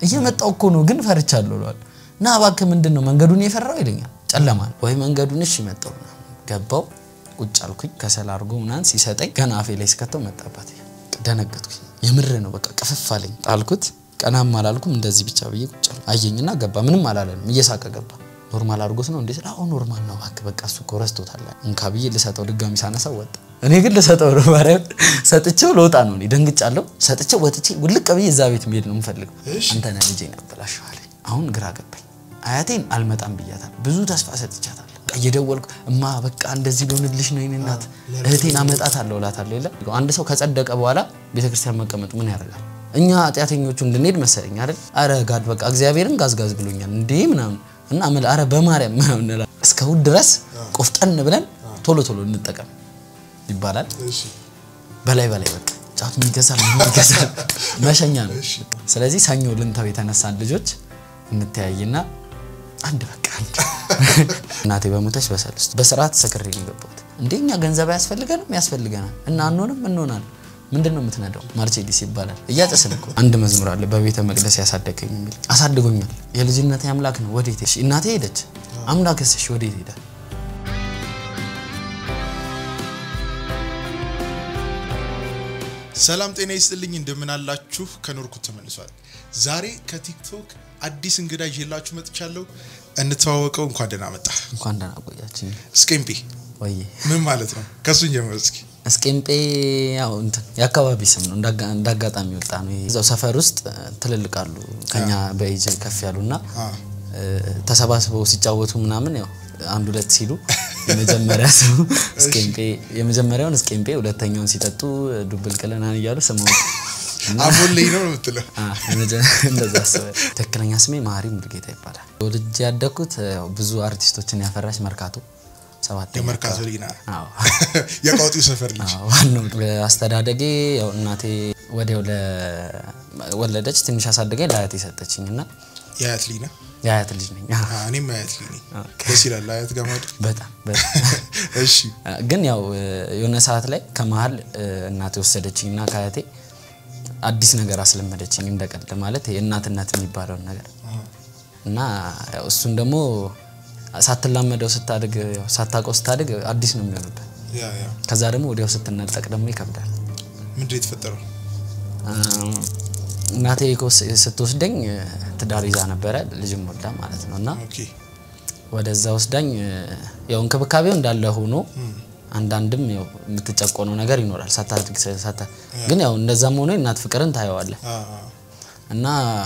እየመጣው እኮ ነው ግን ፈርቻለሁ እለዋለሁ። እና እባክህ ምንድን ነው መንገዱን የፈራው ይለኛል። ጨለማ ነው ወይ መንገዱን እሺ መጣው ገባው ቁጭ አልኩኝ። ከሰል አድርጎ ምናምን ሲሰጠኝ ገና አፌ ላይ ስከተው መጣባት። ደነገጥኩኝ። የምር ነው በቃ ቅፍፍ አለኝ። ጣልኩት። ቀናም አላልኩም እንደዚህ ብቻ ብዬ ቁጭ አልኩ። አየኝና ገባ። ምንም አላለንም። እየሳቀ ገባ። ኖርማል አድርጎት ነው እንዴ? አሁን ኖርማል ነው እባክህ በቃ እሱ እኮ ረስቶታል። እንካ ብዬ ልሰጠው ድጋሚ ሳነሳው ወጣ። እኔ ግን ልሰጠው ነው ማርያም ሰጥቼው ለወጣ ነው። እኔ ደንግጫለሁ። ሰጥቼው ወጥቼ ውልቅ ብዬ እዛ ቤት መሄድ ነው የምፈልገው። አንተ ነህ ልጄን ያበላሸው አለኝ። አሁን ግራ ገባኝ። አያቴን አልመጣም ብያታል። ብዙ ተስፋ ሰጥቻታል። በቃ እየደወልኩ እማ በቃ እንደዚህ ሊሆንልሽ ነው የእኔ እናት እህቴን አመጣታለሁ እላታለሁ። የለ አንድ ሰው ከጸደቀ በኋላ ቤተክርስቲያን መቀመጡ ምን ያደርጋል? እኛ ኃጢአተኞቹ እንድንሄድ መሰለኝ አይደል? አረ ጋድ በቃ እግዚአብሔርን ጋዝጋዝ ብሎኛል እንዴ ምናምን እና አመል አረ በማርያም ምናምን እንላለን። እስከ እሑድ ድረስ ቆፍጠን ብለን ቶሎ ቶሎ እንጠቀም ይባላል። በላይ በላይ በቃ ጫቱን ይገዛል ምን ይገዛል መሸኛ ነው። ስለዚህ ሰኞ ልንተው የተነሳን ልጆች እንተያይና አንድ በቃ አንድ እናቴ በሞተች በሰልስቱ በስርዓት ሰክሬ ነው የገባሁት። እንዴ እኛ ገንዘብ አያስፈልገንም? ያስፈልገናል እና አንሆንም እንሆናለን። ምንድን ነው የምትነዳው? ማርቼዲስ ይባላል። እያጨስን እኮ አንድ መዝሙር አለ በቤተ መቅደስ ያሳደገኝ የሚል አሳድጎኛል። የልጅነት አምላክ ነው ወዴት ሄድሽ? እናቴ ሄደች። አምላክስ እሺ ወዴት ሄዳል? ሰላም ጤና ይስጥልኝ፣ እንደምን አላችሁ? ከኖርኩት ተመልሷል። ዛሬ ከቲክቶክ አዲስ እንግዳ ይዤላችሁ መጥቻለሁ። እንተዋወቀው። እንኳን ደህና መጣ። እንኳን ደህና ቆያችኝ። እስቄምጴ ወይ ምን ማለት ነው? ከሱን ጀምር እስኪ። እስቄምጴ ያው እንትን የአካባቢ ስም ነው። እንዳጋጣሚ ወጣ ነው። እዛው ሰፈር ውስጥ ትልልቅ አሉ ከኛ በኤጅ ከፍ ያሉና ተሰባስበው ሲጫወቱ ምናምን ያው አንድ ሁለት ሲሉ የመጀመሪያ ሰው እስቄምጴ የመጀመሪያውን እስቄምጴ ሁለተኛውን ሲጠጡ ዱብል ቅለናን እያሉ ስመው አቦን ላይ ነው የምትለው? እንደዛ አስበህ። ትክክለኛ ስሜ ማሪ ሙሉጌታ ይባላል። ወልጄ ያደግኩት ያው ብዙ አርቲስቶችን ያፈራች መርካቶ ሰባት የመርካቶ ልጅ ና የቃውጢው ሰፈር ልጅ ዋናው አስተዳደጌ ያው እናቴ ወዲያው ወለደች። ትንሽ አሳደገኝ ለአያቴ ሰጠችኝ እና የአያት ልጅ ና የአያት ልጅ ነኝ። እኔም አያት ልጅ ነኝ። ደስ ይላል አያት ጋር ማደግ። በጣም በጣም እሺ ግን ያው የሆነ ሰዓት ላይ ከመሀል እናቴ ወሰደችኝ እና ከአያቴ አዲስ ነገር አስለመደችኝ እንደቀልድ ማለት የእናትነት የሚባለውን ነገር እና ያው እሱን ደግሞ ሳትላመደው ስታድግ ያው ሳታውቀው ስታድግ አዲስ ነው የሚሆንበት። ያ ያ ከዛ ደግሞ ወዲያው ስትነጠቅ ደግሞ ይከብዳል። ምንድን ነው የተፈጠረው? እናቴ ስትወስደኝ ትዳር ይዛ ነበረ ልጅም ወልዳ ማለት ነው እና ኦኬ ወደዛ ወስዳኝ ያው እንክብካቤው እንዳለ ሆኖ አንዳንድም ያው የምትጨቆነው ነገር ይኖራል ሳታድግ ሳታ ግን ያው እንደዛም ሆኖ እናት ፍቅርን ታየዋለህ አ አ እና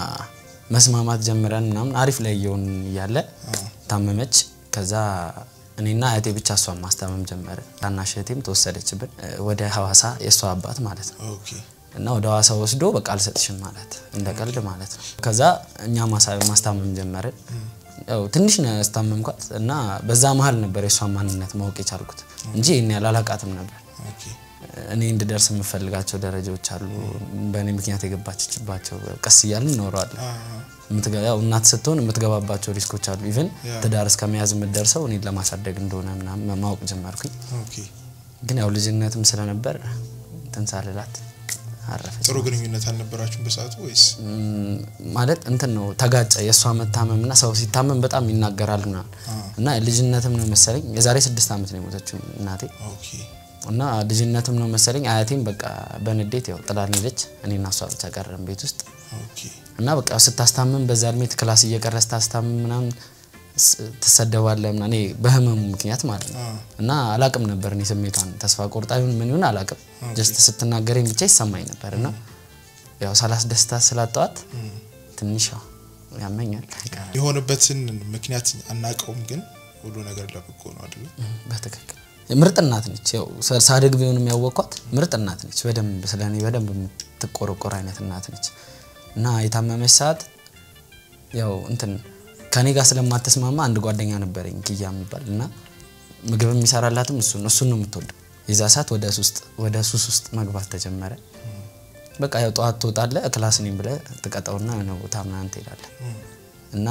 መስማማት ጀምረን ምናምን አሪፍ ላይ እየሆን እያለ ታመመች። ከዛ እኔና እህቴ ብቻ እሷን ማስታመም ጀመረ። ታናሽ እህቴም ተወሰደችብን ወደ ሐዋሳ የእሷ አባት ማለት ነው ኦኬ እና ወደ ሐዋሳ ወስዶ በቃ አልሰጥሽም ማለት እንደ ቀልድ ማለት ነው። ከዛ እኛ ማሳ- ማስታመም ጀመርን። ያው ትንሽ ነው ያስታመምኳት እና በዛ መሀል ነበር የእሷን ማንነት ማወቅ የቻልኩት እንጂ ይህን ያህል አላውቃትም ነበር። ኦኬ እኔ እንድደርስ የምፈልጋቸው ደረጃዎች አሉ። በእኔ ምክንያት የገባችባቸው ቀስ እያልን እኖረዋለን። አ የምትገ- ያው እናት ስትሆን የምትገባባቸው ሪስኮች አሉ። ኢቨን ትዳር እስከ መያዝ የምትደርሰው እኔን ለማሳደግ እንደሆነ ምናምን ማወቅ ጀመርኩኝ። ኦኬ ግን ያው ልጅነትም ስለነበር ትንሳልላት አረፈች። ጥሩ ግንኙነት አልነበራችሁም በሰዓቱ ወይስ? ም፣ ማለት እንትን ነው ተጋጨ። የእሷ መታመም እና ሰው ሲታመም በጣም ይናገራል ምናምን እና ልጅነትም ነው መሰለኝ የዛሬ ስድስት ዓመት ነው የሞተችው እናቴ ኦኬ እና ልጅነትም ነው መሰለኝ አያቴም በቃ በንዴት ያው ጥላን ሄደች። እኔና እሷ ብቻ ቀረን ቤት ውስጥ ኦኬ እና በቃ ስታስታምም በዛ እድሜ ክላስ እየቀረ ስታስታምም ምናምን ስ- ትሰደባለህ ምናምን እኔ በህመሙ ምክንያት ማለት ነው። አ እና አላቅም ነበር እኔ ስሜቷን ተስፋ ቆርጣ ይሁን ምን ይሁን አላቅም። ጀስት ስትናገረኝ ብቻ ይሰማኝ ነበር እና ያው ሳላስደስታት ስላጠዋት ትንሽ ያው ያመኛል። የሆነበትን ምክንያት አናውቀውም፣ ግን ሁሉ ነገር ለበጎ ነው አይደለ? በትክክል ምርጥ እናት ነች። ያው ሳ- ሳድግ ቢሆንም ያወቅኳት ምርጥ እናት ነች። በደንብ ስለ እኔ በደንብ የምትቆረቆር አይነት እናት ነች እና የታመመች ሰዓት ያው እንትን ከኔ ጋር ስለማትስማማ አንድ ጓደኛ ነበረኝ ኪያ የሚባል እና ምግብ የሚሰራላትም እሱን እሱን ነው የምትወደው። የዛ ሰዓት ወደ ሱስ ውስጥ ወደ ሱስ ውስጥ መግባት ተጀመረ። በቃ ያው ጠዋት ትወጣለህ ክላስ ነኝ ብለህ ትቀጠውና የሆነ ቦታ ምናምን ትሄዳለህ እና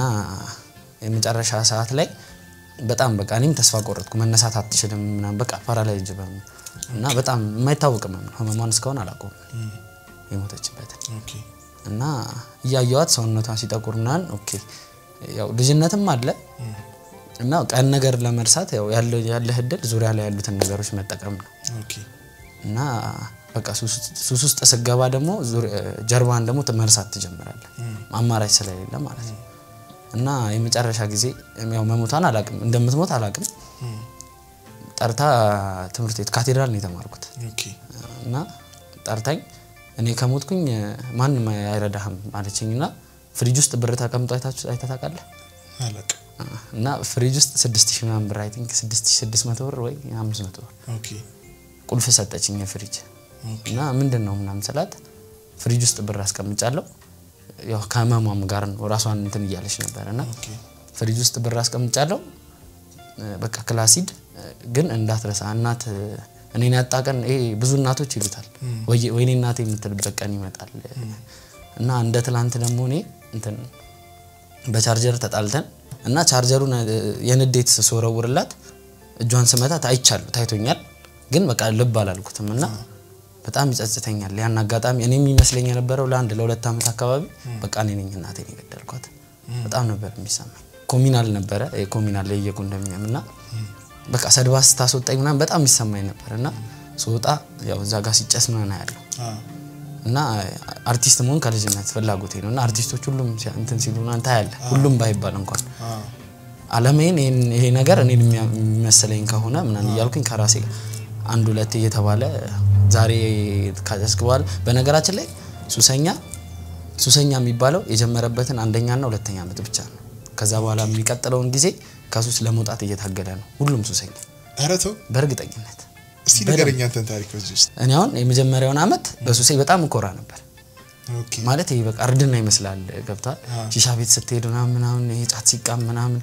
የመጨረሻ ሰዓት ላይ በጣም በቃ እኔም ተስፋ ቆረጥኩ። መነሳት አትችልም ምናምን በቃ ፓራላይዝ በም እና በጣም የማይታወቅ ህመም ነው። ህመሟን እስካሁን አላውቀውም የሞተችበትን ኦኬ እና እያየዋት ሰውነቷን ሲጠቁር ምናምን ኦኬ ያው ልጅነትም አለ እና ቀን ነገር ለመርሳት ያው ያለ- ያለህ እድል ዙሪያ ላይ ያሉትን ነገሮች መጠቀም ነው ኦኬ እና በቃ ሱስ- ሱስ ውስጥ ስገባ ደግሞ ዙሪ- ጀርባን ደግሞ መርሳት ትጀምራለህ አማራጭ ስለሌለ ማለት ነው እና የመጨረሻ ጊዜ ያው መሞቷን አላቅም እንደምትሞት አላቅም ጠርታ ትምህርት ቤት ካቴድራል ነው የተማርኩት ኦኬ እና ጠርታኝ እኔ ከሞትኩኝ ማንም አይረዳህም አለችኝ እና ፍሪጅ ውስጥ ብር ተቀምጦ አይታችሁ- አይተህ ታውቃለህ አላቅም እና ፍሪጅ ውስጥ ስድስት ሺህ ምናምን ብር አይ ቲንክ ስድስት ሺህ ስድስት መቶ ብር ወይ አምስት መቶ ብር ኦኬ ቁልፍ ሰጠችኝ የፍሪጅ ኦኬ እና ምንድን ነው ምናምን ስላት ፍሪጅ ውስጥ ብር አስቀምጫለሁ ያው ከህመሟም ጋር ነው ራሷን እንትን እያለች ነበር እና ኦኬ ፍሪጅ ውስጥ ብር አስቀምጫለሁ እ፣ በቃ ክላሲድ እ፣ ግን እንዳትረሳ እናት እ፣ እኔን ያጣ ቀን ይሄ ብዙ እናቶች ይሉታል ወይ- ወይኔ እናቴ የምትልበት ቀን ይመጣል እና እንደ ትላንት ደግሞ እኔ እንትን በቻርጀር ተጣልተን እና ቻርጀሩን እ፣ የንዴት ስወረውርላት እጇን ስመታት አይቻሉ ታይቶኛል ግን በቃ ልብ አላልኩትም እና በጣም ይጸጽተኛል ያን አጋጣሚ እኔ የሚመስለኝ የነበረው ለአንድ ለሁለት ዓመት አካባቢ በቃ እኔ ነኝ እናቴን የገደልኳት በጣም ነበር የሚሰማኝ ኮሚናል ነበረ ኮሚናል ላይ እየኮንዶሚኒየም እና በቃ ሰድባ ስታስወጣኝ ምናምን በጣም የሚሰማኝ ነበር እና ስወጣ ያው እዛ ጋር ሲጨስ ምናምን አያለሁ አ እና አርቲስት መሆን ከልጅነት ፍላጎቴ ነው እና አርቲስቶች ሁሉም ሲያ- እንትን ሲሉ ምናምን ታያለህ ሁሉም ባይባል እንኳን አ አለሜን ይሄን- ይሄ ነገር እኔን የሚያ- የሚመስለኝ ከሆነ ምናምን እያልኩኝ ከራሴ ጋር አንድ ሁለት እየተባለ ዛሬ ካጨስክ በኋላ በነገራችን ላይ ሱሰኛ ሱሰኛ የሚባለው የጀመረበትን አንደኛና ሁለተኛ ዓመት ብቻ ነው። ከዛ በኋላ የሚቀጥለውን ጊዜ ከሱስ ለመውጣት እየታገለ ነው ሁሉም ሱሰኛ ኧረ ተው በእርግጠኝነት። እስቲ ንገረኝ አንተን ታሪክ በዚህ ውስጥ እኔ አሁን የመጀመሪያውን ዓመት በሱሴ በጣም እኮራ ነበር። ኦኬ ማለት ይሄ በቃ እርድና ይመስላል ገብቷል። ሺሻ ቤት ስትሄድ ምናምን ምናምን ይሄ ጫት ሲቃም ምናምን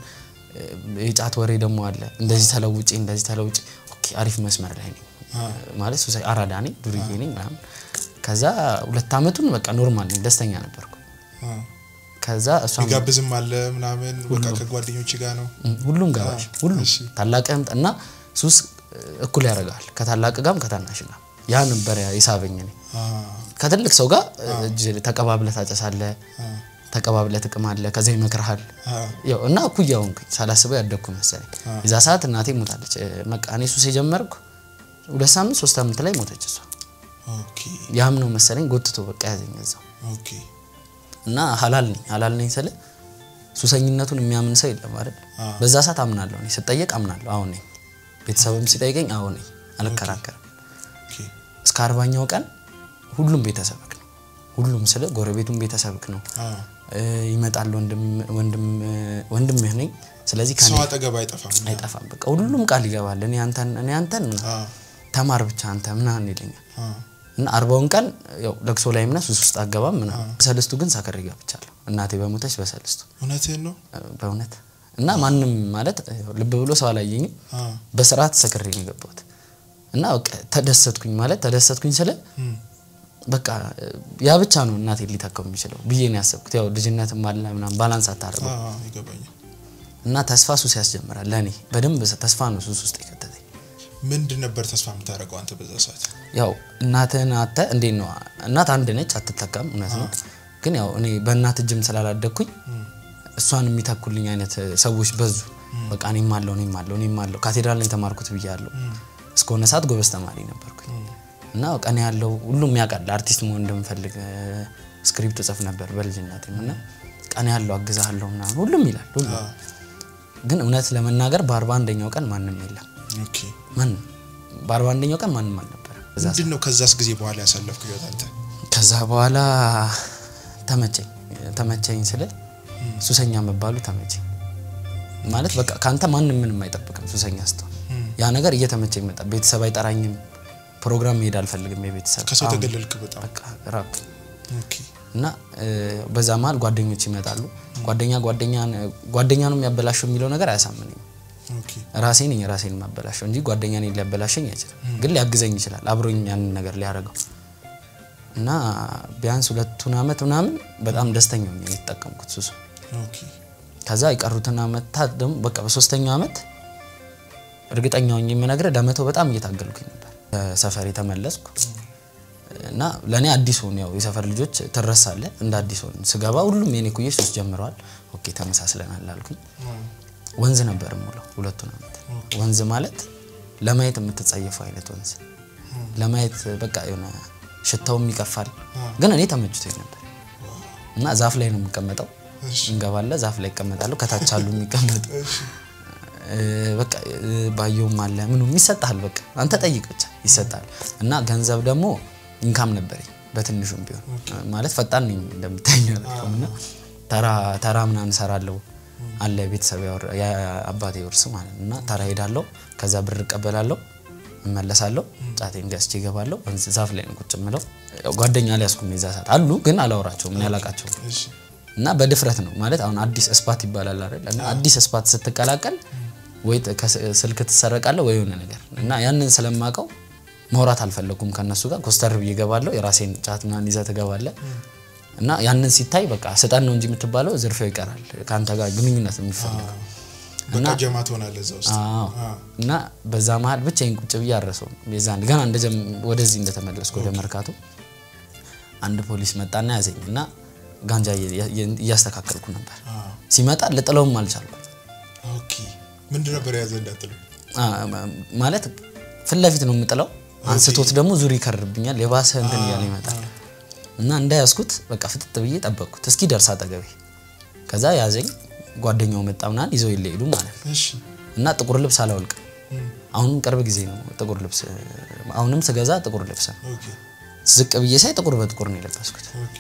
እ፣ የጫት ወሬ ደግሞ አለ። እንደዚህ ተለውጪ እንደዚህ ተለውጪ። ኦኬ አሪፍ መስመር ላይ ነኝ ማለት ሱሳ አራዳ ነኝ ዱርዬ ነኝ ምናምን። ከዛ ሁለት አመቱን በቃ ኖርማል ነኝ ደስተኛ ነበርኩ። አ ከዛ እሷም ይጋብዝም አለ ምናምን በቃ ከጓደኞች ጋር ነው እ፣ ሁሉም ጋባዥ ሁሉም እሺ። ታላቅም እና ሱስ እ፣ እኩል ያደርጋል ከታላቅ ጋርም ከታናሽ ጋር ያ ነበር የሳበኝ እኔ አ ከትልቅ ሰው ጋር እጅ ተቀባብለህ ታጨሳለህ፣ ተቀባብለህ ትቅማለህ፣ ከዛ ይመክርሃል። አ ያው እና እኩያ ሆንኩኝ ሳላስበው ያደግኩ መሰለኝ። የዛ ሰዓት እናቴ ሞታለች። እ፣ በቃ እኔ ሱስ የጀመርኩ ሁለት ሳምንት ሶስት ሳምንት ላይ ሞተች እሷ። ኦኬ ያም ነው መሰለኝ ጎትቶ በቃ ያዘኝ እዛው ኦኬ እና ሀላል ነኝ ሀላል ነኝ ስል ሱሰኝነቱን የሚያምን ሰው የለም አይደል? አ። በዛ ሰዓት አምናለሁ እኔ ስጠየቅ አምናለሁ። አሁን ነኝ ቤተሰብም ሲጠይቀኝ አሁን ነኝ አልከራከርም። ኦኬ እስከ አርባኛው ቀን ሁሉም ቤተሰብክ ነው። ሁሉም ስለ ጎረቤቱም ቤተሰብክ ነው። አ እ፣ ይመጣል ወንድም ወንድም ወንድምህ ነኝ። ስለዚህ ከኔ ሰው አጠገብ አይጠፋም አይጠፋም። በቃ ሁሉም ቃል ይገባል። እኔ አንተን እኔ አንተን አ ተማር ብቻ አንተ ምናምን ይለኛል። አ እና አርባውን ቀን ያው ለቅሶ ላይ ምናምን ሱስ ውስጥ አገባም ምናምን። በሰልስቱ ግን ሳከር ገብቻለሁ። እናቴ በሞተች በሰልስቱ እውነትህን ነው እ፣ በእውነት እና ማንም ማለት ያው ልብ ብሎ ሰው አላየኝም። አ በስርዓት ሰክሬ ነው የገባሁት እና በቃ ተደሰትኩኝ ማለት ተደሰትኩኝ ስለ እም በቃ እ፣ ያ ብቻ ነው እናቴ ሊተካው የሚችለው ብዬ ነው ያሰብኩት። ያው ልጅነትም አለ ምናምን ባላንስ አታደርገው አ ይገባኛል እና ተስፋ ሱስ ያስጀምራል። ለእኔ በደንብ ተስፋ ነው ሱስ ውስጥ የከተተኝ። ምንድን ነበር ተስፋ የምታደርገው አንተ በዛ ሰዓት ያው እናትህን አተ እንዴት ነው እናት አንድ ነች አትተካም፣ እውነት ነው። ግን ያው እኔ በእናት እጅም ስላላደግኩኝ እሷን የሚተኩልኝ አይነት ሰዎች በዙ። በቃ እኔም አለው እኔም አለው እኔም አለው ካቴድራል ነው የተማርኩት ብያለሁ። እስከሆነ ሰዓት ጎበዝ ተማሪ ነበርኩኝ እና በቃ እኔ ያለው ሁሉም ያውቃል አርቲስት መሆን እንደምፈልግ እ፣ ስክሪፕት ጽፍ ነበር በልጅነቴም እና ቀን ያለው አግዛለሁ ምናምን ሁሉም ይላል ሁሉም አ ግን እውነት ለመናገር በአርባ አንደኛው ቀን ማንም የለም ኦኬ ማንም በአርባ አንደኛው ቀን ማንም አልነበረም እዛ ምንድን ነው ከዛስ ጊዜ በኋላ ያሳለፍክ ህይወት አንተ ከዛ በኋላ ተመቸኝ ተመቸኝ ስለ ሱሰኛ መባሉ ተመቸኝ ማለት በቃ ከአንተ ማንም ምንም አይጠብቅም ሱሰኛ ስትሆን ያ ነገር እየተመቸኝ መጣ ቤተሰብ አይጠራኝም ፕሮግራም መሄድ አልፈልግም የቤተሰብ ከሰው አሁን ተገለልክ በጣም በቃ ራቅ ኦኬ እና እ፣ በዛ መሀል ጓደኞች ይመጣሉ ጓደኛ ጓደኛ ጓደኛ ነው የሚያበላሸው የሚለው ነገር አያሳምነኝም ኦኬ ራሴ ነኝ ራሴን የማበላሸው እንጂ ጓደኛ እኔን ሊያበላሸኝ አይችልም። ግን ሊያግዘኝ ይችላል አብሮኝ ያንን ነገር ሊያደርገው እና ቢያንስ ሁለቱን አመት ምናምን በጣም ደስተኛ ሆኜ ነው የተጠቀምኩት ሱሱ። ኦኬ ከዛ የቀሩትን አመታት ደግሞ በቃ በሶስተኛው አመት እርግጠኛ ሆኜ የምነግርህ ለመተው በጣም እየታገልኩኝ ነበር። ሰፈር የተመለስኩ እና ለእኔ አዲስ ሆን ያው የሰፈር ልጆች ትረሳለህ እንደ አዲስ ሆን ስገባ ሁሉም የኔ ኩዬ ሱስ ጀምረዋል። ኦኬ ተመሳስለናል አልኩኝ። ወንዝ ነበር የምውለው ሁለቱን ዓመት። ወንዝ ማለት ለማየት የምትጸየፈው አይነት ወንዝ ለማየት በቃ የሆነ ሽታውም ይቀፋል፣ ግን እኔ ተመችቶኝ ነበር እና ዛፍ ላይ ነው የምቀመጠው። እንገባለ ዛፍ ላይ ይቀመጣለሁ። ከታች አሉ የሚቀመጡ እ፣ በቃ እ፣ ባየውም አለ ምኑ ይሰጣል። በቃ አንተ ጠይቅ ብቻ ይሰጣል። እና ገንዘብ ደግሞ ኢንካም ነበረኝ በትንሹም ቢሆን ማለት ፈጣን ነኝ እንደምታኝ እና ተራ ተራ ምናምን እሰራለሁ አለ ቤተሰብ ያወር- የአባቴ ውርስ ማለት ነው። እና ተራ ሄዳለሁ፣ ከዛ ብር እቀበላለሁ፣ እመለሳለሁ፣ ጫቴን ገዝቼ እገባለሁ። ወንዝ ዛፍ ላይ ነው ቁጭ የምለው። ያው ጓደኛ አልያዝኩም የዛ ሰዓት አሉ፣ ግን አላወራቸውም፣ እኔ አላውቃቸውም። እሺ እና በድፍረት ነው ማለት አሁን አዲስ እስፓት ይባላል አይደል? እና አዲስ እስፓት ስትቀላቀል ወይ ት- ከስ- ስልክ ትሰረቃለህ ወይ የሆነ ነገር እና ያንን ስለማውቀው ማውራት አልፈለኩም ከነሱ ጋር ኮስተር ብዬ እገባለሁ። የራሴን ጫት ምናምን ይዘህ ትገባለህ እና ያንን ሲታይ በቃ ስጠን ነው እንጂ የምትባለው ዝርፊያው ይቀራል። ከአንተ ጋር ግንኙነት ነው የሚፈልገው። በቃ ጀማ ትሆናለህ እዛ ውስጥ አዎ እና በዛ መሀል ብቻዬን ቁጭ ብዬ አረሰውም የዛን ገና እንደጀም ወደዚህ እንደተመለስኩ ወደ መርካቶ አንድ ፖሊስ መጣና ያዘኝ እና ጋንጃ እየ- እየ- እያስተካከልኩ ነበር። ሲመጣ ልጥለውም አልቻልኩም። ኦኬ ምንድን ነበር የያዘ እንዳትሉ አ፣ ማለት ፊት ለፊት ነው የምጥለው። አንስቶት ደግሞ ዙር ይከርብኛል። የባሰ እንትን እያለ ይመጣል እና እንዳያዝኩት በቃ ፍጥጥ ብዬ ጠበቅኩት እስኪ ደርስ አጠገቤ። ከዛ ያዘኝ። ጓደኛው መጣ ምናምን ይዘው ይለሄዱ ማለት ነው እሺ እና ጥቁር ልብስ አላወልቅም። አሁንም ቅርብ ጊዜ ነው ጥቁር ልብስ አሁንም ስገዛ ጥቁር ልብስ ነው። ኦኬ ዝቅ ብዬ ሳይ ጥቁር በጥቁር ነው የለበስኩት። ኦኬ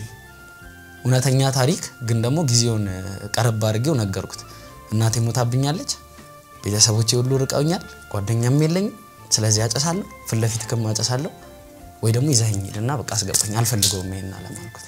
እውነተኛ ታሪክ ግን ደግሞ ጊዜውን ቀረብ አድርጌው ነገርኩት። እናቴ ሞታብኛለች፣ ቤተሰቦቼ ሁሉ ርቀውኛል፣ ጓደኛም የለኝም። ስለዚህ አጨሳለሁ፣ ፊት ለፊት ክም አጨሳለሁ ወይ ደግሞ ይዘኸኝ ሂድና በቃ አስገባኝ፣ አልፈልገውም ይሄን አለማልኩት።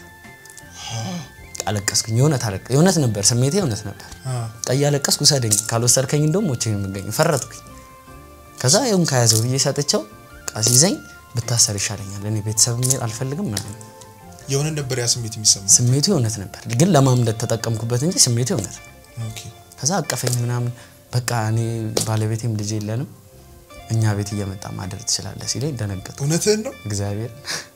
አለቀስኩኝ። የእውነት አለቀ የእውነት ነበር ስሜቴ የእውነት ነበር። አ ቀይ አለቀስኩ። ውሰደኝ ካልወሰድከኝ እንደውም ሞቼ ነው የምገኝ። ፈረጥኩኝ። ከዛ ይሁን ከያዘው ብዬ ሰጥቼው ቃስ ይዘኝ ብታሰር ይሻለኛል፣ እኔ ቤተሰብ መሄድ አልፈልግም ምናምን የሆነ ነበር ያ ስሜት የሚሰማ ስሜቱ የእውነት ነበር፣ ግን ለማምለጥ ተጠቀምኩበት እንጂ ስሜቱ የእውነት ነው። ኦኬ ከዛ አቀፈኝ ምናምን በቃ እኔ ባለቤቴም ልጅ የለንም እኛ ቤት እየመጣ ማደር ትችላለህ ሲለኝ ደነገጥኩ። እውነትህን ነው እግዚአብሔር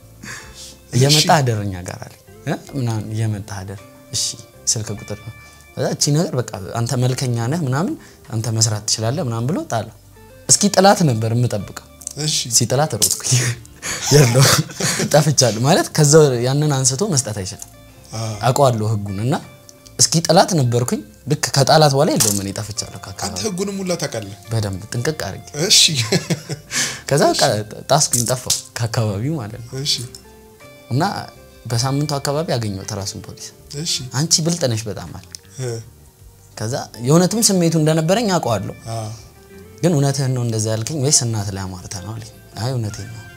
እየመጣ አደር እኛ ጋር አለኝ እ ምናምን እየመጣ አደር እሺ፣ ስልክ ቁጥር ነው። ከዛ እቺ ነገር በቃ አንተ መልከኛ ነህ ምናምን አንተ መስራት ትችላለህ ምናምን ብሎ ጣለው። እስኪ ጥላት ነበር የምጠብቀው እሺ ሲጥላት ሮጥኩኝ። የለው ጠፍቻለሁ ማለት ከዛ ያንን አንስቶ መስጠት አይችልም። አ አውቀዋለሁ ህጉን እና እስኪ ጥላት ነበርኩኝ። ልክ ከጣላት በኋላ የለውም እኔ ጠፍቻለሁ ከአካባቢ አንተ ህጉንም ሁላ ታውቃለህ በደንብ ጥንቅቅ አድርጌ እሺ ከዛ በቃ ጣስኩኝ ጠፋሁ ከአካባቢው ማለት ነው። እሺ እና በሳምንቱ አካባቢ አገኘሁት ራሱን ፖሊስ እሺ አንቺ ብልጥ ነሽ በጣም አለ። እ ከዛ የእውነትም ስሜቱ እንደነበረኝ አውቀዋለሁ። አ ግን እውነትህን ነው እንደዛ ያልከኝ ወይስ እናት ላይ አማርተህ ነው አለኝ። አይ እውነቴን ነው።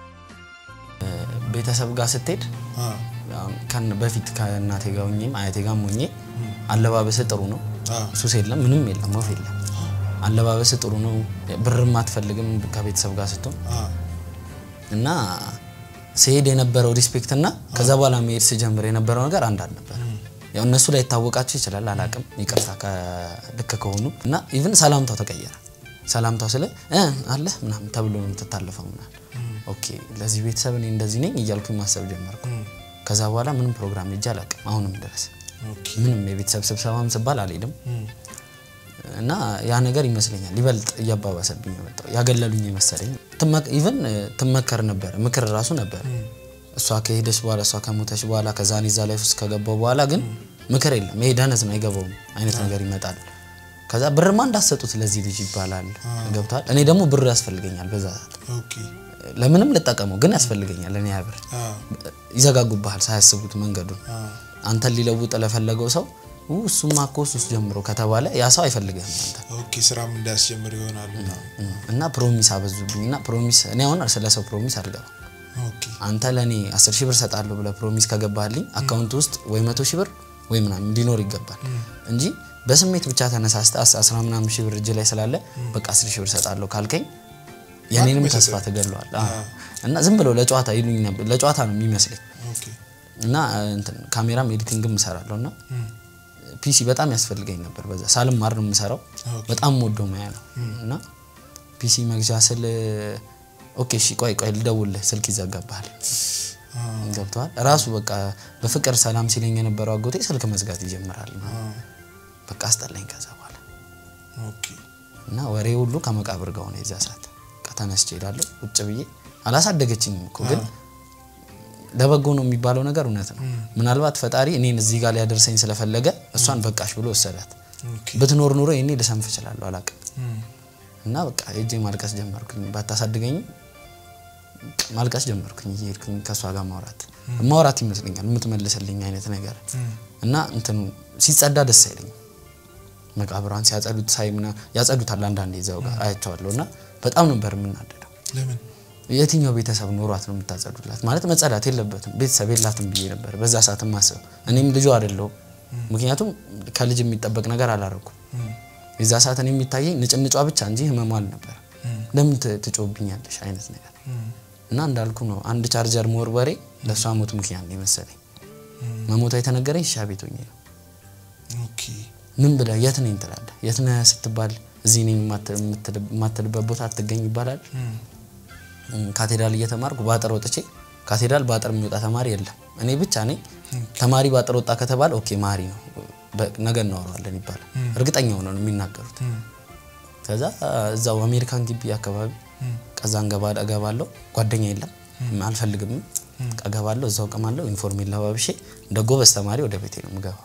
እ ቤተሰብ ጋር ስትሄድ አ አሁን ከን በፊት ከእናቴ ጋር ሆኜም አያቴ ጋር ሆኜ አለባበስ ጥሩ ነው፣ አ ሱስ የለም፣ ምንም የለም፣ ወፍ የለም። አለባበስ ጥሩ ነው፣ ብርም አትፈልግም ከቤተሰብ ጋር ስትሆን አ እና ስሄድ የነበረው ሪስፔክት እና ከዛ በኋላ መሄድ ስጀምር የነበረው ነገር አንድ አልነበረ። ያው እነሱ ላይ ይታወቃቸው ይችላል፣ አላቅም፣ ይቅርታ ልክ ከሆኑ እና ኢቭን ሰላምታው ተቀየረ። ሰላምታው ስለ እ አለ ምናምን ተብሎ ነው የምትታለፈው ምናምን። ኦኬ ለዚህ ቤተሰብ እኔ እንደዚህ ነኝ እያልኩኝ ማሰብ ጀመርኩ። ከዛ በኋላ ምንም ፕሮግራም ሄጄ አላቅም፣ አሁንም ድረስ ኦኬ ምንም የቤተሰብ ስብሰባም ስባል አልሄድም። እም እና ያ ነገር ይመስለኛል ይበልጥ እያባባሰብኝ የመጣው ያገለሉኝ የመሰለኝ። ኢቨን ትመከር ነበር ምክር ራሱ ነበር። እሷ ከሄደች በኋላ እሷ ከሞተች በኋላ ከዛ እኔ እዛ ላይፍ ውስጥ ከገባው በኋላ ግን ምክር የለም። ይሄ ደነዝ ነው አይገባውም አይነት ነገር ይመጣል። ከዛ ብርማ እንዳሰጡት ለዚህ ልጅ ይባላል። ገብቷል። እኔ ደግሞ ብር ያስፈልገኛል በዛ ሰዓት ኦኬ ለምንም ልጠቀመው ግን ያስፈልገኛል። እኔ ያ ብር አ ይዘጋጉብሃል ሳያስቡት መንገዱን አ አንተን ሊለውጥ ለፈለገው ሰው ው እሱማ እኮ ሱስ ጀምሮ ከተባለ ያ ሰው አይፈልግህም አንተ ኦኬ ስራም እንዳያስጀምር ይሆናል ምናምን እና ፕሮሚስ አበዙብኝ እና ፕሮሚስ እኔ አሁን ስለ ሰው ፕሮሚስ አልገባም። ኦኬ አንተ ለእኔ አስር ሺህ ብር ሰጣለሁ ብለህ ፕሮሚስ ከገባህልኝ አካውንት ውስጥ ወይ መቶ ሺህ ብር ወይ ምናምን ሊኖር ይገባል እንጂ በስሜት ብቻ ተነሳስተህ አስ- አስራ ምናምን ሺህ ብር እጅ ላይ ስላለ በቃ አስር ሺህ ብር ሰጣለሁ ካልከኝ የኔንም ማንም ተስፋ አይሰጥህም። ትገለዋል። እና ዝም ብለው ለጨዋታ ይሉኝ ነበር። ለጨዋታ ነው የሚመስለኝ ኦኬ እና እንትን ካሜራም ኤዲቲንግም እሰራለሁ እና ፒሲ በጣም ያስፈልገኝ ነበር። በዛ ሳልማር ነው የምሰራው። ኦኬ። በጣም ወዶ ሙያ ነው እና ፒሲ መግዣ ስል ኦኬ እሺ ቆይ ቆይ ልደውልህ፣ ስልክ ይዘጋብሃል። ገብተዋል ራሱ በቃ በፍቅር ሰላም ሲለኝ የነበረው አጎቴ ስልክ መዝጋት ይጀምራል በቃ አስጠላኝ ከዛ በኋላ ኦኬ እና ወሬ ሁሉ ከመቃብር ጋር ሆነ የዛ ሰዓት በቃ ተነስቼ እሄዳለሁ ቁጭ ብዬ አላሳደገችኝም እኮ ግን ለበጎ ነው የሚባለው ነገር እውነት ነው ምናልባት ፈጣሪ እኔን እዚህ ጋር ሊያደርሰኝ ስለፈለገ እሷን በቃሽ ብሎ ወሰዳት ኦኬ ብትኖር ኑሮ ይኔ ልሰንፍ እችላለሁ አላውቅም እም፣ እና በቃ ሄጄ ማልቀስ ጀመርኩኝ ባታሳድገኝም ማልቀስ ጀመርኩኝ እየሄድኩኝ ከእሷ ጋር ማውራት ማውራት ይመስለኛል የምትመልስልኝ አይነት ነገር እና እንትኑ ሲጸዳ ደስ አይለኝም መቃብሯን ሲያጸዱት ሳይ ምና ያጸዱታል አንዳንዴ እዛው ጋር አያቸዋለሁ እና በጣም ነበር የምናደደው ለምን የትኛው ቤተሰብ ኖሯት ነው የምታጸዱላት ማለት መጸዳት የለበትም ቤተሰብ የላትም ብዬ ነበር በዛ ሰዓት ማስበው እኔም ልጁ አይደለሁም ምክንያቱም ከልጅ የሚጠበቅ ነገር አላረኩም እም፣ የዛ ሰዓት እኔ የሚታየኝ ንጭንጯ ብቻ እንጂ ህመሟ አልነበር ለምን ት- ትጮህብኛለሽ አይነት ነገር እም፣ እና እንዳልኩ ነው አንድ ቻርጀር መወርወሬ ለእሷ ሞት ምክንያት ነው የመሰለኝ መሞቷ የተነገረኝ ሻ ቤት ሆኜ ነው ኦኬ ምን ብለህ የት ነኝ ትላለህ የት ነህ ስትባል እዚህ ነኝ የማት- የምትል- የማትልበት ቦታ አትገኝ ይባላል እም፣ እም፣ ካቴድራል እየተማርኩ በአጥር ወጥቼ ካቴድራል በአጥር የሚወጣ ተማሪ የለም እኔ ብቻ ነኝ ተማሪ በአጥር ወጣ ከተባለ ኦኬ ማሪ ነው በ- ነገ እናወራዋለን ይባላል እርግጠኛ ሆነው ነው የሚናገሩት እም፣ ከዛ እዛው አሜሪካን ግቢ አካባቢ ከዛ እንገባ እገባለሁ ጓደኛ የለም አልፈልግም እገባለሁ እዛው ቀማለሁ ዩኒፎርሜን ለባብሼ እንደ ጎበዝ ተማሪ ወደ ቤቴ ነው የምገባው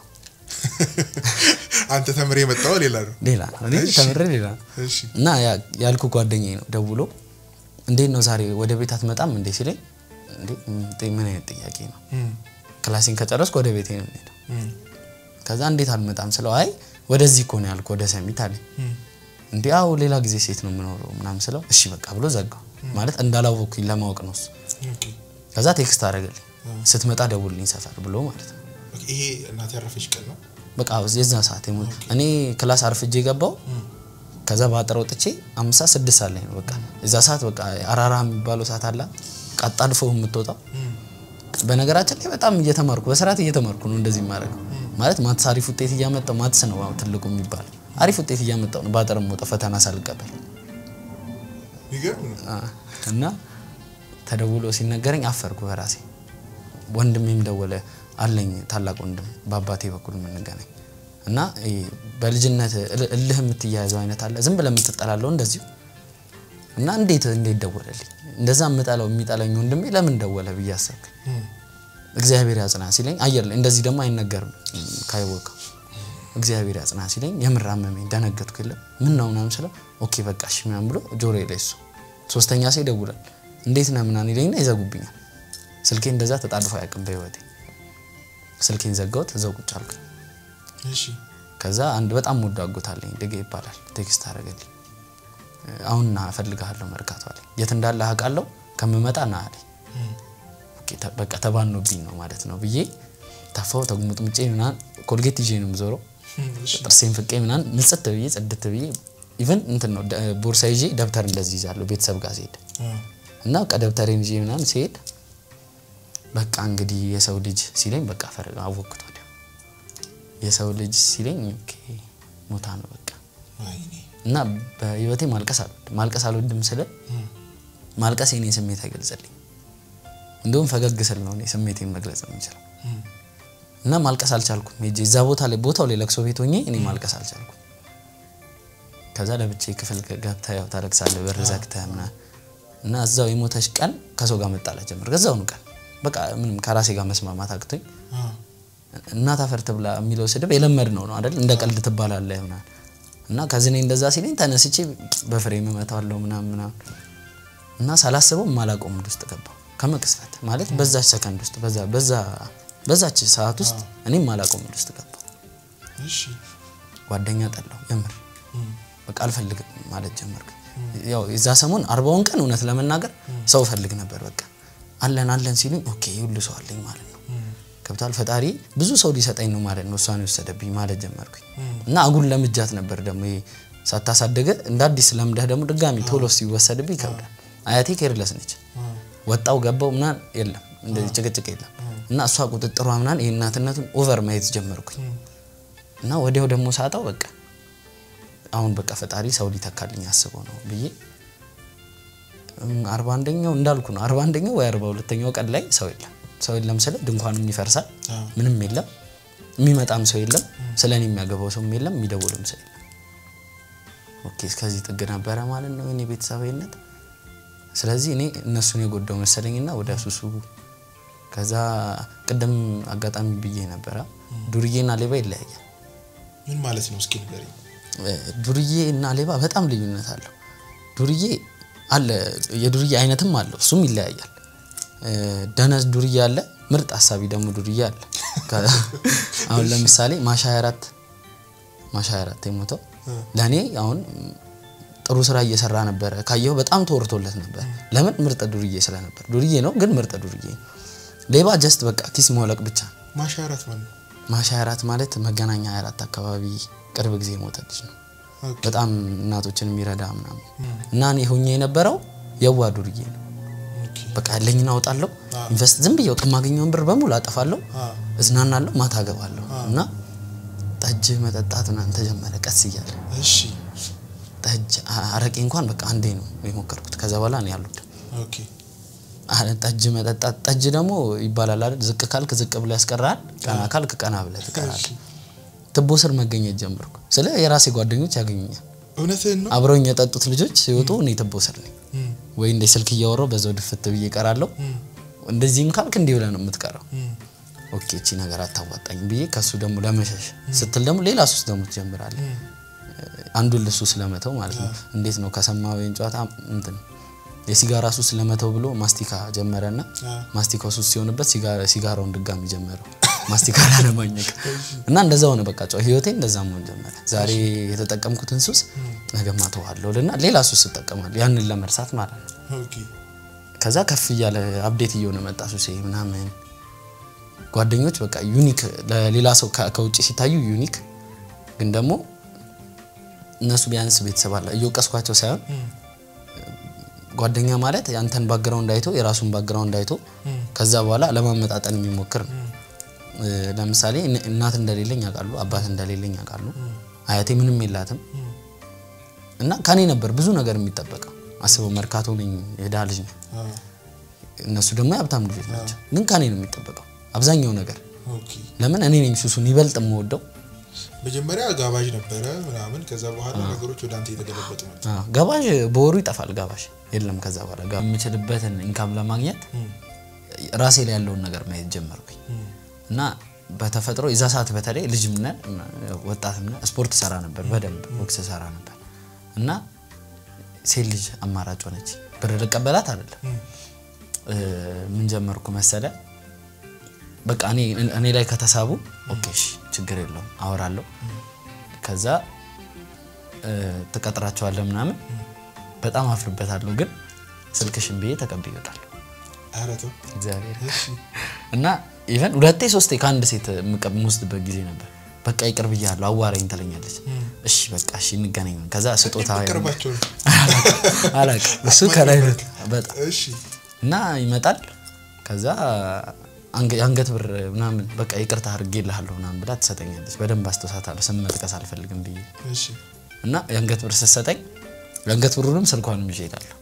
አንተ ተምሬ የመጣው ሌላ ነው ሌላ ነው እኔ ተምሬ ሌላ ነው እሺ እና ያ- ያልኩ ጓደኛዬ ነው ደውሎ እንዴት ነው ዛሬ ወደ ቤት አትመጣም እንዴ ሲለኝ እንዴ ም- ምን አይነት ጥያቄ ነው እም፣ ክላሴን ከጨረስኩ ወደ ቤቴ ነው የምሄደው እም፣ ከዛ እንዴት አልመጣም ስለው አይ ወደዚህ እኮ ነው ያልኩ ወደ ሰሚት አለኝ እም፣ እንዲ አዎ ሌላ ጊዜ ሴት ነው የምኖረው ምናምን ስለው እሺ በቃ ብሎ ዘጋው ማለት እንዳላወኩኝ ለማወቅ ነው እሱ ኦኬ ከዛ ቴክስት አደረገልኝ ስትመጣ ደውልልኝ ሰፈር ብሎ ማለት ነው ኦኬ፣ ይሄ እናት ያረፈች ቀን ነው በቃ የዛ ሰዓት የሞ እኔ ክላስ አርፍጄ ገባው ከዛ በአጥር ወጥቼ አምሳ ስድስት ሰዓት ላይ ነው በቃ የዛ ሰዓት በቃ አራራ የሚባለው ሰዓት አላ ቀጣድፎ የምትወጣው እም፣ በነገራችን ላይ በጣም እየተማርኩ በስርዓት እየተማርኩ ነው እንደዚህ የማደርገው ማለት ማትስ አሪፍ ውጤት እያመጣው ማትስ ነው አሁን ትልቁ የሚባለው አሪፍ ውጤት እያመጣው ነው በአጥር የምወጣው ፈተና ሳልቀበል የሚገርም ነው አ፣ እና ተደውሎ ሲነገረኝ አፈርኩ በራሴ ወንድሜም ደወለ አለኝ ታላቅ ወንድም በአባቴ በኩል የምንገናኝ እና ይሄ በልጅነት እል- እልህ የምትያያዘው አይነት አለ ዝም ብለህ የምትጠላለው እንደዚሁ እና እንዴት እንዴት ደወለልኝ እንደዛ የምጠላው የሚጠላኝ ወንድሜ ለምን ደወለ ብዬ አሰብኩኝ እም፣ እግዚአብሔር ያጽና ሲለኝ አየር ላይ እንደዚህ ደግሞ አይነገርም ካይወቀው እግዚአብሔር ያጽና ሲለኝ የምር አመመኝ ደነገጥኩ የለም ምን ነው ምናምን ስለው ኦኬ በቃ እሺ ምናምን ብሎ ጆሮ ላይ እሱ ሶስተኛ ሰው ይደውላል እንዴት ነህ ምናምን ይለኝና ይዘጉብኛል ስልኬ እንደዛ ተጣድፎ አያውቅም በህይወቴ ስልኬን ዘጋሁት እዛው ቁጭ አልኩ እሺ ከዛ አንድ በጣም ወዶ አጎት አለኝ ድጌ ይባላል ቴክስት አደረገልኝ አሁን ና እፈልግሃለሁ መርካቶ አለኝ የት እንዳለ አውቃለሁ ከምመጣ ና አለኝ እም፣ ኦኬ፣ ተ- በቃ ተባኖብኝ ነው ማለት ነው ብዬ ታፋው ተጉሙጥምጬ ምናምን ኮልጌት ይዤ ነው የምዞረው እም፣ እሺ ጥርሴን ፍቄ ምናምን ንጽት ብዬ ጽድት ብዬ ኢቨን እንትን ነው ደ- ቦርሳ ይዤ ደብተር እንደዚህ ይዛለሁ ቤተሰብ ጋር ሲሄድ አ፣ እና በቃ ደብተሬን ይዤ ምናምን ሲሄድ በቃ እንግዲህ የሰው ልጅ ሲለኝ በቃ ፈረ አወቅኩት ወዲያው የሰው ልጅ ሲለኝ ኦኬ ሞታ ነው በቃ ወይኔ እና በህይወቴ ማልቀስ አልወድም ማልቀስ አልወድም ስለ እም፣ ማልቀስ የኔ ስሜት አይገልጽልኝ እንደውም ፈገግ ስል ነው እኔ ስሜቴን መግለጽ የምችለው እም፣ እና ማልቀስ አልቻልኩም ሄጄ እዛ ቦታ ላይ ቦታው ላይ ለቅሶ ቤት ሆኜ እኔ ማልቀስ አልቻልኩም ከዛ ለብቼ ክፍል ገብተህ ያው ታለቅሳለህ በር ዘግተህ ምናምን እና እዛው የሞተች ቀን ከሰው ጋር መጣላት ጀመር እዛውኑ ቀን በቃ ምንም ከራሴ ጋር መስማማት አቅቶኝ አ፣ እናት አፈር ትብላ የሚለው ስድብ የለመድ ነው ነው አይደል እንደ ቀልድ ትባላለህ ምናምን እና ከዚህ እኔ እንደዛ ሲለኝ ተነስቼ በፍሬም እመታዋለሁ ምናምን ምናምን እና ሳላስበው የማላውቀው ሙድ ውስጥ ገባሁ ከመቅስፈት ማለት በዛች ሰከንድ ውስጥ በዛ በዛ በዛች ሰዓት ውስጥ እኔም የማላውቀው ሙድ ውስጥ ገባሁ እሺ ጓደኛ ጠላሁ የምር እም፣ በቃ አልፈልግም ማለት ጀመርኩ ያው የዛ ሰሞን አርባውን ቀን እውነት ለመናገር ሰው እፈልግ ነበር በቃ አለን አለን ሲሉኝ ኦኬ ሁሉ ሰው አለኝ ማለት ነው እም፣ ገብቷል ፈጣሪ ብዙ ሰው ሊሰጠኝ ነው ማለት ነው እሷን የወሰደብኝ ማለት ጀመርኩኝ እም፣ እና አጉል ለምጃት ነበር ደግሞ ይሄ ሳታሳደገ እንደ አዲስ ለምደህ ደግሞ ድጋሚ ቶሎ ሲወሰድብኝ ይከብዳል አያቴ ኬርለስ ነች አ፣ ወጣው ገባው ምናን የለም እንደዚህ ጭቅጭቅ የለም እና እሷ ቁጥጥሯ ምናን የእናትነቱን ኦቨር ማየት ጀመርኩኝ እም፣ እና ወዲያው ደግሞ ሳጣው በቃ አሁን በቃ ፈጣሪ ሰው ሊተካልኝ አስበው ነው ብዬ እም፣ አርባ አንደኛው እንዳልኩ ነው አርባ አንደኛው ወይ አርባ ሁለተኛው ቀን ላይ ሰው የለም ሰው የለም ስለ ድንኳንም ይፈርሳል አዎ። ምንም የለም የሚመጣም ሰው የለም ስለ እኔ የሚያገባው ሰውም የለም የሚደውልም ሰው የለም ኦኬ እስከዚህ ጥግ ነበረ ማለት ነው የኔ ቤተሰባዊነት ስለዚህ እኔ እነሱን የጎዳው መሰለኝና ወደ ሱሱ ከዛ ቅድም አጋጣሚ ብዬ ነበረ ዱርዬና ሌባ ይለያያል ምን ማለት ነው? እስኪ ንገረኝ። ዱርዬ እና ሌባ በጣም ልዩነት አለው። ዱርዬ አለ የዱርዬ አይነትም አለው፣ እሱም ይለያያል። እ፣ ደነዝ ዱርዬ አለ፣ ምርጥ ሀሳቢ ደግሞ ዱርዬ አለ። ከ- አሁን ለምሳሌ ማሻ 24 ማሻ 24 የሞተው ለእኔ አሁን ጥሩ ስራ እየሰራ ነበረ ካየው በጣም ተወርቶለት ነበር። ለምን ምርጥ ዱርዬ ስለነበር። ዱርዬ ነው ግን ምርጥ ዱርዬ ነው። ሌባ ጀስት በቃ ኪስ መውለቅ ብቻ ነው። ማሻራት ማለት ነው። ማሻ 24 ማለት መገናኛ 24 አካባቢ ቅርብ ጊዜ የሞተ ልጅ ነው። ኦኬ። በጣም እናቶችን የሚረዳ ምናምን እና እኔ ሆኜ የነበረው የዋ ዱርዬ ነው። ኦኬ። በቃ ያለኝን አውጣለሁ፣ ኢንቨስት ዝም ብዬ ከማገኘውን ብር በሙሉ አጠፋለሁ፣ አዎ። እዝናናለሁ፣ ማታ ገባለሁ እና ጠጅ መጠጣት ምናምን ተጀመረ ቀስ እያለ እሺ። ጠጅ አ- አረቄ እንኳን በቃ አንዴ ነው የሞከርኩት። ከዛ በኋላ እኔ አልወድም። ኦኬ። አ- ጠጅ መጠጣት ጠጅ ደግሞ ይባላል አይደል? ዝቅ ካልክ ዝቅ ብለህ ያስቀራል፣ ቀና ካልክ ቀና ብለህ ትቀራል። ትቦ ስር መገኘት ጀመርኩ። ስለ የራሴ ጓደኞች ያገኙኛል። እውነትህን ነው? አብረውኝ የጠጡት ልጆች ሲወጡ እኔ ትቦ ስር ነኝ እም፣ ወይ እንደ ስልክ እያወራው በዛው ድፍት ብዬ እቀራለሁ። እም፣ እንደዚህም ካልክ እንዲህ ብለህ ነው የምትቀረው። እም። ኦኬ እቺ ነገር አታዋጣኝ ብዬ ከሱ ደግሞ ለመሸሽ ስትል ደግሞ ሌላ ሱስ ደግሞ ትጀምራለህ። አንዱን ልሱ ስለመተው ማለት ነው። እንዴት ነው ከሰማ ወይን ጨዋታ እንትን የሲጋራ ሱስ ለመተው ብሎ ማስቲካ ጀመረና አ፣ ማስቲካው ሱስ ሲሆንበት ሲጋ- ሲጋራውን ድጋሚ ጀመረው ማስቲካ ላለማኘክ እና እንደዛ ሆነ። በቃ ጨው ህይወቴ እንደዛ መሆን ጀመረ። ዛሬ የተጠቀምኩትን ሱስ ነገ ማተዋለሁ ልና ሌላ ሱስ እጠቀማለሁ ያንን ለመርሳት ማለት ነው። ኦኬ። ከዛ ከፍ እያለ አፕዴት እየሆነ መጣ ሱሴ ምናምን ጓደኞች በቃ ዩኒክ ለሌላ ሰው ከ- ከውጭ ሲታዩ ዩኒክ ግን ደግሞ እነሱ ቢያንስ ቤተሰብ አለ እየወቀስኳቸው ሳይሆን እም፣ ጓደኛ ማለት ያንተን ባግራውንድ አይቶ የራሱን ባግራውንድ አይቶ እም፣ ከዛ በኋላ ለማመጣጠን የሚሞክር ነው። እ፣ ለምሳሌ እነ- እናት እንደሌለኝ ያውቃሉ፣ አባት እንደሌለኝ ያውቃሉ። አያቴ ምንም የላትም እም። እና ከኔ ነበር ብዙ ነገር የሚጠበቀው። አስበው መርካቶ ነኝ የድሃ ልጅ ነኝ። አ፣ እነሱ ደግሞ የሀብታም ልጆች ናቸው። ግን ከኔ ነው የሚጠበቀው አብዛኛው ነገር። ኦኬ። ለምን እኔ ነኝ ሱሱን ይበልጥ የምወደው። መጀመሪያ ጋባዥ ነበረ ምናምን፣ ከዛ በኋላ ነገሮች ወደ አንተ የተገለበጡ ናቸው። አዎ፣ ጋባዥ በወሩ ይጠፋል። ጋባዥ የለም። ከዛ በኋላ ጋ- የምችልበትን ኢንካም ለማግኘት እም፣ ራሴ ላይ ያለውን ነገር ማየት ጀመርኩኝ እም፣ እና በተፈጥሮ የዛ ሰዓት በተለይ ልጅም ነን ወጣትም ነን ስፖርት ሰራ ነበር፣ በደንብ ቦክስ ሰራ ነበር እና ሴት ልጅ አማራጭ ሆነች። ብር ልቀበላት አይደለም እም፣ እ፣ ምን ጀመርኩ መሰለ በቃ እኔ እኔ ላይ ከተሳቡ ኦኬ እሺ ችግር የለውም አወራለሁ። ከዛ እ፣ ትቀጥራቸዋለህ ምናምን በጣም አፍርበታለሁ፣ ግን ስልክሽን ብዬ ተቀብዬ እወጣለሁ። ኧረ ተው። እግዚአብሔር እሺ። እና ኢቨን ሁለቴ ሶስቴ ከአንድ ሴት የምቀ- የምወስድበት ጊዜ ነበር። በቃ ይቅር ብያለሁ አዋራኝ ትለኛለች። እሺ በቃ እሺ እንገናኝ። ከዛ ስጦታ ቅርባቸው ነው። አላውቅም እሱ ከላይ ነው በጣም እሺ። እና ይመጣል። ከዛ አንገ- የአንገት ብር ምናምን በቃ ይቅርታ አድርጌልሃለሁ ምናምን ብላ ትሰጠኛለች። በደንብ አስታውሳታለሁ። ስም መጥቀስ አልፈልግም ብዬ እሺ። እና የአንገት ብር ስትሰጠኝ የአንገት ብሩንም ስልኳንም ይዤ እሄዳለሁ።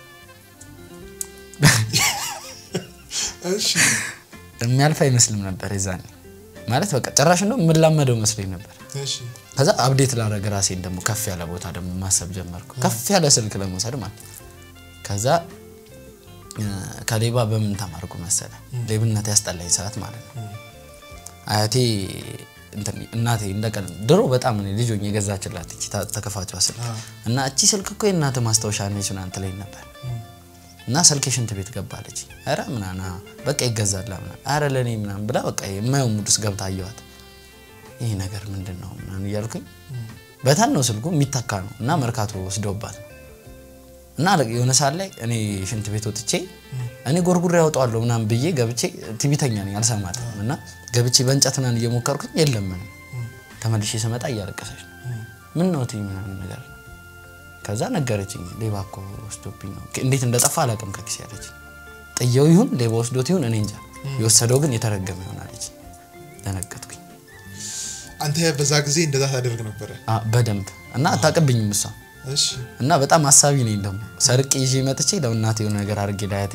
እሺ። የሚያልፍ አይመስልም ነበር የዛኔ ማለት በቃ ጭራሽ እንደው የምላመደው መስሎኝ ነበር። እሺ። ከዛ አብዴት ላደረግ ራሴን ደግሞ ከፍ ያለ ቦታ ደግሞ ማሰብ ጀመርኩ። ከፍ ያለ ስልክ ለመውሰድ ማለት ነው። ከዛ እ፣ ከሌባ በምን ተማርኩ መሰለ ሌብነት ያስጠላኝ ሰዓት ማለት ነው። አያቴ እንትን እናቴ እንደቀል ድሮ በጣም እኔ ልጅ ሆኜ የገዛችላት እቺ ታ- ተከፋቿ ስልክ እና እቺ ስልክ እኮ የእናት ማስታወሻ ነች ምናምን ትለኝ ነበር እና ስልክ ሽንት ቤት ገባለች። ኧረ ምናምን አዎ፣ በቃ ይገዛላ ምናምን ኧረ ለእኔ ምናምን ብላ በቃ የማየው ሙድ ውስጥ ገብታ አየኋት። ይህ ነገር ምንድን ነው ምናምን እያልኩኝ በታን ነው ስልኩ የሚተካ ነው እና መርካቶ ወስደውባት ነው እና የሆነ ሰዓት ላይ እኔ ሽንት ቤት ወጥቼ እኔ ጎርጉሬ ያወጣዋለሁ ምናምን ብዬ ገብቼ ቲቪተኛ ነኝ አልሰማትም እና ገብቼ በእንጨት ምናምን እየሞከርኩኝ የለም ምንም ተመልሼ ስመጣ እያለቀሰች ነው ምን ነው ትይ ምናምን ነገር ነው ከዛ ነገረችኝ ሌባ እኮ ወስዶብኝ ነው እንዴት እንደጠፋ አላውቅም ከኪስ ያለች ጥየው ይሁን ሌባ ወስዶት ይሁን እኔ እንጃ የወሰደው ግን የተረገመ ይሆናለች ደነገጥኩኝ አንተ በዛ ጊዜ እንደዛ ታደርግ ነበረ? አ፣ በደንብ እና አታውቅብኝም እሷ እሺ። እና በጣም አሳቢ ነኝ ደግሞ ሰርቅ ይዤ መጥቼ ለእናቴ የሆነ ነገር አድርጌ ለአያቴ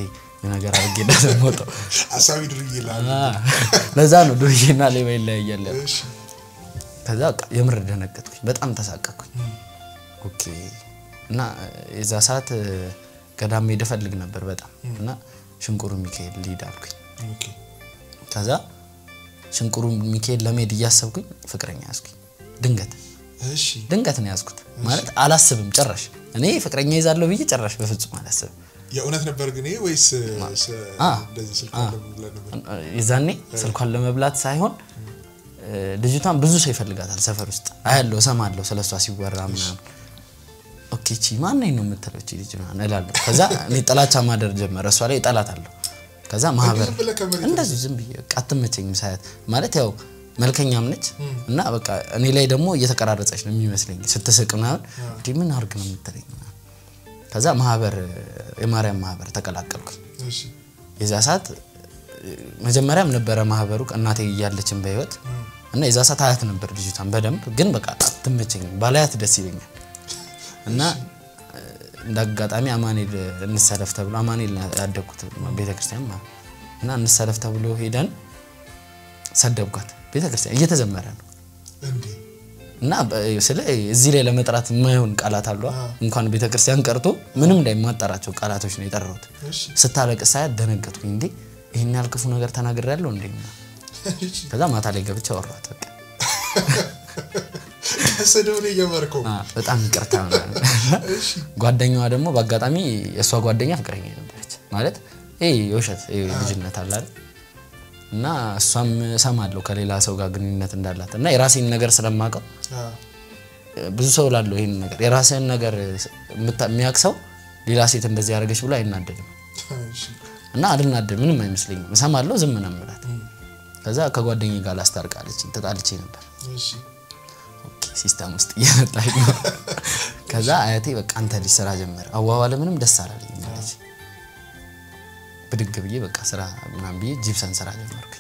ነገር አድርጌ እንደሰሞጠው አሳቢ ድርዬ ላል ለዛ ነው ዱርዬና ሌባ ይለያያል ያልኩት። እሺ ከዛ በቃ የምር ደነገጥኩኝ፣ በጣም ተሳቀቅኩኝ። ኦኬ እና የዛ ሰዓት እ፣ ገዳም መሄድ እፈልግ ነበር በጣም እና ሽንቁሩ ሚካኤል ልሂድ አልኩኝ። ኦኬ ከዛ ሽንቁሩ ሚካኤል ለመሄድ እያሰብኩኝ ፍቅረኛ ያዝኩኝ። ድንገት እሺ ድንገት ነው ያዝኩት ማለት አላስብም ጭራሽ። እኔ ፍቅረኛ ይዛለሁ ብዬ ጭራሽ በፍጹም አላስብም። የእውነት ነበር ግን ይሄ ወይስ ስ- አ። እንደዚህ ስልክ ብለን ነበር የዛኔ ስልኳን ለመብላት ሳይሆን እ፣ ልጅቷን ብዙ ሰው ይፈልጋታል ሰፈር ውስጥ አያለሁ፣ እሰማለሁ ስለ እሷ ሲወራ ምናምን። ኦኬ ቺ ማነኝ ነው የምትለው ቺ ልጅ ምናምን እላለሁ። ከዛ እኔ ጥላቻ ማደር ጀመረ እሷ ላይ እጠላታለሁ። ከዛ ማህበር ዝም ብለህ ከመሬት እንደዚህ ዝም ብዬ በቃ አትመቸኝም ሳያት ማለት ያው መልከኛም ነች እና በቃ እኔ ላይ ደግሞ እየተቀራረጸች ነው የሚመስለኝ ስትስቅ ምናምን እንዲህ ምን አድርግ ነው የምትለኝ ምናምን። ከዛ ማህበር የማርያም ማህበር ተቀላቀልኩኝ። እሺ የዛ ሰዓት እ፣ መጀመሪያም ነበረ ማህበሩ እናቴ እያለችን በህይወት እና የዛ ሰዓት አያት ነበር ልጅቷን በደንብ ግን በቃ አትመቸኝም ባላያት ደስ ይለኛል እና እ፣ እንደ አጋጣሚ አማኔል እንሰለፍ ተብሎ አማኔል ያደግኩት ቤተክርስቲያን ማለት ነው። እና እንሰለፍ ተብሎ ሄደን ሰደብኳት ቤተክርስቲያን እየተዘመረ ነው እንዴ እና በ- ስለ እዚህ ላይ ለመጥራት የማይሆን ቃላት አሏ እንኳን ቤተክርስቲያን ቀርቶ ምንም ላይ የማጠራቸው ቃላቶች ነው የጠራሁት እሺ ስታለቅስ ሳያት ደነገጥኩኝ። እንዴ ይህን ያህል ክፉ ነገር ተናግሬያለሁ እንዴ? እሺ ከዛ ማታ ላይ ገብቼ አወራኋት። በቃ ከስድብ ነው የጀመርከው አ፣ በጣም ይቅርታ ምናምን። እሺ ጓደኛዋ ደግሞ በአጋጣሚ የእሷ ጓደኛ ፍቅረኛ ነበረች። ማለት ይሄ የውሸት ይሄ ልጅነት አለ አይደል? እና እሷም እሰማለሁ ከሌላ ሰው ጋር ግንኙነት እንዳላት እና የራሴን ነገር ስለማውቀው አ ብዙ ሰው ላለው ይህን ነገር የራስህን ነገር የምታ- የሚያውቅ ሰው ሌላ ሴት እንደዚህ ያደረገች ብሎ አይናደድም። እሺ እና አልናደድ ምንም አይመስለኝም። እሰማለሁ ዝም ነው የምላት። ከዛ ከጓደኛዬ ጋር ላስታርቃለች ተጣልቼ ነበር። እሺ ኦኬ ሲስተም ውስጥ እየመጣች ነው። ከዛ አያቴ በቃ አንተ ልጅ ስራ ጀመረ አዋዋለ ምንም ደስ አላለኝ አለች። ብድግ ብዬ በቃ ስራ ምናምን ብዬ ጂፕሰን ስራ ጀመርኩኝ።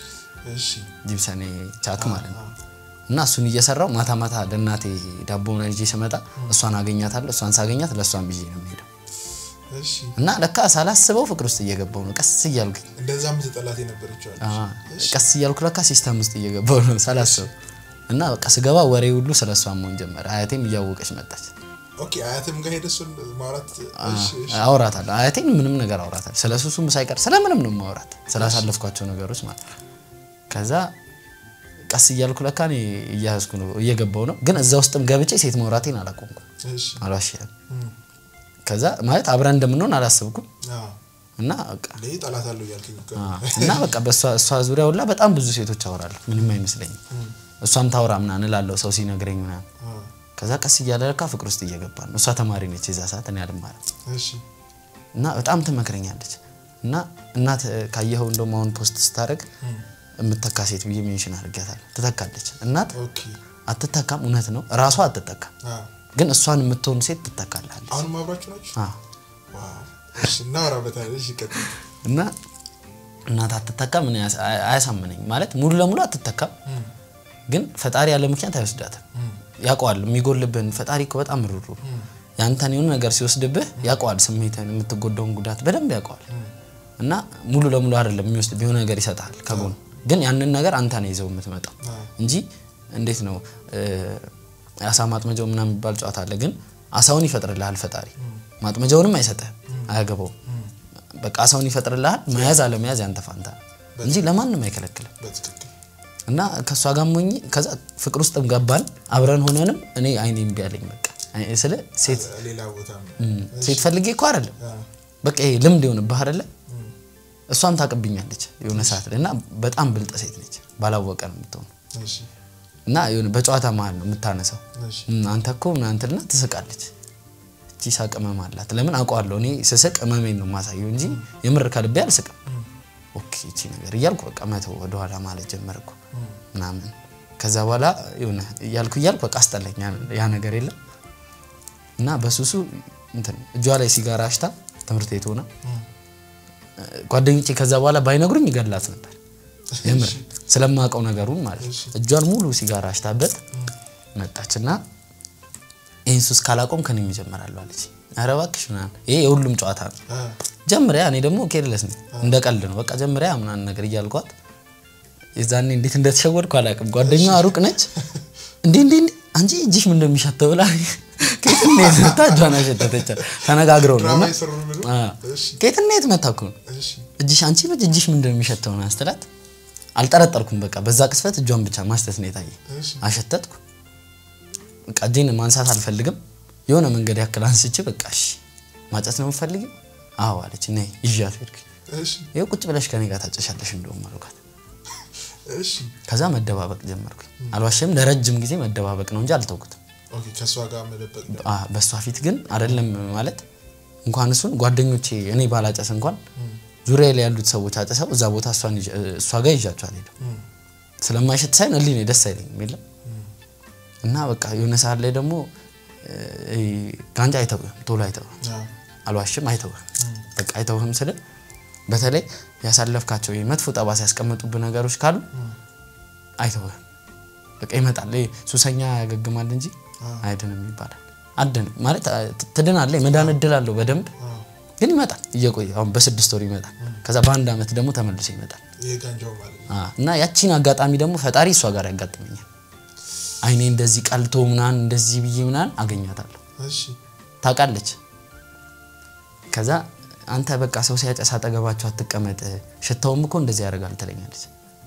እሺ ጂፕሰን ቻክ ማለት ነው። እና እሱን እየሰራው ማታ ማታ ለእናቴ ዳቦ ምናምን ይዤ ስመጣ እሷን አገኛታለሁ። እሷን ሳገኛት ለእሷን ብዬ ነው የምሄደው። እሺ እና ለካ ሳላስበው ፍቅር ውስጥ እየገባው ነው ቀስ እያልኩኝ እንደዛ ምትጠላት የነበረችው አለች አዎ፣ ቀስ እያልኩ ለካ ሲስተም ውስጥ እየገባው ነው ሳላስበው። እና በቃ ስገባ ወሬ ሁሉ ስለ እሷ መሆን ጀመረ። አያቴም እያወቀች መጣች። ኦኬ አያትም ጋር ሄደህ እሱን ማውራት እሺ እሺ አውራታለሁ አያቴን ምንም ነገር አውራታለሁ። ስለ ሱሱም ሳይቀር ስለ ምንም ነው ማውራት ስላሳለፍኳቸው ነገሮች ማለት ነው። ከዛ ቀስ እያልኩ ለካ እኔ እያያዝኩ ነው እየገባው ነው። ግን እዛ ውስጥም ገብቼ ሴት ማውራቴን አላቆምኩም፣ እሺ አልዋሽም። እም ከዛ ማለት አብረን እንደምንሆን አላሰብኩም አዎ እና በቃ ለይ ጠላት አለው እያልከኝ እኮ ነው። አዎ። እና በቃ በእሷ እሷ ዙሪያ ሁላ በጣም ብዙ ሴቶች አወራለሁ። ምንም አይመስለኝም። እሷም ታውራ ምናምን እላለሁ ሰው ሲነግረኝ ምናምን። አዎ ከዛ ቀስ እያለ ለካ ፍቅር ውስጥ እየገባ ነው። እሷ ተማሪ ነች የዛ ሰዓት እኔ አልማርም። እሺ እና በጣም ትመክረኛለች። እና እናት እ፣ ካየኸው እንደውም አሁን ፖስት ስታደርግ የምተካ ሴት ብዬ ሜንሽን አድርጊያታለሁ። ትተካለች። እናት ኦኬ አትተካም፣ እውነት ነው። ራሷ አትተካም፣ አዎ ግን እሷን የምትሆን ሴት ትተካላለች። አሁንም አብራችሁ ናችሁ? አዎ። ዋው እሺ እናወራበታለን። እሺ ቀጥል። እና እናት አትተካም፣ እኔ አያስ- አያ- አያሳምነኝ ማለት ሙሉ ለሙሉ አትተካም፣ ግን ፈጣሪ ያለ ምክንያት አይወስዳትም። ያውቀዋል የሚጎልብህን። ፈጣሪ እኮ በጣም ሩሩ ያንተን የሆነ ነገር ሲወስድብህ ያውቀዋል፣ ስሜትን የምትጎዳውን ጉዳት በደንብ ያውቀዋል። እና ሙሉ ለሙሉ አይደለም የሚወስድብህ የሆነ ነገር ይሰጥሃል ከጎን፣ ግን ያንን ነገር አንተ ነው ይዘው የምትመጣው እንጂ እንዴት ነው እ፣ አሳ ማጥመጃው ምናምን የሚባል ጨዋታ አለ። ግን አሳውን ይፈጥርልሃል ፈጣሪ፣ ማጥመጃውንም አይሰጥህም፣ አያገባውም። በቃ አሳውን ይፈጥርልሃል። መያዝ አለመያዝ ያንተ ፋንታ ነው እንጂ ለማንም አይከለክልም። በትክክል እና ከእሷ ጋር ሞኝ ከዛ ፍቅር ውስጥም ገባን አብረን ሆነንም እኔ አይኔ እምቢ አለኝ። በቃ አይ- ስለ ሴት ሌላ ቦታ ነው። እም፣ ሴት ፈልጌ እኮ አይደለም አዎ በቃ ይሄ ልምድ የሆንብህ አይደለ እሷም ታቅብኛለች የሆነ ሰዓት ላይ እና በጣም ብልጥ ሴት ነች ባላወቀ ነው የምትሆነው እሺ እና የሆነ በጨዋታ መሀል ነው የምታነሳው እሺ እም፣ አንተ እኮ ምናምን ትልና ትስቃለች እቺ ሳቅ እመም አላት ለምን አውቀዋለሁ እኔ ስስቅ እመሜን ነው የማሳየው እንጂ የምር ከልቤ አልስቅም ኦኬ እቺ ነገር እያልኩ በቃ መተው ወደኋላ ማለት ጀመርኩ ምናምን ከዛ በኋላ የሆነ እያልኩ እያልኩ በቃ አስጠላኝ ያ- ያ ነገር የለም እና በሱሱ እንትን እጇ ላይ ሲጋራ አሽታ ትምህርት ቤት ሆና ጓደኞቼ ከዛ በኋላ ባይነግሩኝ ይገላት ነበር የምር ስለማውቀው ነገሩን ማለት ነው። እጇን ሙሉ ሲጋራ አሽታበት መጣች እና ይህን ሱስ ካላቆም ከኔ ይጀምራሉ አለች። ኧረ እባክሽ ምናምን ይሄ የሁሉም ጨዋታ ነው። አዎ ጀምሪያ እኔ ደግሞ ኬርለስ ነኝ እንደ ቀልድ ነው በቃ ጀምሪያ ምናምን ነገር እያልኳት የዛኔ እንዴት እንደተሸወድኩ አላውቅም ጓደኛዋ ሩቅ ነች እንዴ እንዴ እንዴ አንቺ እጅሽ ምን እንደሚሸተው ብላ ከየት እንዴት መታ እጇን አሸተተች ተነጋግረው ነው እና ድራማ የሰሩ ነው? አዎ። እሺ። ከየት እንዴት መታ እኮ ነው እሺ እጅሽ አንቺ ልጅ እጅሽ ምን እንደሚሸተው ነው ስትላት አልጠረጠርኩም በቃ በዛ ቅስፈት እጇን ብቻ ማሽተት ነው የታየ እሺ አሸተትኩ በቃ እጄን ማንሳት አልፈልግም የሆነ መንገድ ያክል አንስቼ በቃ እሺ ማጨስ ነው የምፈልጊው አዎ አለች ነይ ይዣት ሄድኩ እሺ ይኸው ቁጭ ብለሽ ከኔ ጋር ታጨሻለሽ እንደውም አልኳት እሺ ከዛ መደባበቅ ጀመርኩኝ አልዋሸም ለረጅም ጊዜ መደባበቅ ነው እንጂ አልተውኩትም ኦኬ ከእሷ ጋር መደበቅ አ፣ በእሷ ፊት ግን አይደለም ማለት እንኳን እሱን ጓደኞቼ እኔ ባላጨስ እንኳን ዙሪያ ላይ ያሉት ሰዎች አጨሰው እዛ ቦታ እሷን ይዤ- እሷ ጋር ይዣቸው አልሄድም ስለማይሸት ሳይሆን እሊ ነው ደስ አይለኝም የለም እና በቃ የሆነ ሰዓት ላይ ደግሞ እ፣ ጋንጃ አይተውህም ቶሎ አይተውህም አልዋሽም አይተውህም በቃ አይተውህም ስል በተለይ ያሳለፍካቸው ይሄ መጥፎ ጠባሳ ያስቀመጡብህ ነገሮች ካሉ አይተውህም በቃ ይመጣል ይሄ ሱሰኛ ያገግማል እንጂ አይድንም ይባላል አድንም ማለት አ፣ ት- ትድናለህ የመዳን እድል አለው በደንብ ግን ይመጣል እየቆየ አሁን በስድስት ወር ይመጣል ከዛ በአንድ ዓመት ደግሞ ተመልሶ ይመጣል ይሄ ጋንጃው ማለት ነው አ፣ እና ያቺን አጋጣሚ ደግሞ ፈጣሪ እሷ ጋር ያጋጥመኛል አይኔ እንደዚህ ቀልቶ ምናምን እንደዚህ ብዬ ምናምን አገኛታለሁ እሺ ታውቃለች ከዛ አንተ በቃ ሰው ሲያጨስ አጠገባቸው አትቀመጥ ሽታውም እኮ እንደዚህ ያደርጋል ትለኛለች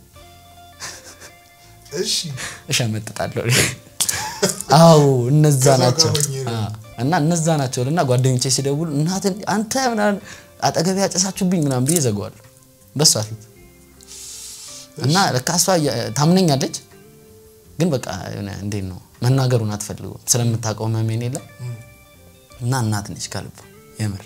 እሺ እሸመጥጣለሁ አዎ እነዛ ከዛ ጋር ናቸው ሆኜ ነው። አ፣ እና እነዛ ናቸው እና ጓደኞቼ ሲደውሉ እናትን አንተ ምናምን አጠገቤ ያጨሳችሁብኝ ምናምን ብዬ ዘገዋለሁ በሷ ፊት እና ለካ እሷ እያ- ታምነኛለች ግን በቃ የሆነ እንዴት ነው መናገሩን አትፈልገውም ስለምታውቀው መሜን የለም እና እናት ነች ከልቧ የምር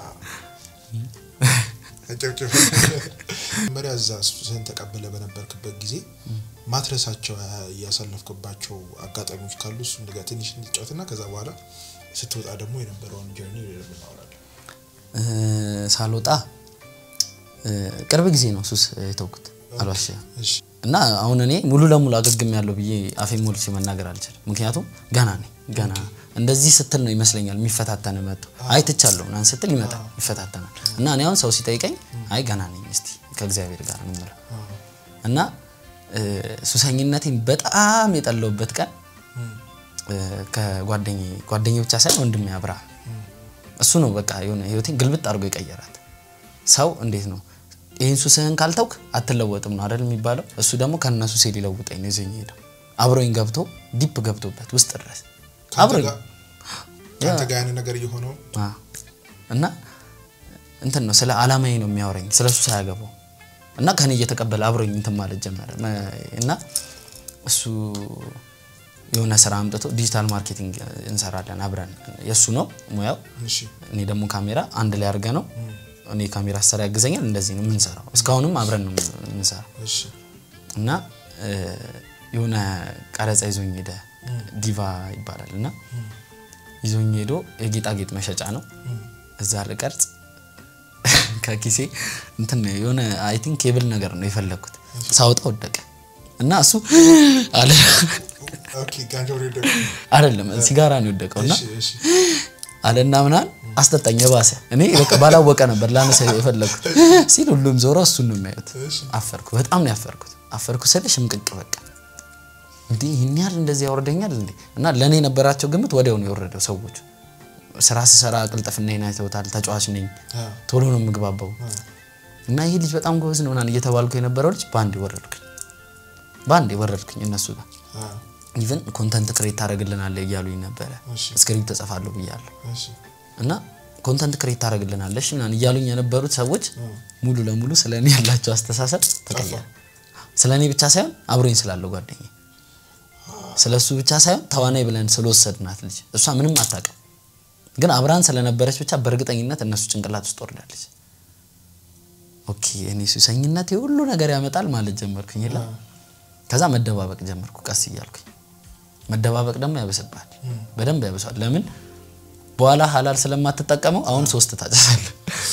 አጨብጭብ መጀመሪያ እዛ ስህን ተቀበለ በነበርክበት ጊዜ ማትረሳቸው እያሳለፍክባቸው አጋጣሚዎች ካሉ እሱ እንደጋ ትንሽ እንጫወትና ከዛ በኋላ ስትወጣ ደግሞ የነበረውን ጀርኒ እናወራለን እ፣ ሳልወጣ እ፣ ቅርብ ጊዜ ነው ሱስ የተውኩት አልዋሽም እሺ እና አሁን እኔ ሙሉ ለሙሉ አገግም ያለው ብዬ አፌ ሞልቼ መናገር አልችልም። ምክንያቱም ገና ነኝ። ገና እንደዚህ ስትል ነው ይመስለኛል የሚፈታተን መጥቶ አይ ትቻለሁ ምናምን ስትል ይመጣል ይፈታተናል። እና እኔ አሁን ሰው ሲጠይቀኝ አይ ገና ነኝ እስቲ ከእግዚአብሔር ጋር ነው የምለው እና እ፣ ሱሰኝነቴን በጣም የጠለውበት ቀን እ፣ ከጓደኛዬ ጓደኛዬ ብቻ ሳይሆን ወንድሜ አብርሃም እሱ ነው በቃ የሆነ ህይወቴን ግልብጥ አድርጎ የቀየራት። ሰው እንዴት ነው ይህን ሱስህን ካልተውክ አትለወጥም ነው አይደል የሚባለው። እሱ ደግሞ ከነ ሱሴ ሊለውጠኝ ነው ይዘኝ ሄደው አብሮኝ ገብቶ ዲፕ ገብቶበት ውስጥ ድረስ ከአንተ አብሮኝ ጋር- ከአንተ ጋር ያንን ነገር እየሆነው አ፣ እና እንትን ነው ስለ አላማዬ ነው የሚያወራኝ ስለ ሱስ አያገባው እና ከኔ እየተቀበለ አብሮኝ እንትን ማለት ጀመረ መ- እና እሱ የሆነ ስራ አምጥቶ ዲጂታል ማርኬቲንግ እንሰራለን አብረን የእሱ ነው ሙያው እሺ እኔ ደግሞ ካሜራ አንድ ላይ አድርገ ነው እኔ ካሜራ አሰራ ያግዘኛል እንደዚህ ነው የምንሰራው እስካሁንም አብረን ነው የምንሰራው እሺ እና እ፣ የሆነ ቀረጻ ይዞኝ ሄደ ዲቫ ይባላል እና ይዞኝ ሄዶ የጌጣጌጥ መሸጫ ነው እዛ ልቀርጽ ከኪሴ እንትን የሆነ አይ ቲንክ ኬብል ነገር ነው የፈለግኩት ሳውጣ ወደቀ እና እሱ አለ ኦኬ ጋንጃው ላይ ደግሞ አይደለም ሲጋራ ነው የወደቀው እና እሺ እሺ አለና ምናምን አስጠጣኝ የባሰ እኔ በቃ ባላወቀ ነበር ላነሳ የፈለግኩት ሲል ሁሉም ዞሮ እሱን ነው የሚያዩት እሺ አፈርኩ በጣም ነው ያፈርኩት አፈርኩ ስል ሽምቅቅ በቃ እንዲህ ይህን ያህል እንደዚህ ያወርደኛል እንዴ እና ለእኔ የነበራቸው ግምት ወዲያው ነው የወረደው ሰዎቹ ስራ ስሰራ ቅልጥፍናዬን አይተውታል ተጫዋች ነኝ አ ቶሎ ነው የምግባባው እና ይህ ልጅ በጣም ጎበዝ ነው ምናምን እየተባልኩ የነበረው ልጅ በአንድ ወረድኩኝ በአንድ ወረድኩኝ እነሱ ጋር አ ኢቨን ኮንተንት ክሬት ታደረግልናለህ እያሉኝ ነበረ እሺ ስክሪፕት ተጽፋለሁ ብያለሁ እሺ እና ኮንተንት ክሬት ታደረግልናለሽ ምናምን እያሉኝ የነበሩት ሰዎች ሙሉ ለሙሉ ስለ እኔ ያላቸው አስተሳሰብ ተቀየረ። ስለ እኔ ብቻ ሳይሆን አብሮኝ ስላለው ጓደኛ ስለ እሱ ብቻ ሳይሆን ተዋናይ ብለን ስለወሰድናት ልጅ እሷ ምንም አታውቅም፣ ግን አብራን ስለነበረች ብቻ በእርግጠኝነት እነሱ ጭንቅላት ውስጥ ወርዳለች። ኦኬ እኔ ሱሰኝነት የሁሉ ነገር ያመጣል ማለት ጀመርኩኝ። የለ ከዛ መደባበቅ ጀመርኩ ቀስ እያልኩኝ። መደባበቅ ደግሞ ያበስባል፣ በደንብ ያበሷል። ለምን በኋላ ሀላል ስለማትጠቀመው አሁን ሶስት ታጨሳለህ።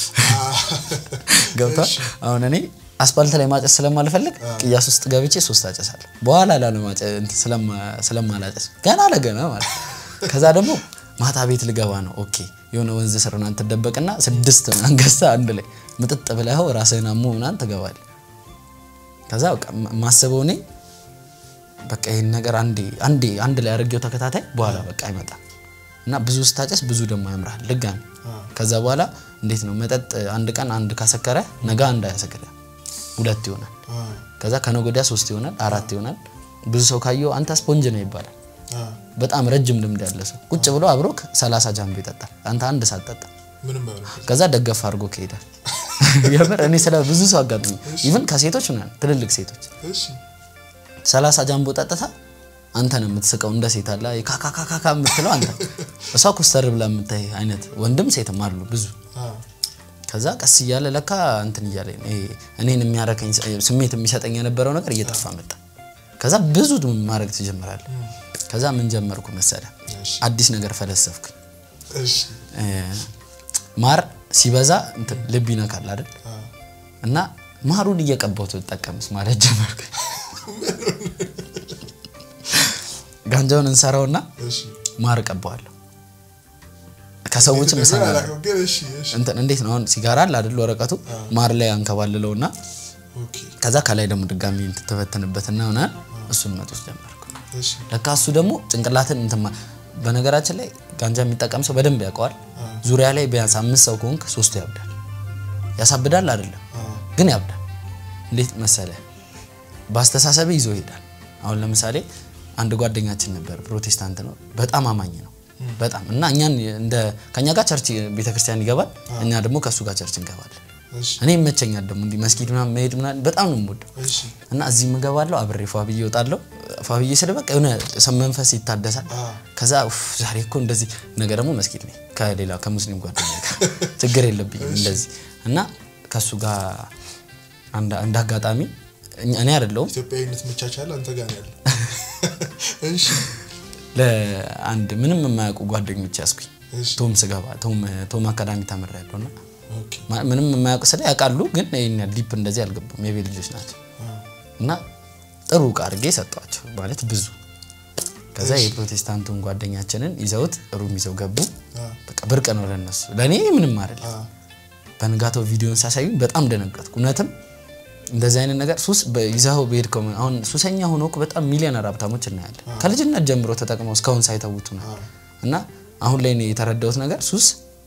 ገብቷል። አሁን እኔ አስፓልት ላይ ማጨስ ስለማልፈልግ ቅያስ ውስጥ ገብቼ ሶስት አጨሳለሁ። በኋላ ላለማጨ እንትን ስለማ- ስለማላጨስ ገና ለገና ማለት ነው። ከዛ ደግሞ ማታ ቤት ልገባ ነው። ኦኬ የሆነ ወንዝ ስር ምናምን ትደበቅና ስድስት ምናምን ገዝተህ አንድ ላይ ምጥጥ ብለኸው ራስህን አሞ ምናምን ትገባለህ። ከዛ በቃ ማስበው እኔ በቃ ይህን ነገር አንዴ አንዴ አንድ ላይ አድርጌው ተከታታይ በኋላ በቃ አይመጣም እና ብዙ ስታጨስ ብዙ ደግሞ ያምራል ድጋሚ ከዛ በኋላ እንዴት ነው መጠጥ አንድ ቀን አንድ ካሰከረ ነገ አንድ አያሰክረ ሁለት ይሆናል ከዛ ከነገ ወዲያ ሶስት ይሆናል አራት ይሆናል ብዙ ሰው ካየው አንተ ስፖንጅ ነው ይባላል በጣም ረጅም ልምድ ያለ ሰው ቁጭ ብሎ አብሮክ ሰላሳ ጃምቦ ይጠጣል አንተ አንድ ሳትጠጣ ምንም አይሆንም። ከዛ ደገፍ አድርጎ ከሄዳል የምር እኔ ስለ ብዙ ሰው አጋጥሞኝ ኢቭን ከሴቶች ምናምን ትልልቅ ሴቶች እሺ ሰላሳ ጃምቦ ጠጥታ አንተ ነው የምትስቀው እንደ ሴት አለ ካካካካካ የምትለው አንተ እሷ ኮስተር ብላ የምታይ አይነት ወንድም ሴትም አሉ ብዙ አ ከዛ ቀስ እያለ ለካ እንትን እያለ ይሄ እኔን የሚያረከኝ ስሜት የሚሰጠኝ የነበረው ነገር እየጠፋ መጣ ከዛ ብዙ ማድረግ ትጀምራለህ ከዛ ምን ጀመርኩ መሰለ እሺ አዲስ ነገር ፈለሰፍኩኝ እሺ እ፣ ማር ሲበዛ እንትን ልብ ይነካል አይደል አ እና ማሩን እየቀባሁት ተጠቀምስ ማለት ጀመርኩ ጋንጃውን እንሰራውና እሺ ማር ቀባዋለሁ ከሰዎችም ነገር እሰማለሁ አላውቅም፣ ግን እሺ እሺ እንትን እንዴት ነው አሁን ሲጋራ አለ አይደል ወረቀቱ ማር ላይ አንከባልለውና ኦኬ ከዛ ከላይ ደግሞ ድጋሚ ትተበተንበትና ሆነ እሱን መጦስ ጀመርኩ እሺ ለካ እሱ ደግሞ ጭንቅላትን እንትን ማ- በነገራችን ላይ ጋንጃ የሚጠቀም ሰው በደንብ ያውቀዋል ዙሪያ ላይ ቢያንስ አምስት ሰው ከሆንክ ሶስቱ ያብዳል ያሳብዳል አይደለም አ ግን ያብዳል እንዴት መሰለ በአስተሳሰብ ይዞ ይሄዳል አሁን ለምሳሌ አንድ ጓደኛችን ነበር ፕሮቴስታንት ነው በጣም አማኝ ነው በጣም እና እኛን እንደ ከኛ ጋር ቸርች ቤተክርስቲያን ይገባል እኛ ደግሞ ከእሱ ጋር ቸርች እንገባለን እሺ እኔ ይመቸኛል ደግሞ እንዲህ መስጊድ ምናምን መሄድ ምናምን በጣም ነው የምወደው እሺ እና እዚህ የምገባለሁ አብሬ ፏብዬ እወጣለሁ ፏብዬ ስለ በቃ የሆነ ሰው መንፈስ ይታደሳል አ ከዛ ኡፍ ዛሬ እኮ እንደዚህ ነገ ደግሞ መስጊድ ነኝ ከሌላ ከሙስሊም ጓደኛ ጋር ችግር የለብኝም እንደዚህ እና ከእሱ ጋር አንድ አንድ አጋጣሚ እኛ- እኔ አይደለሁም ኢትዮጵያዊነት መቻቻል አንተ ጋር ነው ያለው። እሺ ለአንድ ምንም የማያውቁ ጓደኞች ያስኩኝ እሺ ቶም ስገባ ቶም ቶም አካዳሚ ተምሬያለሁ እና ኦኬ ማ- ምንም የማያውቁ ስለ ያውቃሉ ግን ይሄን ያህል ዲፕ እንደዚህ አልገቡም የቤት ልጆች ናቸው አ እና ጥሩ እቃ አድርጌ ሰጧቸው ማለት ብዙ ከዛ የፕሮቴስታንቱን ጓደኛችንን ይዘውት ሩም ይዘው ገቡ አ በቃ ብርቅ ነው ለነሱ ለእኔ ምንም አይደለም አ በንጋታው ቪዲዮን ሳሳዩኝ በጣም ደነገጥኩ እውነትም እንደዚህ አይነት ነገር ሱስ በ- ይዘኸው በሄድከው ምን- አሁን ሱሰኛ ሆኖ እኮ በጣም ሚሊዮነር ሀብታሞች እናያለን ከልጅነት ጀምሮ ተጠቅመው እስካሁን ሳይተውቱ ነው እና አሁን ላይ እኔ የተረዳሁት ነገር ሱስ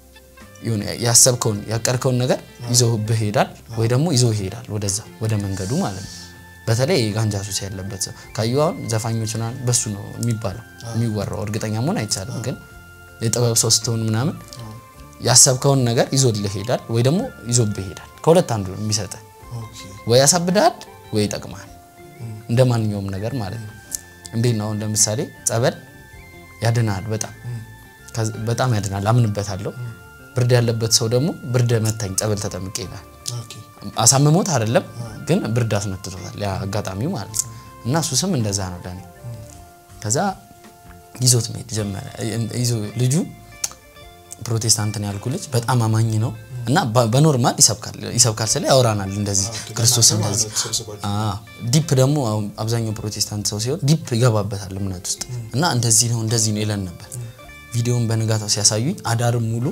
የሆነ ያሰብከውን ያቀድከውን ነገር ይዘውብህ ይሄዳል ወይ ደግሞ ይዞ ይሄዳል ወደዛ ወደ መንገዱ ማለት ነው በተለይ የጋንጃ ሱስ ያለበት ሰው ካዩ አሁን ዘፋኞች ምናምን በሱ ነው የሚባለው የሚወራው እርግጠኛ መሆን አይቻልም ግን የጥበብ ሰው ስትሆን ምናምን ያሰብከውን ነገር ይዞልህ ይሄዳል ወይ ደግሞ ይዞብህ ይሄዳል ከሁለት አንዱ ነው የሚሰጥህ ኦኬ ወይ ያሳብድሃል ወይ ይጠቅምሃል እንደ ማንኛውም ነገር ማለት ነው እንዴት ነው አሁን ለምሳሌ ጸበል ያድናል በጣም ከዚ- በጣም ያድናል አምንበታለሁ ብርድ ያለበት ሰው ደግሞ ብርድ መታኝ ጸበል ተጠምቄ ይላል ኦኬ አሳምሞት አይደለም ግን ብርድ አስመትቶታል ያ አጋጣሚው ማለት ነው እና እሱ ስም እንደዛ ነው ለኔ ከዛ ይዞት መሄድ ጀመረ ይዞ ልጁ ፕሮቴስታንትን ያልኩ ልጅ በጣም አማኝ ነው እና በ- በኖርማል ይሰብካል ይሰብካል ስለ ያወራናል እንደዚህ ክርስቶስ ለእናንተ እንደዚህ ማለት ተሰብስባችሁ አዎ ዲፕ ደግሞ አሁን አብዛኛው ፕሮቴስታንት ሰው ሲሆን ዲፕ ይገባበታል እምነት ውስጥ እና እንደዚህ ነው እንደዚህ ነው ይለን ነበር ቪዲዮውን በንጋታው ሲያሳዩኝ አዳርም ሙሉ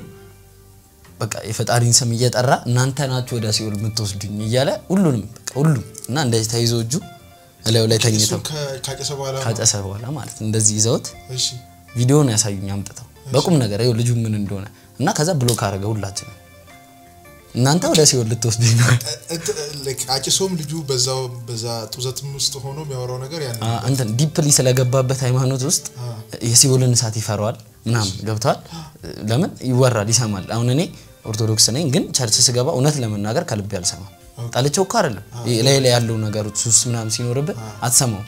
በቃ የፈጣሪን ስም እየጠራ እናንተ ናችሁ ወደ ሲኦል የምትወስዱኝ እያለ ሁሉንም በቃ ሁሉም እና እንደዚህ ተይዞ እጁ እላዩ ላይ ተኝተው እሱን ከ- ካጨሰ በኋላ ነው? ካጨሰ በኋላ ማለት ነው እንደዚህ ይዘውት እሺ ቪዲዮውን ያሳዩኝ አምጥተው በቁም ነገር ይኸው ልጁ ምን እንደሆነ እና ከዛ ብሎክ አደረገ ሁላችንም እናንተ ወደ ሲኦል ልትወስዱኝ ነው እ- እንት- like አጭሶም ልጁ በዛው በዛ ጡዘትም ውስጥ ሆኖ የሚያወራው ነገር ያን አ- እንትን ዲፕሊ ስለገባበት ሃይማኖት ውስጥ የሲኦልን እሳት ይፈራዋል ምናምን ገብተዋል ለምን ይወራል ይሰማል አሁን እኔ ኦርቶዶክስ ነኝ ግን ቸርች ስገባ እውነት ለመናገር ከልቤ አልሰማም ጠልቼው እኮ አይደለም ላይ ላይ ያለው ነገሮች ሱስ ምናምን ሲኖርብህ አትሰማው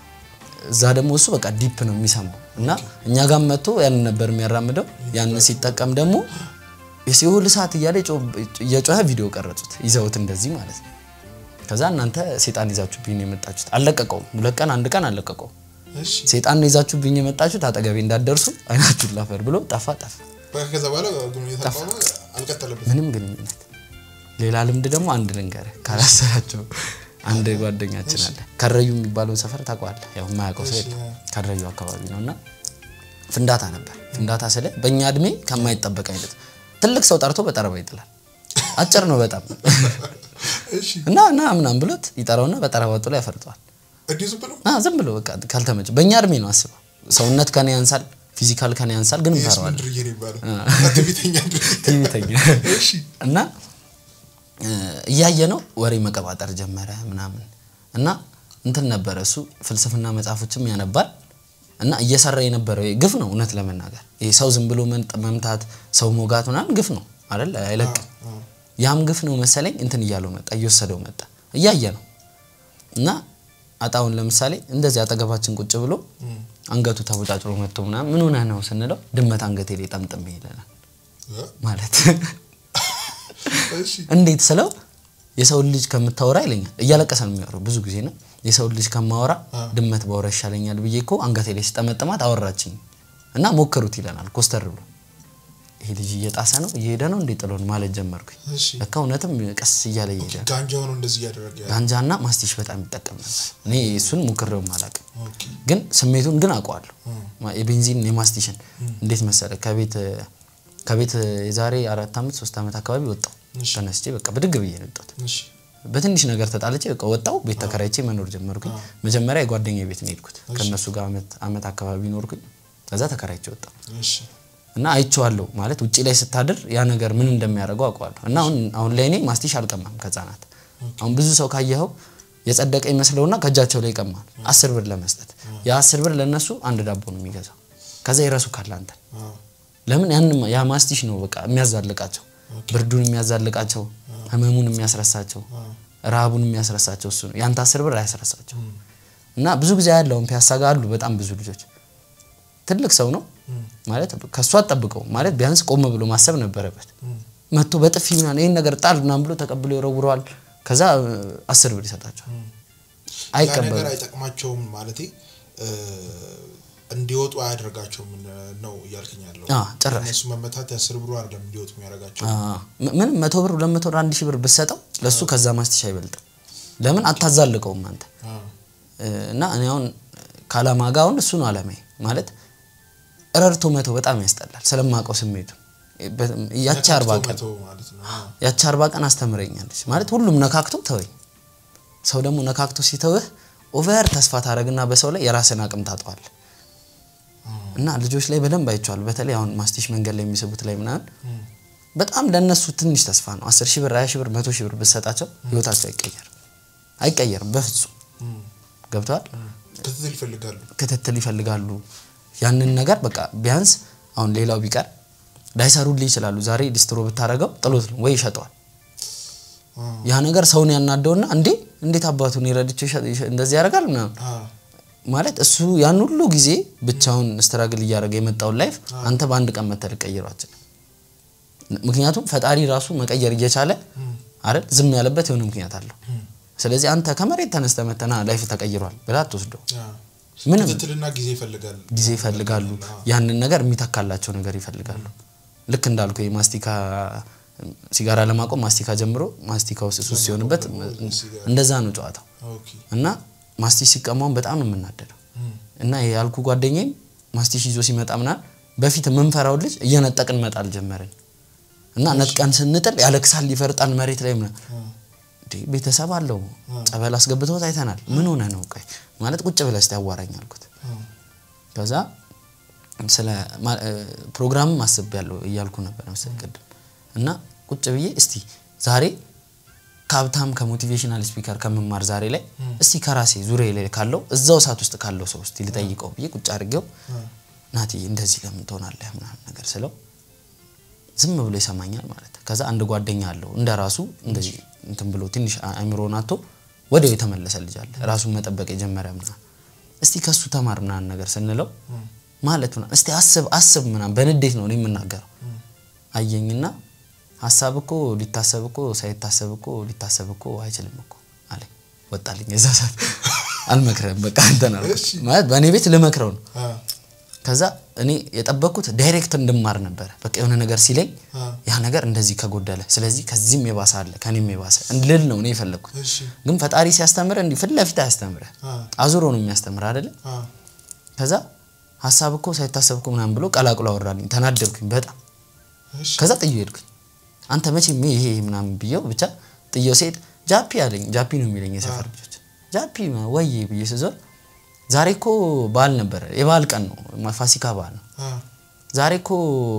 እዛ ደግሞ እሱ በቃ ዲፕ ነው የሚሰማው እና እኛ ጋር መጥቶ ያንን ነበር የሚያራምደው ያንን ሲጠቀም ደግሞ የሲኦል እሳት እያለ ጮ- እየጮኸ ቪዲዮ ቀረጹት ይዘውት እንደዚህ ማለት ነው ከዛ እናንተ ሴጣን ይዛችሁብኝ ነው የመጣችሁት አልለቀቀውም ሁለት ቀን አንድ ቀን አልለቀቀውም እሺ ሴጣን ነው ይዛችሁብኝ የመጣችሁት አጠገቤ እንዳትደርሱ አይናችሁን ላፈር ብሎ ጠፋ ጠፋ በቃ ከዛ በኋላ ግንኙነት አቋመ አልቀጠለበትም ምንም ግንኙነት ሌላ ልምድ ደግሞ አንድ ልንገርህ ካላሰራቸው አንድ ጓደኛችን አለ ከረዩ የሚባለውን ሰፈር ታውቀዋለህ ያው የማያውቀው ሰው የለም ከረዩ አካባቢ ነው እና ፍንዳታ ነበር። ፍንዳታ ስለ በእኛ እድሜ ከማይጠበቅ አይነት ትልቅ ሰው ጠርቶ በጠረባ ይጥላል። አጭር ነው በጣም እሺ እና እና ምናምን ብሎት ይጠራውና በጠረባ ጥሎ ያፈርጠዋል። እንዲህ ዝም ብሎ አ ዝም ብሎ በቃ ካልተመቸ በእኛ እድሜ ነው አስበው። ሰውነት ከኔ ያንሳል፣ ፊዚካል ከኔ ያንሳል፣ ግን ይህስ እንፈራዋለን። ምንድር ነው የሚባለው? ትዕቢተኛ ድርጊት። ትዕቢተኛ እሺ እና እ፣ እያየ ነው ወሬ መቀባጠር ጀመረ ምናምን እና እንትን ነበረ እሱ ፍልስፍና መጽሐፎችም ያነባል እና እየሰራ የነበረው ግፍ ነው። እውነት ለመናገር ይሄ ሰው ዝም ብሎ መንጥ- መምታት ሰው ሞጋት ምናምን ግፍ ነው አይደል? አይለቅም። ያም ግፍ ነው መሰለኝ እንትን እያለው መጣ፣ እየወሰደው መጣ። እያየ ነው እና አጣውን ለምሳሌ እንደዚህ አጠገባችን ቁጭ ብሎ አንገቱ ተቦጫጭሮ መጥቶ ምናምን ምን ሆነህ ነው ስንለው ድመት አንገቴ ላይ ጠምጥም ይለናል እ? ማለት እሺ እንዴት ስለው የሰውን ልጅ ከምታወራ ይለኛል። እያለቀሰ ነው የሚያወራው ብዙ ጊዜ ነው። የሰውን ልጅ ከማወራ ድመት ባወራ ይሻለኛል ብዬ እኮ አንገቴ ላይ ሲጠመጥማት አወራችኝ እና ሞክሩት ይለናል ኮስተር ብሎ። ይሄ ልጅ እየጣሰ ነው እየሄደ ነው እንዴ ጥሎን ማለት ጀመርኩኝ። እሺ ለካ እውነትም ቀስ እያለ እየሄደ ነው። ጋንጃው ነው እንደዚህ እያደረገ ያለው። ጋንጃና ማስቲሽ በጣም ይጠቀም ነበር። እኔ እሱን ሞክሬውም አላውቅም፣ ኦኬ ግን ስሜቱን ግን አውቀዋለሁ። የቤንዚን የማስቲሽን እንዴት መሰለ ከቤት ከቤት የዛሬ አራት ዓመት ሶስት ዓመት አካባቢ ወጣው እሺ። ተነስቼ በቃ ብድግ ብዬ ነው የወጣሁት። እሺ በትንሽ ነገር ተጣልቼ በቃ ወጣው ቤት ተከራይቼ መኖር ጀመርኩኝ። መጀመሪያ የጓደኛ ቤት ነው የሄድኩት። ከእነሱ ጋር አመት አመት አካባቢ ኖርኩኝ። ከዛ ተከራይቼ ወጣው እሺ እና አይቼዋለሁ ማለት ውጪ ላይ ስታድር ያ ነገር ምን እንደሚያደርገው አውቀዋለሁ። እና አሁን አሁን ላይ እኔ ማስቲሽ አልቀማም ከህጻናት። አሁን ብዙ ሰው ካየኸው የጸደቀ ይመስለውና ከእጃቸው ላይ ይቀማል አስር ብር ለመስጠት ያ አስር ብር ለእነሱ አንድ ዳቦ ነው የሚገዛው። ከዛ ይረሱ ካለ አንተ አዎ ለምን ያን ያ ማስቲሽ ነው በቃ የሚያዛልቃቸው፣ ብርዱን የሚያዛልቃቸው፣ ህመሙን የሚያስረሳቸው፣ ረሃቡን የሚያስረሳቸው እሱ ነው። ያንተ አስር ብር አያስረሳቸው። እና ብዙ ጊዜ ያለውን ፒያሳ ጋር አሉ በጣም ብዙ ልጆች። ትልቅ ሰው ነው ማለት ከእሱ አጠብቀው ማለት ቢያንስ ቆም ብሎ ማሰብ ነበረበት። መጥቶ በጥፊ ምናምን ይህን ነገር ጣል ምናምን ብሎ ተቀብሎ ይወረውረዋል። ከዛ እ፣ አስር ብር ይሰጣቸዋል። ያ ነገር አይቀበሉም። አይጠቅማቸውም ማለቴ እ፣ እንዲወጡ አያደርጋቸውም ነው እያልከኝ ያለው። አ፣ ጭራሽ። እነሱ መመታት የአስር ብሩ አይደለም እንዲወጡ የሚያደርጋቸው። አዎ። ም- ምንም መቶ ብር ሁለት መቶ ብር አንድ ሺህ ብር ብትሰጠው ለእሱ ከዛ ማስቲሽ አይበልጥም። ለምን አታዛልቀውም አንተ አዎ እና እኔ አሁን ከአላማ ጋር አሁን እሱ ነው አላማዬ ማለት ረድቶ መተው በጣም ያስጠላል ስለማውቀው ስሜቱ በ- ያቺ አርባ ነካክቶ ቀን መተው ማለት ነው። አዎ ያቺ አርባ ቀን አስተምረኛለች ማለት ሁሉም ነካክቶ ተወኝ ሰው ደግሞ ነካክቶ ሲተውህ ኦቨር ተስፋ ታደረግና በሰው ላይ የራስን አቅም ታጠዋል እና ልጆች ላይ በደንብ አይቼዋለሁ በተለይ አሁን ማስቲሽ መንገድ ላይ የሚስቡት ላይ ምናምን በጣም ለእነሱ ትንሽ ተስፋ ነው አስር ሺህ ብር ሀያ ሺህ ብር መቶ ሺህ ብር ብትሰጣቸው ህይወታቸው አይቀየርም አይቀየርም በፍጹም እም፣ ገብተዋል ክትትል ይፈልጋሉ። ክትትል ይፈልጋሉ። ያንን ነገር በቃ ቢያንስ አሁን ሌላው ቢቀር ላይሰሩልህ ይችላሉ። ዛሬ ዲስትሮ ብታደርገው ጥሎት ነው ወይ ይሸጠዋል። አዎ ያ ነገር ሰውን ያናደውና እንዴ እንዴት አባቱን የረድቼው ይሸ- ይሸ- እንደዚህ ያደርጋል ምናምን አዎ ማለት እሱ ያን ሁሉ ጊዜ ብቻውን ስትራግል እያደረገ የመጣውን ላይፍ አንተ በአንድ ቀን መተህ ልትቀይረው አትችልም። ምክንያቱም ፈጣሪ ራሱ መቀየር እየቻለ አይደል ዝም ያለበት የሆነ ምክንያት አለው። ስለዚህ አንተ ከመሬት ተነስተህ መተና ላይፍ ተቀይሯል ብላ አትወስደው። አዎ። ምንም ክትትልና ጊዜ ይፈልጋሉ። ጊዜ ይፈልጋሉ። ያንን ነገር የሚተካላቸው ነገር ይፈልጋሉ። ልክ እንዳልኩ የማስቲካ ሲጋራ ለማቆም ማስቲካ ጀምሮ ማስቲካ ውስጥ ሱስ ሲሆንበት እንደዛ ነው ጨዋታው። ኦኬ እና ማስቲሽ ሲቀማውን በጣም ነው የምናደደው። እም፣ እና ያልኩ ጓደኛዬም ማስቲሽ ይዞ ሲመጣ ምናምን በፊት የምንፈራው ልጅ እየነጠቅን መጣል ጀመርን። እና ነጥቀን ስንጥል ያለቅሳል፣ ይፈርጣል መሬት ላይ ምናምን እንዴ ቤተሰብ አለው ጸበል አስገብተውት አይተናል። ምን ሆነ ነው ቆይ ማለት ቁጭ ብለህ እስቲ አዋራኝ አልኩት። አዎ ከዛ ስለ ማ- እ፣ ፕሮግራምም አስቤያለሁ እያልኩ ነበር መሰለኝ ቅድም እና ቁጭ ብዬ እስቲ ዛሬ ከሀብታም ከሞቲቬሽናል ስፒከር ከምማር ዛሬ ላይ እስቲ ከራሴ ዙሪያ ላይ ካለው እዛው ሰዓት ውስጥ ካለው ሰው እስቲ ልጠይቀው ብዬ ቁጭ አድርጌው ናቲ እንደዚህ ለምን ትሆናለህ ምናምን ነገር ስለው ዝም ብሎ ይሰማኛል ማለት ነው። ከዛ አንድ ጓደኛ አለው እንደ ራሱ እንደዚህ እንትን ብሎ ትንሽ አእምሮን አጥቶ ወዲያው የተመለሰ ልጅ አለ ራሱን መጠበቅ የጀመረ ምናምን እስቲ ከሱ ተማር ምናምን ነገር ስንለው ማለት ምናምን እስቲ አስብ አስብ ምናምን በንዴት ነው እኔ የምናገረው አየኝና ሀሳብ እኮ ሊታሰብ እኮ ሳይታሰብ እኮ ሊታሰብ እኮ አይችልም እኮ አለኝ። ወጣልኝ የዛ ሰዓት አልመክረም በቃ እንትን አልኩት። እሺ። ማለት በእኔ ቤት ልመክረው ነው አዎ ከዛ እኔ የጠበቅኩት ዳይሬክት እንድማር ነበረ። በቃ የሆነ ነገር ሲለኝ አዎ ያ ነገር እንደዚህ ከጎደለ ስለዚህ ከዚህም የባሰ አለ ከኔም የባሰ ልል ነው እኔ የፈለግኩት። እሺ ግን ፈጣሪ ሲያስተምረ እንዲህ ፊት ለፊት አያስተምረ አዎ አዙሮ ነው የሚያስተምር አይደለ? አዎ ከዛ ሀሳብ እኮ ሳይታሰብ እኮ ምናምን ብሎ ቀላቅሎ አወራልኝ። ተናደብኩኝ በጣም እሺ ከዛ ጥዬው ሄድኩኝ። አንተ መቼም ይሄ ይሄ ምናምን ብዬው ብቻ ጥዬው ስሄድ ጃፒ አለኝ። ጃፒ ነው የሚለኝ የሰፈር ልጆች። ጃፒ ወይ ብዬ ስዞር ዛሬ እኮ በዓል ነበረ፣ የበዓል ቀን ነው፣ ፋሲካ በዓል ነው። አ ዛሬ እኮ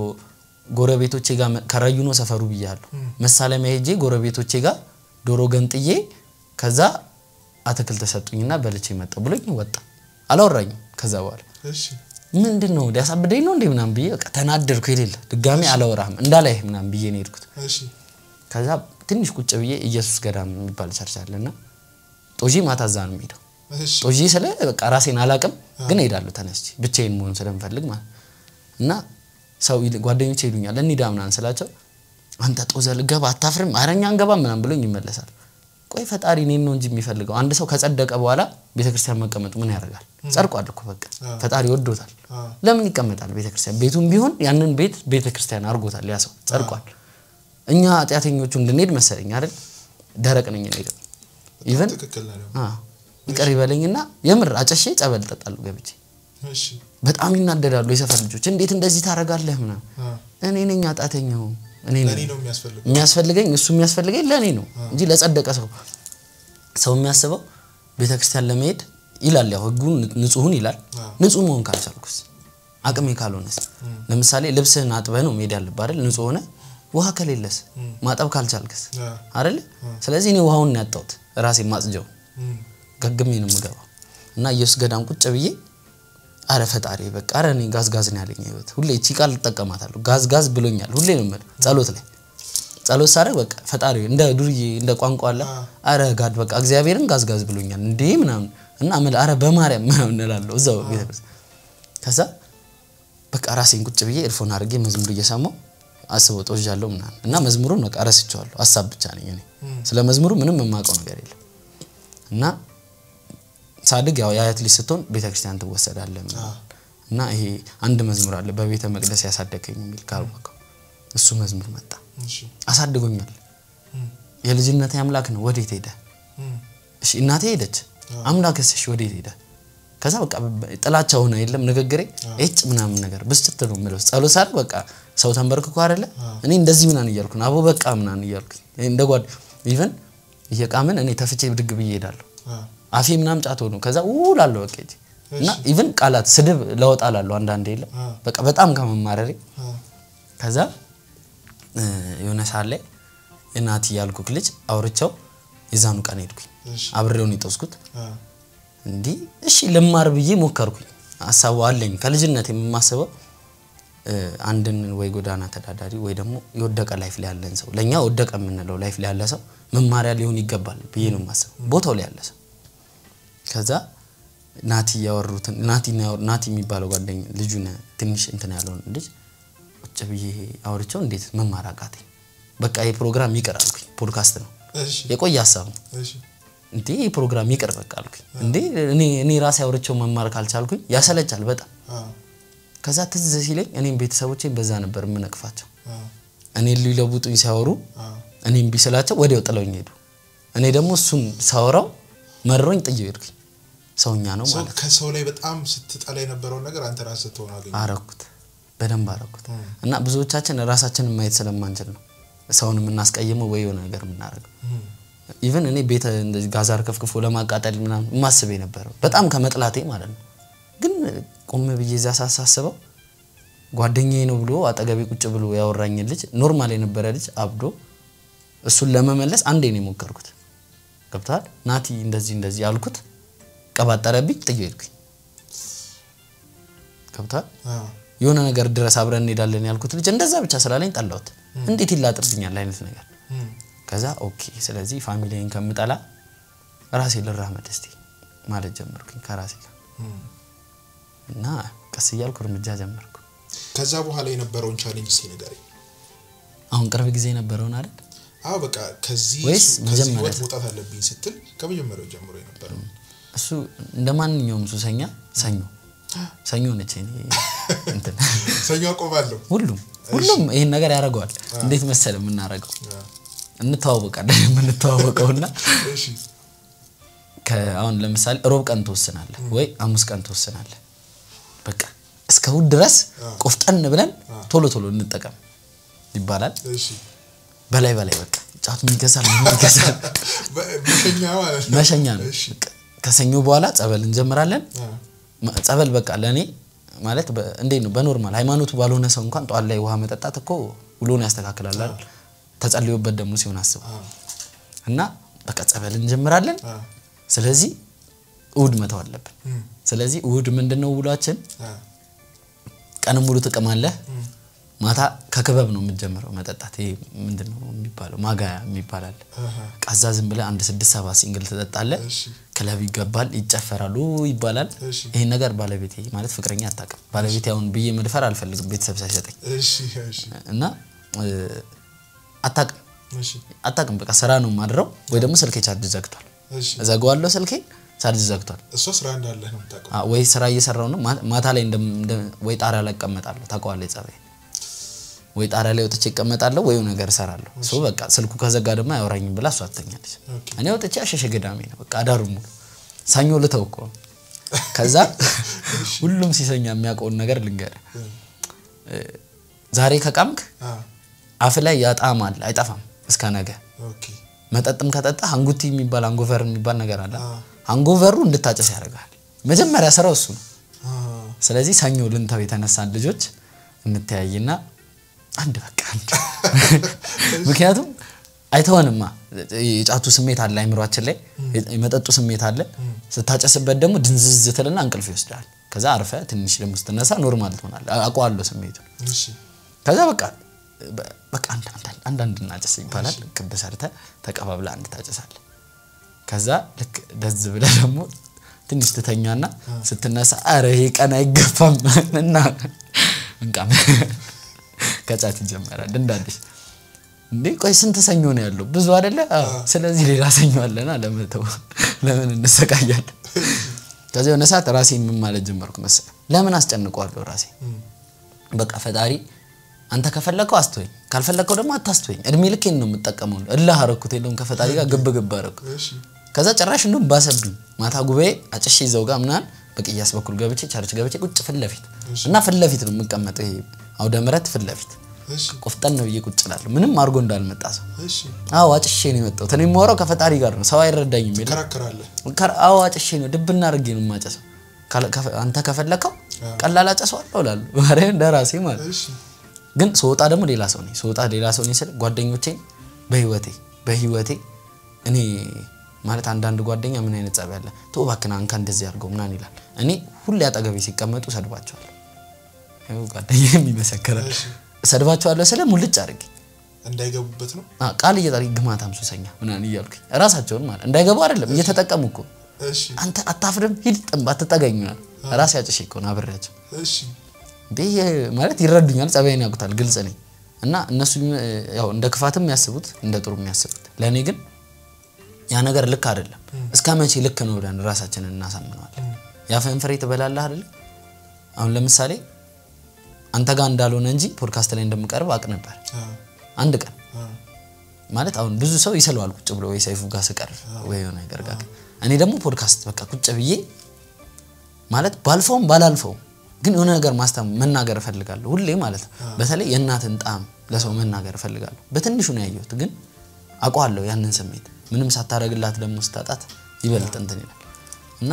ጎረቤቶቼ ጋር መ- ከረዩ ነው ሰፈሩ ብያለሁ። መሳለሚያ ሄጄ ጎረቤቶቼ ጋር ዶሮ ገንጥዬ ከዛ አትክልት ተሰጡኝና በልቼ መጣሁ ብሎኝ ወጣ። አላወራኝም ከዛ በኋላ እሺ ምንድን ነው ሊያሳብደኝ ነው እንዴ ምናምን ብዬ በቃ ተናደድኩ። የሌለ ድጋሜ አላወራህም እንዳላይህ ምናምን ብዬ ነው የሄድኩት። እሺ ከዛ ትንሽ ቁጭ ብዬ ኢየሱስ ገዳም የሚባል ቸርች አለና ጦጂ ማታ እዛ ነው የምሄደው። እሺ ጦጂ ስለ በቃ ራሴን አላቅም ግን እሄዳለሁ ተነስቼ ብቻዬን መሆን ስለምፈልግ ማለት እና ሰው ይል- ጓደኞቼ ይሉኛል እንሂዳ ምናምን ስላቸው አንተ ጦዘ ልገባ አታፍርም? ኧረ እኛ አንገባም ምናምን ብሎኝ ይመለሳል። ቆይ ፈጣሪ እኔን ነው እንጂ የሚፈልገው አንድ ሰው ከጸደቀ በኋላ ቤተክርስቲያን መቀመጡ ምን ያደርጋል? ጸድቋል እኮ በቃ ፈጣሪ ወዶታል። አ ለምን ይቀመጣል ቤተክርስቲያን? ቤቱም ቢሆን ያንን ቤት ቤተክርስቲያን አድርጎታል። ያ ሰው ጸድቋል። እኛ ኃጢአተኞቹ እንድንሄድ መሰለኝ አይደል? ደረቅ ነኝ እኔ ግን ኢቨን ትክክል ነው ደግሞ። አዎ ይቅር ይበለኝና የምር አጨሼ ጸበል እጠጣለሁ ገብቼ። እሺ በጣም ይናደዳሉ የሰፈር ልጆች። እንዴት እንደዚህ ታደርጋለህ ምናምን። አ እኔ ነኝ ኃጢአተኛው እኔ ለኔ ነኝ ነው የሚያስፈልገው የሚያስፈልገኝ እሱ የሚያስፈልገኝ ለእኔ ነው እንጂ ለጸደቀ ሰው ሰው የሚያስበው ቤተክርስቲያን ለመሄድ ይላል ያው ህጉን ንጹሁን ይላል አዎ። ንጹህ መሆን ካልቻልኩስ አቅሜ ካልሆነስ ለምሳሌ ልብስህን አጥበህ ነው መሄድ ያለብህ አይደል ንጹህ ሆነ ውሃ ከሌለስ ማጠብ ካልቻልክስ አ አይደል ስለዚህ እኔ ውሃውን ነው ያጣሁት ራሴ ማጽጀው እም ገግሜ ነው የምገባው እና ኢየሱስ ገዳም ቁጭ ብዬ አረ ፈጣሪ በቃ አረ እኔ ጋዝ ጋዝ ነው ያለኝ ህይወት ሁሌ እቺ ቃል እጠቀማታለሁ ጋዝ ጋዝ ብሎኛል ሁሌ ነው የምልህ ጸሎት ላይ ጸሎት ሳደርግ በቃ ፈጣሪ እንደ ዱርዬ እንደ ቋንቋ አለ አረ ጋድ በቃ እግዚአብሔርን ጋዝ ጋዝ ብሎኛል እንዴ ምናምን እና ምን አረ በማርያም ምናምን እላለሁ እዛው ቤተክርስቲያን ከዛ በቃ ራሴን ቁጭ ብዬ ኤርፎን አድርጌ መዝሙር እየሰማሁ አስበው ጦዣለሁ ምናምን እና መዝሙሩን በቃ ረስቼዋለሁ ሀሳብ ብቻ ነኝ እኔ ስለ መዝሙሩ ምንም የማውቀው ነገር የለም እና ሳድግ ያው የአያት ልጅ ስትሆን ቤተክርስቲያን ትወሰዳለህ ምናምን እና ይሄ አንድ መዝሙር አለ በቤተ መቅደስ ያሳደገኝ የሚል ካወቀው እሱ መዝሙር መጣ እሺ አሳድጎኛል እም የልጅነት አምላክ ነው ወዴት ሄደ እም እሺ እናቴ ሄደች አምላክስ እሺ ወዴት ሄደ ከዛ በቃ በ- ጥላቻ ሆነ የለም ንግግሬ እጭ ምናምን ነገር ብስጭት ነው የምለው ጸሎት ሳድርግ በቃ ሰው ተንበርክኮ አይደለ እኔ እንደዚህ ምናምን እያልኩ ነው አቦ በቃ ምናምን እያልኩ እንደ ጓድ ኢቨን እየቃምን እኔ ተፍቼ ብድግ ብዬ እሄዳለሁ አ አፌ ምናምን ጫት ሆኖ ከዛ ውላለሁ በቃ እጄ እና ኢቭን ቃላት ስድብ ለወጣ ላለሁ አንዳንዴ የለም አ በቃ በጣም ከመማረሬ አ ከዛ እ፣ የሆነ ሰዓት ላይ እናት ያልኩክ ልጅ አውርቸው የዛኑ ቀን ሄድኩኝ እሺ አብሬውን የጠውስኩት አ እንዲህ እሺ ልማር ብዬ ሞከርኩኝ ሀሳቡ አለኝ ከልጅነት የማስበው እ፣ አንድን ወይ ጎዳና ተዳዳሪ ወይ ደግሞ የወደቀ ላይፍ ላይ ያለን ሰው ለእኛ ወደቀ የምንለው ላይፍ ላይ ያለ ሰው መማሪያ ሊሆን ይገባል ብዬ ነው የማስበው ቦታው ላይ ያለ ሰው ከዛ ናቲ ያወሩትን ናቲ ናቲ የሚባለው ጓደኛ ልጁን ትንሽ እንትን ያለውን ልጅ ቁጭ ብዬ አውርቼው እንዴት መማር አቃተኝ በቃ ይህ ፕሮግራም ይቅር አልኩኝ ፖድካስት ነው እሺ የቆየ ሀሳብ ነው እሺ እንዴ ይህ ፕሮግራም ይቅር በቃ አልኩኝ እንዴ እኔ እኔ ራሴ አውርቼው መማር ካልቻልኩኝ ያሰለቻል በጣም አ ከዛ ትዝ ሲለኝ እኔም ቤተሰቦቼን በዛ ነበር የምነቅፋቸው አ እኔን ሊለውጡኝ ሲያወሩ አ እኔም ቢስላቸው ወዲያው ጥለውኝ ሄዱ እኔ ደግሞ እሱን ሳወራው መሮኝ ጥዬው ሄድኩኝ ሰውኛ ነው ሰው ማለት ከሰው ላይ በጣም ስትጠላ የነበረውን ነገር አንተ ራስህ ስትሆን አገኘ አረኩት በደንብ አረኩት እና ብዙዎቻችን ራሳችንን ማየት ስለማንችል ነው ሰውን የምናስቀይመው ወይ የሆነ ነገር የምናደርገው ኢቨን እኔ ቤተ እንደዚህ ጋዛር ከፍክፎ ለማቃጠል ምናምን የማስብ የነበረው በጣም ከመጥላቴ ማለት ነው ግን ቆም ብዬ እዛ ሳሳስበው ጓደኛዬ ነው ብሎ አጠገቤ ቁጭ ብሎ ያወራኝ ልጅ ኖርማል የነበረ ልጅ አብዶ እሱን ለመመለስ አንዴ ነው የሞከርኩት ገብተዋል ናቲ እንደዚህ እንደዚህ አልኩት ቀባጠረብኝ ጥዬ ሄድኩኝ ገብተዋል የሆነ ነገር ድረስ አብረን እንሄዳለን ያልኩት ልጅ እንደዛ ብቻ ስላለኝ ጠላሁት እንዴት ይላጥርብኛል አይነት ነገር ከዛ ኦኬ ስለዚህ ፋሚሊን ከምጠላ ራሴ ልራመድ እስቲ ማለት ጀመርኩኝ ከራሴ ጋር እና ቀስ እያልኩ እርምጃ ጀመርኩ ከዛ በኋላ የነበረውን ቻሌንጅ እስኪ ንገረኝ አሁን ቅርብ ጊዜ የነበረውን አይደል አዎ በቃ ከዚህ ወይስ ከዚህ መጀመሪያ? ህይወት መውጣት አለብኝ ስትል ከመጀመሪያው ጀምሮ የነበረው እሱ እንደ ማንኛውም ሱሰኛ ሰኞ ሰኞ ነች እኔ እንትን ሰኞ አቆማለሁ ሁሉም ሁሉም ይህን ነገር ያደርገዋል እንዴት መሰል የምናደርገው እንተዋወቃለን የምንተዋወቀውና እሺ አሁን ለምሳሌ ሮብ ቀን ትወስናለህ ወይ ሐሙስ ቀን ትወስናለህ በቃ እስከ እሑድ ድረስ አ። ቆፍጠን ብለን አ። ቶሎ ቶሎ እንጠቀም ይባላል። እሺ በላይ በላይ በቃ ጫቱ ይገዛል ምን ይገዛል በ- መሸኛ ማለት ነው መሸኛ ነው። እሺ በቃ ከሰኞ በኋላ ጸበል እንጀምራለን። አ፣ መ- ጸበል በቃ ለእኔ ማለት በ- እንዴት ነው በኖርማል ሃይማኖቱ ባልሆነ ሰው እንኳን ጠዋት ላይ ውሃ መጠጣት እኮ ውሎን ያስተካክላል አይደል? ተጸልዮበት ደግሞ ሲሆን አስበው አ፣ እና በቃ ጸበል እንጀምራለን። አ፣ ስለዚህ እሑድ መተው አለብን። እም፣ ስለዚህ እሑድ ምንድን ነው ውሏችን? አ፣ ቀንም ሙሉ ትቅማለህ። እም፣ ማታ ከክበብ ነው የምትጀምረው መጠጣት። ይሄ ምንድን ነው የሚባለው ማጋያ የሚባላል። አሃ፣ ቃዛ ዝም ብለህ አንድ ስድስት ሰባት ሲንግል ትጠጣለህ። እሺ ክለብ ይገባል፣ ይጨፈራሉ ይባላል። እሺ ይህን ነገር ባለቤቴ ማለት ፍቅረኛ አታውቅም። ባለቤቴ አሁን ብዬ መድፈር አልፈልግም ቤተሰብ ሳይሰጠኝ እሺ እሺ እና እ፣ አታውቅም እሺ አታውቅም። በቃ ስራ ነው ማድረው ወይ ደግሞ ስልኬ ቻርጅ ዘግቷል። እሺ እዘጋዋለሁ ስልኬ ቻርጅ ዘግቷል። እሷ ስራ እንዳለህ ነው የምታውቀው አ፣ ወይ ስራ እየሰራው ነው ማ- ማታ ላይ እንደም- እንደ- ወይ ጣሪያ ላይ እቀመጣለሁ። ታውቀዋለህ ጸባይ ወይ ጣሪያ ላይ ወጥቼ እቀመጣለሁ ወይ የሆነ ነገር እሰራለሁ። እሱ በቃ ስልኩ ከዘጋ ደግሞ አያወራኝም ብላ እሷ ትተኛለች። ኦኬ እኔ ወጥቼ አሸሸ ገዳሜ ነው በቃ አዳሩ ሙሉ ሰኞ ልተው እኮ ነው። ከዛ ሁሉም ሲሰኛ የሚያውቀውን ነገር ልንገርህ። ዛሬ ከቃምክ አ፣ አፍ ላይ ያጣማል አይጠፋም እስከ ነገ። ኦኬ መጠጥም ከጠጣ አንጉቲ የሚባል አንጎቨር የሚባል ነገር አለ። አ፣ አንጎቨሩ እንድታጨስ ያደርጋል። መጀመሪያ ስራው እሱ ነው። አ፣ ስለዚህ ሰኞ ልንተው የተነሳን ልጆች እንተያይና አንድ በቃ አንድ ምክንያቱም አይተወንማ የጫቱ ስሜት አለ አይምሯችን ላይ የመጠጡ ስሜት አለ ስታጨስበት ደግሞ ድንዝዝ ትልና እንቅልፍ ይወስዳል ከዛ አርፈ ትንሽ ደግሞ ስትነሳ ኖርማል ትሆናል አውቀዋለሁ ስሜቱ እሺ ከዛ በቃ በ- በቃ አንድ አንድ- አንዳንድ እናጨስ ይባላል ክብ ሰርተ ተቀባብለ አንድ ታጨሳለ ከዛ ልክ ደዝ ብለ ደግሞ ትንሽ ትተኛና ስትነሳ አረ ይሄ ቀን አይገፋም እና እንቃም ከጫት ይጀመራል እንዳዲስ እንዴ ቆይ ስንት ሰኞ ነው ያለው ብዙ አይደለ አዎ። ስለዚህ ሌላ ሰኞ አለና ለመተው ለምን እንሰቃያለን ከዚህ የሆነ ሰዓት ራሴን ምን ማለት ጀመርኩ መሰለህ ለምን አስጨንቀዋለሁ ራሴ እም፣ በቃ ፈጣሪ አንተ ከፈለከው አስተወኝ ካልፈለከው ደግሞ አታስተወኝ እድሜ ልኬን ነው የምጠቀመው እላህ አረኩት የለውም ከፈጣሪ ጋር ግብ ግብ አረኩ እሺ ከዛ ጭራሽ እንደውም ባሰብኝ ማታ ጉባኤ አጭሼ ይዘው ጋር ምናምን በቅያስ በኩል ገብቼ ቸርች ገብቼ ቁጭ ፊት ለፊት እና ፊት ለፊት ነው የምቀመጠው ይሄ አውደ ምሕረት ፊት ለፊት እሺ ቆፍጠን ነው ብዬ ቁጭ እላለሁ ምንም አድርጎ እንዳልመጣ ሰው እሺ አዎ አጭሼ ነው የመጣሁት እኔ የማወራው ከፈጣሪ ጋር ነው ሰው አይረዳኝም የለ ትከራከራለህ ከር- አዎ አጭሼ ነው ድብና አድርጌ ነው የማጨሰው ካለ- ከፈ- አንተ ከፈለከው ቀላል አጨሰዋለሁ እላለሁ ማርያም ለራሴ ማለት እሺ ግን ስወጣ ደግሞ ሌላ ሰው ነኝ ስወጣ ሌላ ሰው ነኝ ስል ጓደኞቼ በህይወቴ በህይወቴ እኔ ማለት አንዳንድ ጓደኛ ምን አይነት ጸብ ያለ ቶ እባክህ ና እንካ እንደዚህ አድርገው ምናምን ይላል እኔ ሁሌ አጠገቤ ሲቀመጡ ሰድባቸዋለሁ ይኸው ጓደኛዬም ይመሰክራል እሺ ሰድባቸዋለሁ ስለ ሙልጭ አድርጌ እንዳይገቡበት ነው አ፣ ቃል እየጠሪ ግማታም ሱሰኛ ምናምን እያልኩኝ ራሳቸውን ማለት እንዳይገቡ አይደለም እየተጠቀሙ እኮ እሺ አንተ አታፍርም ሂድ ጥንብ አትጠጋኝ ምናምን ራሴ አጭሼ እኮ ነው አብሬያቸው እሺ እንዴ ማለት ይረዱኛል፣ ጸባይን ያውቁታል፣ ግልጽ ነኝ እና እነሱ ያው እንደ ክፋትም የሚያስቡት እንደ ጥሩ የሚያስቡት ለእኔ ግን ያ ነገር ልክ አይደለም። እስከ መቼ ልክ ነው ብለን ራሳችንን እናሳምነዋለን። ያፈን ፍሬ ትበላለህ አይደለ? አሁን ለምሳሌ አንተ ጋር እንዳልሆነ እንጂ ፖድካስት ላይ እንደምቀርብ አውቅ ነበር። አ፣ አንድ ቀን አ፣ ማለት አሁን ብዙ ሰው ይስለዋል ቁጭ ብሎ ወይ ሰይፉ ጋር ስቀርብ ወይ የሆነ ነገር ጋር እኔ ደግሞ ፖድካስት በቃ ቁጭ ብዬ ማለት ባልፈውም ባላልፈውም ግን የሆነ ነገር ማስተም መናገር እፈልጋለሁ ሁሌ ማለት ነው። በተለይ የእናትን ጣዕም ለሰው መናገር እፈልጋለሁ። በትንሹ ነው ያየሁት፣ ግን አውቀዋለሁ ያንን ስሜት ምንም ሳታደርግላት ደግሞ ስታጣት ይበልጥ እንትን ይላል እና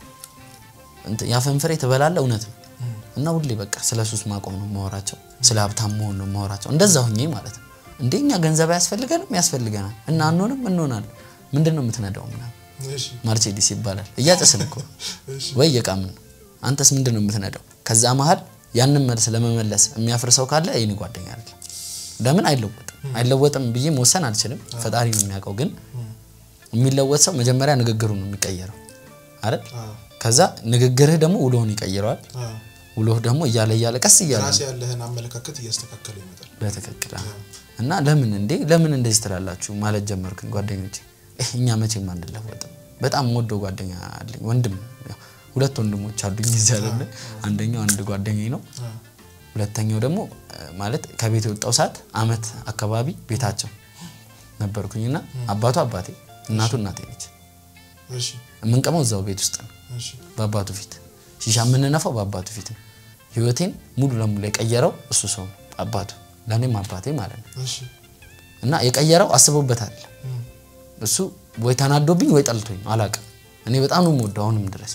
እንትን ያፈን ፍሬ ትበላለህ እውነት ነው እና ሁሌ በቃ ስለ ሱስ ማቆም ነው ማወራቸው፣ ስለ ሀብታም መሆን ነው ማወራቸው። እንደዛ ሁኜ ማለት ነው። እንዴ እኛ ገንዘብ አያስፈልገንም? ያስፈልገናል እና አንሆንም እንሆናለን። ምንድን ነው የምትነዳው? ምናምን እሺ ማርቼዲስ ይባላል። እያጨስን እኮ እሺ ወይ እየቃምን ነው። አንተስ ምንድን ነው የምትነዳው? ከዛ መሀል ያንን መልስ ለመመለስ የሚያፍር ሰው ካለ የኔ ጓደኛ አይደለም። ለምን አይለወጥም? አይለወጥም ብዬ መወሰን አልችልም። ፈጣሪ ነው የሚያውቀው። ግን የሚለወጥ ሰው መጀመሪያ ንግግሩ ነው የሚቀየረው አይደል? አ፣ ከዛ ንግግርህ ደግሞ ውሎህን ይቀይረዋል። አ፣ ውሎህ ደግሞ እያለ እያለ ቀስ እያለ ራስ ያለህን አመለካከት እያስተካከለ ይመጣል በትክክል አዎ። እና ለምን እንዴ ለምን እንደዚህ ትላላችሁ ማለት ጀመርኩኝ። ጓደኞቼ "እህ፣ እኛ መቼም አንለወጥም። በጣም ወደው ጓደኛ አለኝ ወንድም፣ ያው ሁለት ወንድሞች አሉኝ እዚህ አይደለ። አንደኛው አንድ ጓደኛዬ ነው። አ፣ ሁለተኛው ደግሞ እ፣ ማለት ከቤት የወጣው ሰዓት አመት አካባቢ ቤታቸው ነበርኩኝና አባቱ አባቴ እናቱ እናቴ ነች። እሺ የምንቀመው እዛው ቤት ውስጥ ነው እሺ በአባቱ ፊት ሺሻ የምንነፋው በአባቱ ፊት ነው። ህይወቴን ሙሉ ለሙሉ የቀየረው እሱ ሰው ነው አባቱ ለእኔም አባቴ ማለት ነው እሺ እና የቀየረው አስቦበታል እም፣ እሱ ወይ ተናዶብኝ ወይ ጠልቶኝ ነው አላውቅም እኔ በጣም ነው የምወደው አሁንም ድረስ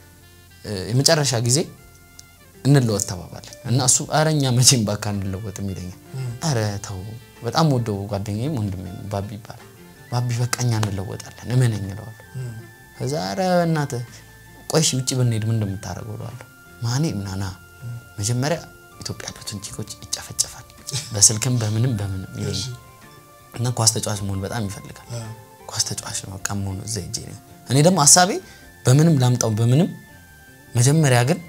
እ፣ የመጨረሻ ጊዜ እንለወጥ ተባባለን እና እሱ ኧረ እኛ መቼም ባካ እንለወጥም ይለኛል ኧረ ተው በጣም ወደው ጓደኛዬም ወንድሜ ነው ባቢ ይባላል ባቢ በቃ እኛ እንለወጣለን እመነኝ እለዋለሁ እም፣ ከዛ ኧረ በእናትህ ቆይ እሺ ውጭ ብንሄድ ምን እንደምታደርገው እለዋለሁ ማኔ ምናና መጀመሪያ ኢትዮጵያ ያሉትን ቺኮች ይጨፈጨፋል በስልክም በምንም በምንም ይለኛል እና ኳስ ተጫዋች መሆን በጣም ይፈልጋል አ፣ ኳስ ተጫዋች ነው በቃ መሆኑ እዛ ሄጄ ነው እኔ ደግሞ ሀሳቤ በምንም ላምጣው በምንም መጀመሪያ ግን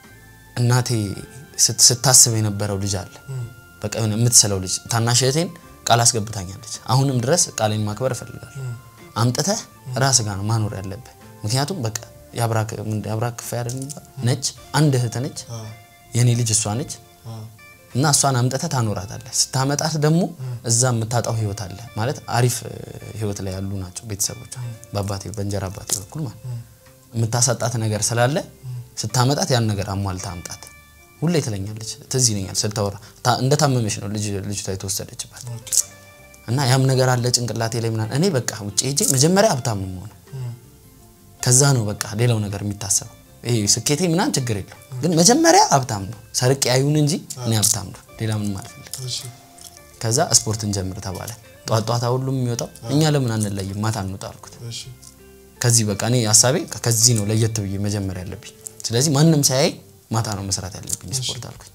እናቴ ስት- ስታስብ የነበረው ልጅ አለ እም፣ በቃ የሆነ የምትስለው ልጅ ታናሽ እህቴን ቃል አስገብታኛለች አሁንም ድረስ ቃሌን ማክበር እፈልጋለሁ እም፣ አምጥተህ ራስ ጋር ነው ማኖር ያለብህ ምክንያቱም በቃ የአብራክ ምን- የአብራክ ክፋይ አይደል የሚባል ነች አንድ እህት ነች አ፣ የኔ ልጅ እሷ ነች አ፣ እና እሷን አምጥተህ ታኖራታለህ ስታመጣት ደግሞ እዛ የምታጣው ህይወት አለ ማለት አሪፍ እ, ህይወት ላይ ያሉ ናቸው ቤተሰቦቿ በአባቴ በእንጀራ አባቴ በኩል ማለት የምታሳጣት ነገር ስላለ ስታመጣት ያን ነገር አሟልታ አምጣት ሁሌ ትለኛለች ትዝ ይለኛል ስልታወራ ታ- እንደታመመች ነው ልጅ ልጅቷ የተወሰደችባት ኦኬ፣ እና ያም ነገር አለ ጭንቅላቴ ላይ ምናምን እኔ በቃ ውጭ ሄጄ መጀመሪያ ሀብታም ነው የምሆነው እም፣ ከዛ ነው በቃ ሌላው ነገር የሚታሰበው ይሄ ስኬቴ ምናምን ችግር የለው ግን መጀመሪያ ሀብታም ነው ሰርቄ አይሁን እንጂ እኔ ሀብታም ነው ሌላ ምንም አልፈልግም እሺ፣ ከዛ ስፖርት እንጀምር ተባለ ጧት ጧታ ሁሉም የሚወጣው እኛ ለምን አንለይም ማታ እንውጣ አልኩት እሺ፣ ከዚህ በቃ እኔ ሀሳቤ ከዚህ ነው ለየት ብዬ መጀመር ያለብኝ ስለዚህ ማንም ሳያይ ማታ ነው መስራት ያለብኝ ስፖርት አልኩኝ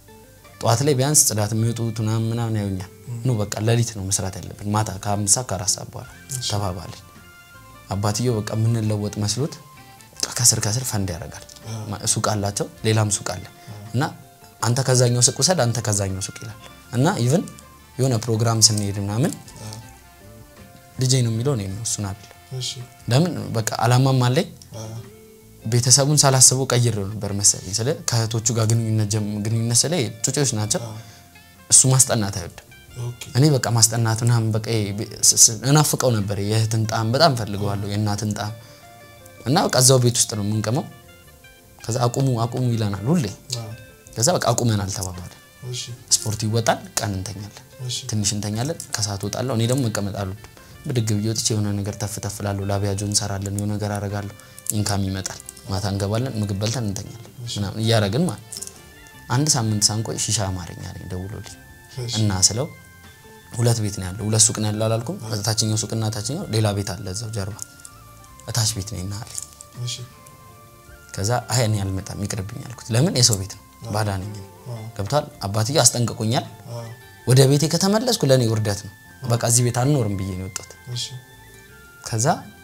ጠዋት ላይ ቢያንስ ጽዳት የሚወጡት ምናምን ምናምን ያዩኛል ኑ በቃ ሌሊት ነው መስራት ያለብን ማታ ከአምስት ሰዓት ከአራት ሰዓት በኋላ ተባባልን አባትየው በቃ የምንለወጥ መስሎት በቃ ከስር ከስር ፈንድ ያደርጋል ማ- ሱቅ አላቸው ሌላም ሱቅ አለ እና አንተ ከዛኛው ሱቅ ውሰድ አንተ ከዛኛው ሱቅ ይላል እና ኢቭን የሆነ ፕሮግራም ስንሄድ ምናምን አ፣ ልጄ ነው የሚለው እኔ ነው እሱን አይደል እሺ፣ ለምን በቃ አላማም አለኝ አ፣ ቤተሰቡን ሳላስበው ቀይሬው ነበር መሰለኝ ስለ ከእህቶቹ ጋር ግንኙነት ጀም- ግንኙነት ስለ ጩጬዎች ናቸው እሱ ማስጠናት አይወድም ኦኬ፣ እኔ በቃ ማስጠናት ምናምን በቃ ይሄ ቤ- ስ- ስ- እናፍቀው ነበር የእህትን ጣም በጣም ፈልገዋለሁ የእናትን ጣም እና በቃ እዛው ቤት ውስጥ ነው የምንቀመው ከዛ አቁሙ አቁሙ ይለናል ሁሌ አ፣ ከዛ በቃ አቁመናል ተባባለ እሺ፣ ስፖርት ይወጣል ቀን እንተኛለን እሺ፣ ትንሽ እንተኛለን ከሰዓት ወጣለሁ እኔ ደግሞ መቀመጥ አልወድም ብድግ ብዬ ወጥቼ የሆነ ነገር ተፍ ተፍ እላለሁ ላቢያጆ እንሰራለን የሆነ ነገር አረጋለሁ ኢንካም ይመጣል ማታ እንገባለን ምግብ በልተን እንተኛለን ምናምን እያረግን ማለት አንድ ሳምንት ሳንቆይ ሺሻ አማርኛ አለኝ ደውሎልኝ እሺ፣ እና ስለው ሁለት ቤት ነው ያለው ሁለት ሱቅ ነው ያለው አላልኩም ታችኛው ሱቅና ታችኛው ሌላ ቤት አለ እዛው ጀርባ እታች ቤት ነኝ እና አለኝ እሺ፣ ከዛ አይ እኔ አልመጣም ይቅርብኝ አልኩት ለምን የሰው ቤት ነው ባዳ ነኝ እኔ። ገብቷል አባትዬው አስጠንቅቆኛል አ፣ ወደ ቤቴ ከተመለስኩ ለእኔ ውርደት ነው በቃ እዚህ ቤት አልኖርም ብዬ ነው የወጣሁት እሺ፣ ከዛ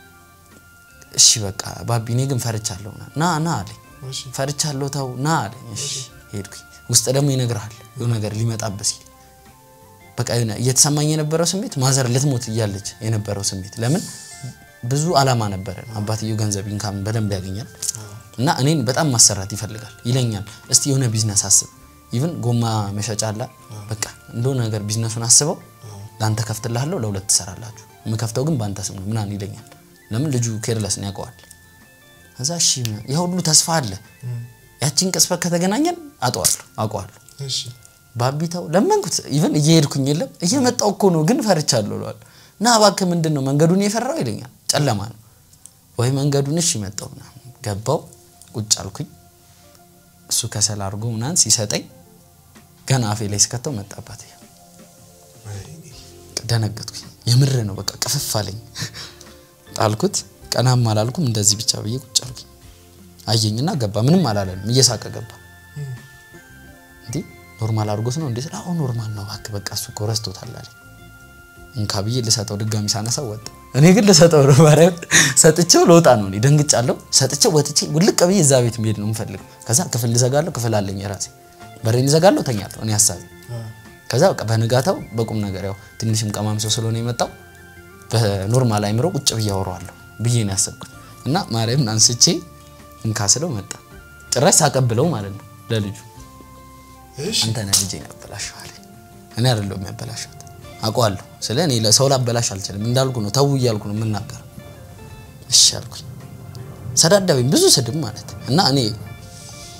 እሺ በቃ ባቢ እኔ ግን ፈርቻለሁ ና ና ና አለኝ እሺ፣ ፈርቻለሁ ተው ና አለኝ እሺ ሄድኩኝ ውስጥ ደግሞ ይነግርሃል የሆነ ነገር ሊመጣበት ሲል በቃ የሆነ እየተሰማኝ የነበረው ስሜት ማዘር ልትሞት እያለች የነበረው ስሜት ለምን ብዙ አላማ ነበረ አባትየው ገንዘብ ኢንካም በደንብ ያገኛል እና እኔን በጣም ማሰራት ይፈልጋል ይለኛል እስቲ የሆነ ቢዝነስ አስብ ኢቭን ጎማ መሸጫ አላ በቃ እንደሆነ ነገር ቢዝነሱን አስበው ለአንተ ከፍትልሃለሁ ለሁለት ትሰራላችሁ የምከፍተው ግን በአንተ ስም ነው ምናምን ይለኛል ለምን ልጁ ኬርለስን ያውቀዋል ከዛ እሺ ያ ሁሉ ተስፋ አለ ያቺን ቅጽበት ከተገናኘን አጠዋለሁ አውቀዋለሁ እሺ፣ ባቢታው ለመንኩት ኢቨን እየሄድኩኝ የለም እየመጣው እኮ ነው ግን ፈርቻለሁ እለዋለሁ እና እባክህ ምንድን ነው መንገዱን የፈራው ይለኛል ጨለማ ነው ወይ መንገዱን እሺ መጣው ምናምን ገባው ቁጭ አልኩኝ እሱ ከሰል አድርጎ ምናምን ሲሰጠኝ ገና አፌ ላይ ስከተው መጣባት ወይኔ፣ ደነገጥኩኝ የምር ነው በቃ ቅፍፍ አለኝ ጣልኩት ቀናም አላልኩም እንደዚህ ብቻ ብዬ ቁጭ አልኩኝ አየኝና ገባ ምንም አላለንም እየሳቀ ገባ እም፣ እንዴ ኖርማል አድርጎት ነው እንዴ ስለ አሁን ኖርማል ነው እባክህ በቃ እሱ እኮ ረስቶታል አለኝ እንካ ብዬ ልሰጠው ድጋሚ ሳነሳው ወጣ እኔ ግን ልሰጠው ነው ማርያም ሰጥቼው ለውጣ ነው እኔ ደንግጫለሁ ሰጥቼው ወጥቼ ውልቅ ብዬ እዛ ቤት መሄድ ነው የምፈልገው ከዛ ክፍል ልዘጋለሁ ክፍል አለኝ የራሴ በሬን ልዘጋለሁ ተኛለሁ እኔ ሀሳቢ አ፣ ከዛ በቃ በንጋታው በቁም ነገር ያው ትንሽም ቀማም ሰው ስለሆነ የመጣው በኖርማል አይምሮ ቁጭ ብዬ አወራዋለሁ ብዬ ነው ያሰብኩት እና ማርያምን አንስቼ እንካ ስለው መጣ ጭራሽ ሳቀብለው ማለት ነው ለልጁ እሺ፣ አንተ ነህ ልጄን ያበላሸው አለኝ። እኔ አይደለሁም ያበላሸሁት አውቀዋለሁ። ስለ እኔ ለሰው ላበላሽ አልችልም እንዳልኩ ነው ተው እያልኩ ነው የምናገረው። እሺ አልኩኝ። ሰዳደበኝ ብዙ ስድብ ማለት እና እኔ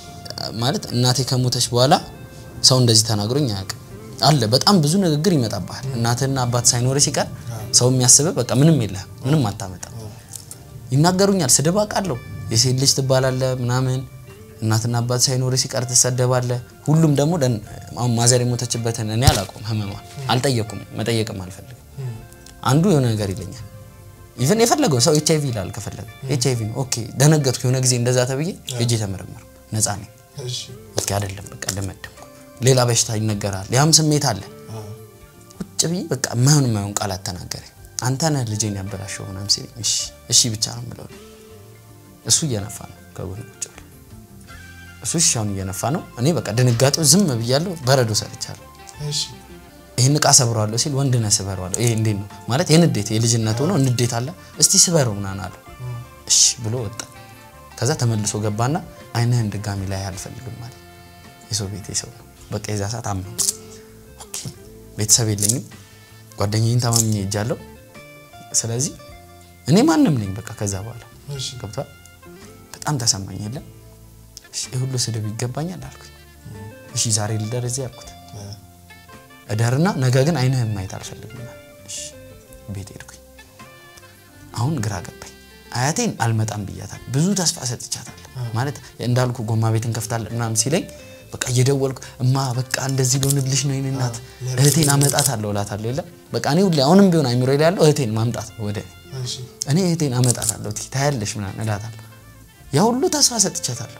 ማለት እናቴ ከሞተች በኋላ ሰው እንደዚህ ተናግሮኝ አያውቅም። አለ በጣም ብዙ ንግግር ይመጣብሃል። እናትህና አባት ሳይኖር ሲቀር ሰው የሚያስብህ በቃ ምንም የለህም፣ ምንም አታመጣም። ይናገሩኛል፣ ስድብ አውቃለሁ። የሴት ልጅ ትባላለህ ምናምን እናትና አባት ሳይኖር ሲቀር ትሰደባለህ። ሁሉም ደግሞ ደን- አሁን ማዘር የሞተችበትን እኔ አላውቀውም፣ ህመሟን አልጠየኩም፣ መጠየቅም አልፈልግም። አንዱ የሆነ ነገር ይለኛል። ኢቨን የፈለገው ሰው ኤች አይቪ ይላል። ከፈለገ ኤች አይቪ ነው ኦኬ። ደነገጥኩ። የሆነ ጊዜ እንደዛ ተብዬ ሄጄ ተመረመርኩ። ነፃ ነኝ። እሺ ኦኬ አይደለም በቃ ደመደምኩ። ሌላ በሽታ ይነገራል። ያም ስሜት አለ። አ ቁጭ ብዬ በቃ የማይሆን የማይሆን ቃላት ተናገረኝ። አንተ ነህ ልጄን ያበላሸው ምናምን ሲለኝ እሺ እሺ ብቻ ነው የምለው። እሱ እየነፋ ነው ከጎን ቁጭ ብሎ እሱ እሺ አሁን እየነፋ ነው። እኔ በቃ ድንጋጤው ዝም ብያለሁ። በረዶ ሰርቻለሁ። እሺ ይህን እቃ ሰብረዋለሁ ሲል ወንድ ነህ ስበረዋለሁ። ይሄ እንዴት ነው ማለት የንዴት የልጅነት ሆኖ ንዴት አለ። እስቲ ስበረው ምናምን አለው። እሺ ብሎ ወጣ። ከዛ ተመልሶ ገባና አይንህን ድጋሚ ላይ አልፈልግም ማለት የሰው ቤት የሰው ነው። በቃ የዛ ሰዓት አምነው ኦኬ ቤተሰብ የለኝም ጓደኛዬን ታማምኜ ሄጃለሁ። ስለዚህ እኔ ማንም ነኝ በቃ ከዛ በኋላ እሺ ገብቷል። በጣም ተሰማኝ። የለም እሺ ይህ ሁሉ ስድብ ይገባኛል አልኩኝ። እሺ ዛሬ ልደር እዚህ አልኩት አ እደርና ነገ ግን አይንህን ማየት አልፈልግም። እሺ ቤት ሄድኩኝ። አሁን ግራ ገባኝ። አያቴን አልመጣም ብያታል። ብዙ ተስፋ ሰጥቻታል። ማለት እንዳልኩ ጎማ ቤት እንከፍታለን ምናምን ሲለኝ በቃ እየደወልኩ እማ በቃ እንደዚህ ሊሆንልሽ ነው የእኔ እናት እህቴን አመጣታለሁ እላታለሁ። የለም በቃ እኔ ሁሌ አሁንም ቢሆን አይምሮ ላይ ያለው እህቴን ማምጣት ነው ወደ እኔ። እሺ እኔ እህቴን አመጣታለሁ ቲ ታያለሽ ምናምን እላታለሁ። ያ ሁሉ ተስፋ ሰጥቻታለሁ።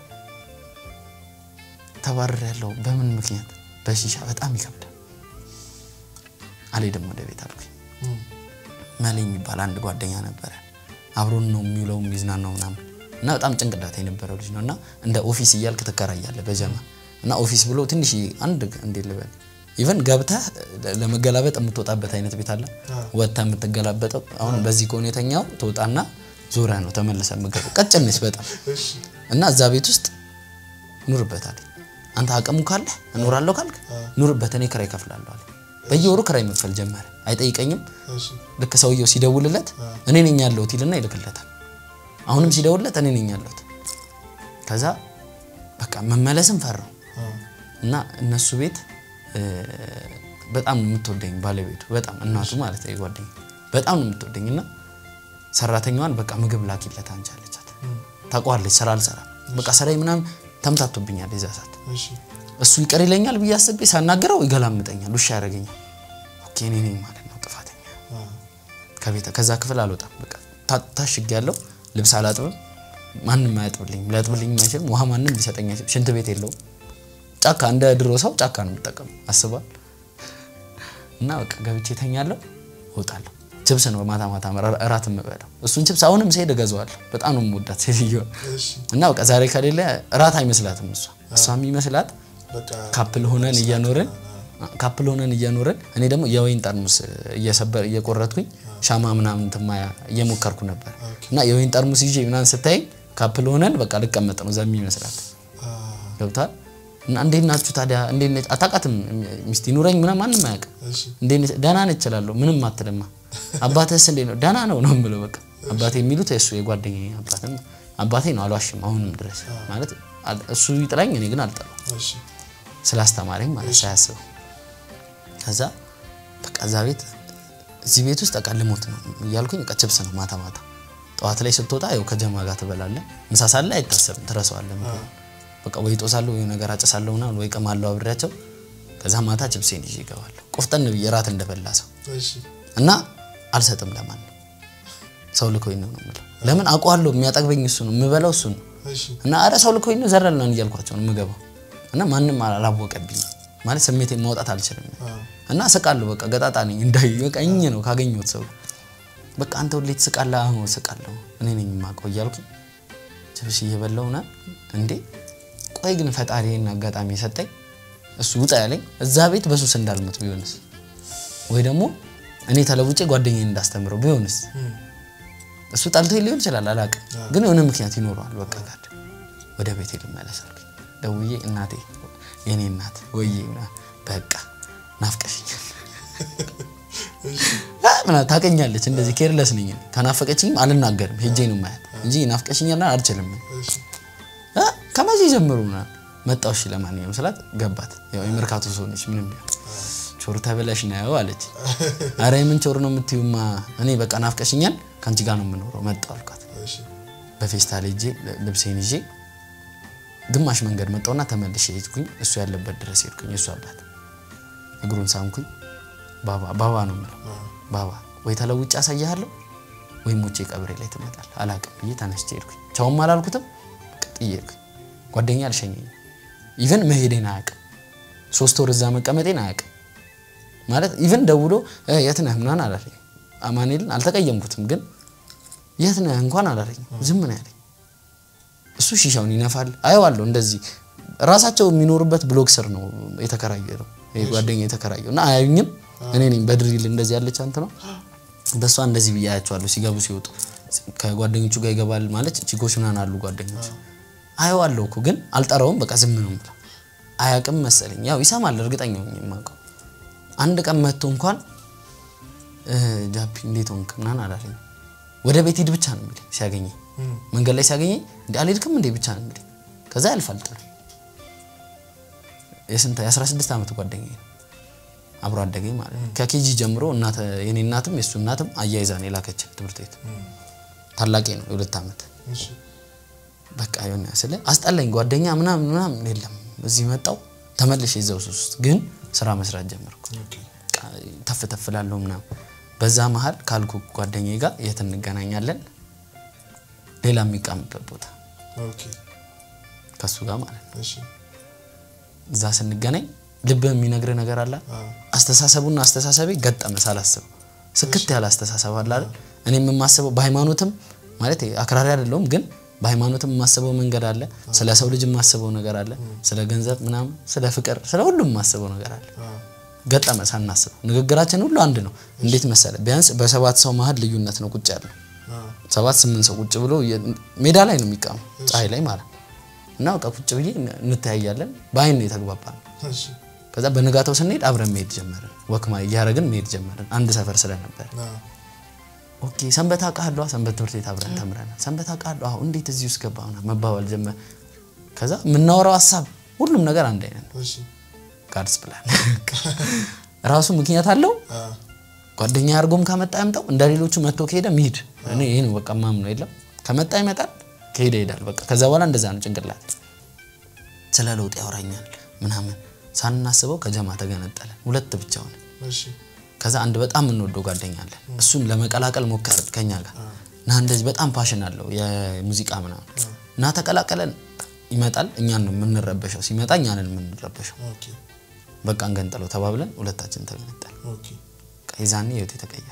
ተባረር ያለው በምን ምክንያት? በሺሻ በጣም ይከብዳል። አልሄድም ወደ ቤት አልኩኝ። እም መሌ የሚባል አንድ ጓደኛ ነበረ። አብሮን ነው የሚውለው የሚዝናናው ምናምን እና በጣም ጭንቅላት የነበረው ልጅ ነው እና እንደ ኦፊስ እያልክ ትከራያለህ በጀማ እና ኦፊስ ብሎ ትንሽ አንድ እንዴት ልበል ኢቨን ገብተህ ለመገላበጥ የምትወጣበት አይነት ቤት አለ። ወጥተህ የምትገላበጠው አሁን በዚህ ከሆነ የተኛው ትወጣና ዞረህ ነው ተመልሰህ የምትገባው። ቀጭን ነች በጣም እሺ እና እዛ ቤት ውስጥ ኑርበታል። አንተ አቅሙ ካለህ እኖራለሁ ካልክ ኑርበት፣ እኔ ክራይ እከፍላለሁ አለ። በየወሩ ክራይ መክፈል ጀመረ። አይጠይቀኝም። እሺ ልክ ሰውየው ሲደውልለት እኔ ነኝ ያለሁት ይልና ይልክለታል። አሁንም ሲደውልለት እኔ ነኝ ያለሁት። ከዛ በቃ መመለስም ፈራው አ እና እነሱ ቤት እ፣ በጣም ነው የምትወደኝ ባለቤቱ፣ በጣም እናቱ ማለት ነው ጓደኛ በጣም ነው የምትወደኝ እና ሰራተኛዋን በቃ ምግብ ላኪለት አንቺ አለቻት። ታውቀዋለች ስራ አልሰራም በቃ ስራዬ ምናምን ተምታቶብኛል የዛ ሰዓት እሺ እሱ ይቅር ይለኛል ብዬ አስቤ ሳናገረው ይገላምጠኛል፣ ውሻ ያደርገኛል። ኦኬ እኔ ነኝ ማለት ነው ጥፋተኛ። አ ከቤተ ከዛ ክፍል አልወጣም። በቃ ታ- ታሽግ ያለው ልብስ አላጥብም፣ ማንም አያጥብልኝም፣ ሊያጥብልኝም አይችልም። ውሃ ማንም ሊሰጠኝ አይችልም። ሽንት ቤት የለውም። ጫካ እንደ ድሮ ሰው ጫካ ነው የምጠቀሙ አስባል እና በቃ ገብቼ ተኛለሁ፣ እወጣለሁ። ችብስ ነው ማታ ማታ እራ- እራት የምበላው። እሱን ችብስ አሁንም ስሄድ እገዛዋለሁ። በጣም ነው የምወዳት ሴትዮዋ እሺ እና በቃ ዛሬ ከሌለ እራት አይመስላትም እሷ እሷ የሚመስላት በቃ ካፕል ሆነን እየኖርን ካፕል ሆነን እየኖርን እኔ ደግሞ የወይን ጠርሙስ እየሰበር እየቆረጥኩኝ ሻማ ምናምን ትማ እየሞከርኩ ነበር እና የወይን ጠርሙስ ይዤ ምናምን ስታይ ካፕል ሆነን በቃ ልቀመጥ ነው ዘሚ ይመስላት አ ገብቷል። እና እንዴት ናችሁ ታዲያ? እንዴት ነች? አታውቃትም። ሚስት ይኑረኝ ምናምን ማንም አያውቅም። እሺ እንዴት ነች? ደህና ነች እላለሁ። ምንም አትልማ። አባትህስ እንዴት ነው? ደህና ነው ነው የምለው። በቃ አባቴ የሚሉት እሱ የጓደኛዬ አባት ነው። አባቴ ነው አልዋሽም። አሁንም ድረስ ማለት አል- እሱ ይጥላኝ፣ እኔ ግን አልጠላም እሺ ስላስተማረኝ ማለት ሳያስበው። ከዛ በቃ እዛ ቤት እዚህ ቤት ውስጥ በቃ ልሞት ነው እያልኩኝ በቃ ችብስ ነው ማታ ማታ። ጠዋት ላይ ስትወጣ ያው ከጀማ ጋር ትበላለህ። ምሳ ሰዓት ላይ አይታሰብም፣ ትረሳዋለህ። ምግቡን። በቃ ወይ ጦሳለሁ ወይ ነገር አጨሳለሁ ምናምን ወይ ቅማለሁ አብሬያቸው። ከዛ ማታ ችብሴን ይዤ እገባለሁ ቆፍጠን ብዬ እራት እንደበላ ሰው እሺ እና አልሰጥም ለማን ሰው ልኮኝ ነው ነው የምለው። ለምን አውቀዋለሁ፣ የሚያጠግበኝ እሱ ነው፣ የምበላው እሱ ነው። እሺ እና አረ ሰው ልኮኝ ነው ዘረል ነው እያልኳቸው ነው የምገባው። እና ማንም አላወቀብኝ ማለት ስሜቴን ማውጣት አልችልም። አ እና ስቃለሁ፣ በቃ ገጣጣ ነኝ እንዳይ በቃ እኝ ነው ካገኘሁት ሰው በቃ አንተ ሁሌ ትስቃለህ። አሁን ስቃለሁ እኔ ነኝ የማውቀው እያልኩኝ ችብስ እየበላሁ ና እንዴ ቆይ ግን ፈጣሪ ይሄን አጋጣሚ የሰጠኝ እሱ ውጣ ያለኝ እዛ ቤት በሱስ እንዳልሞት ቢሆንስ ወይ ደግሞ እኔ ተለውጬ ጓደኛዬን እንዳስተምረው ቢሆንስ እም እሱ ጠልቶኝ ሊሆን ይችላል አላውቅም፣ ግን የሆነ ምክንያት ይኖረዋል። በቃ ጋር ወደ ቤቴ ልመለስ አልኩኝ። ደውዬ እናቴ የኔ እናት ወዬ ምናምን በቃ ናፍቀሽኛል አ ምናምን ታውቀኛለች። እንደዚህ ኬርለስ ነኝ እኔ። ከናፈቀችኝም አልናገርም ሄጄ ነው ማያት እንጂ ናፍቀሽኛል አልችልም። እሺ አ ከመቼ ጀምሮ ምናምን መጣው እሺ ለማንኛውም ስላት ገባት። ያው የመርካቶ ሰው ነች ምንም ቢሆን ቾር ተበላሽ ነው አለች። አረ የምን ቾር ነው የምትዩማ? እኔ በቃ ናፍቀሽኛል፣ ከአንቺ ጋር ነው የምኖረው መጣሁ አልኳት። እሺ በፌስታል ሄጄ ልብሴን ይዤ ግማሽ መንገድ መጣውና ተመልሼ ሄድኩኝ። እሱ ያለበት ድረስ ሄድኩኝ። እሱ አባት እግሩን ሳምኩኝ። ባባ ባባ ነው የምለው ባባ ወይ ተለውጭ አሳያለሁ ወይ ሞቼ ቀብሬ ላይ ትመጣል አላቅም ብዬ ተነስቼ ሄድኩኝ። ቻውም አላልኩትም ጥዬ ሄድኩኝ። ጓደኛ አልሸኘኝም። ኢቨን መሄዴን አያውቅም። ሶስት ወር እዛ መቀመጤን አያውቅም። ማለት ኢቨን ደውሎ እ የት ነህ ምናምን አላለኝ። አማኑኤልን አልተቀየምኩትም፣ ግን የት ነህ እንኳን አላለኝ። ዝም ነው ያለኝ። እሱ ሺሻውን ይነፋል አየዋለሁ። እንደዚህ ራሳቸው የሚኖሩበት ብሎክ ስር ነው የተከራየ ነው ይሄ ጓደኛ የተከራየው እና አያዩኝም። እኔ ነኝ በድሪል እንደዚህ ያለች አንተ ነው በእሷ እንደዚህ ብዬ አያቸዋለሁ ሲገቡ ሲወጡ ከጓደኞቹ ጋር ይገባል ማለት ቺኮች ምናምን አሉ ጓደኞች አየዋለሁ እኮ ግን አልጠራውም። በቃ ዝም ነው የምለው። አያውቅም መሰለኝ ያው ይሰማል እርግጠኛ ሆኜ የማውቀው አንድ ቀን መጥቶ እንኳን እ ጃፒ እንዴት ሆንክ ምናምን አላለኝ። ወደ ቤት ሂድ ብቻ ነው የሚለኝ ሲያገኘኝ መንገድ ላይ ሲያገኘኝ እንዴ አልሄድክም እንዴ ብቻ ነው የሚለኝ። ከዛ ያልፋል ጥሎ የስንት የ16 ዓመት ጓደኛዬ ነው አብሮ አደገኝ ማለት ነው። ከኬጂ ጀምሮ እናተ የኔ እናትም የሱ እናትም አያይዛ ነው የላከችን ትምህርት ቤት። ታላቄ ነው የሁለት ዓመት እሺ በቃ የሆነ ስለ አስጠላኝ ጓደኛ ምናምን ምናምን የለም። እዚህ መጣው ተመልሼ እዛው ሱስ ውስጥ ግን ስራ መስራት ጀመርኩ። ኦኬ በቃ ተፍ ተፍ እላለሁ ምናምን። በዛ መሀል ካልኩ ጓደኛዬ ጋር የት እንገናኛለን? ሌላ የሚቃምበት ቦታ ኦኬ ከሱ ጋር ማለት ነው። እሺ እዛ ስንገናኝ ልብ የሚነግር ነገር አለ። አ አስተሳሰቡና አስተሳሰቤ ገጠመ ሳላስበው። ስክት ያለ አስተሳሰብ አለ አይደል? እኔ የማስበው በሃይማኖትም ማለት አክራሪ አይደለሁም፣ ግን በሃይማኖትም የማስበው መንገድ አለ። ስለ ሰው ልጅ የማስበው ነገር አለ። ስለ ገንዘብ ምናምን፣ ስለ ፍቅር፣ ስለ ሁሉም የማስበው ነገር አለ። አ ገጠመ ሳናስበው። ንግግራችን ሁሉ አንድ ነው። እንዴት መሰለ? ቢያንስ በሰባት ሰው መሀል ልዩነት ነው ቁጭ ያለው። አ ሰባት ስምንት ሰው ቁጭ ብሎ የ- ሜዳ ላይ ነው የሚቃሙ ፀሐይ ላይ ማለት ነው። እና በቃ ቁጭ ብዬ እንተያያለን። በአይን ነው የተግባባን። እሺ ከዛ በንጋታው ስንሄድ አብረን መሄድ ጀመርን። ወክማ እያደረግን መሄድ ጀመርን። አንድ ሰፈር ስለነበር አ ኦኬ ሰንበት አውቃለሁ፣ ሰንበት ትምህርት ቤት አብረን ተምረናል። ሰንበት አውቃለሁ፣ አሁን እንዴት እዚህ ውስጥ ገባ ምናምን መባባል ጀመር። ከዛ የምናወራው ሀሳብ ሁሉም ነገር አንድ አይነት ነው። እሺ ጋድስ ፕላን ራሱ ምክንያት አለው። አ ጓደኛ አድርጎም ከመጣ ያምጣው፣ እንደ ሌሎቹ መጥቶ ከሄደ ሚሄድ እኔ ይሄ ነው በቃ ማም ነው የለም ከመጣ ይመጣል፣ ከሄደ ይሄዳል። በቃ ከዛ በኋላ እንደዛ ነው ጭንቅላት። ስለ ለውጥ ያወራኛል ምናምን ሳናስበው ከጀማ ተገነጠለን፣ ሁለት ብቻ ሆነ። እሺ ከዛ አንድ በጣም የምንወደው ጓደኛ አለ። እሱን ለመቀላቀል ሞከር ከኛ ጋር እና እንደዚህ በጣም ፓሽን አለው የሙዚቃ ምናምን እና ተቀላቀለን። ይመጣል፣ እኛን ነው የምንረበሸው። ሲመጣ እኛንን የምንረበሸው። ኦኬ በቃ እንገንጠለው ተባብለን ሁለታችን ተገነጠል። ኦኬ የዛኔ ህይወት የተቀየረ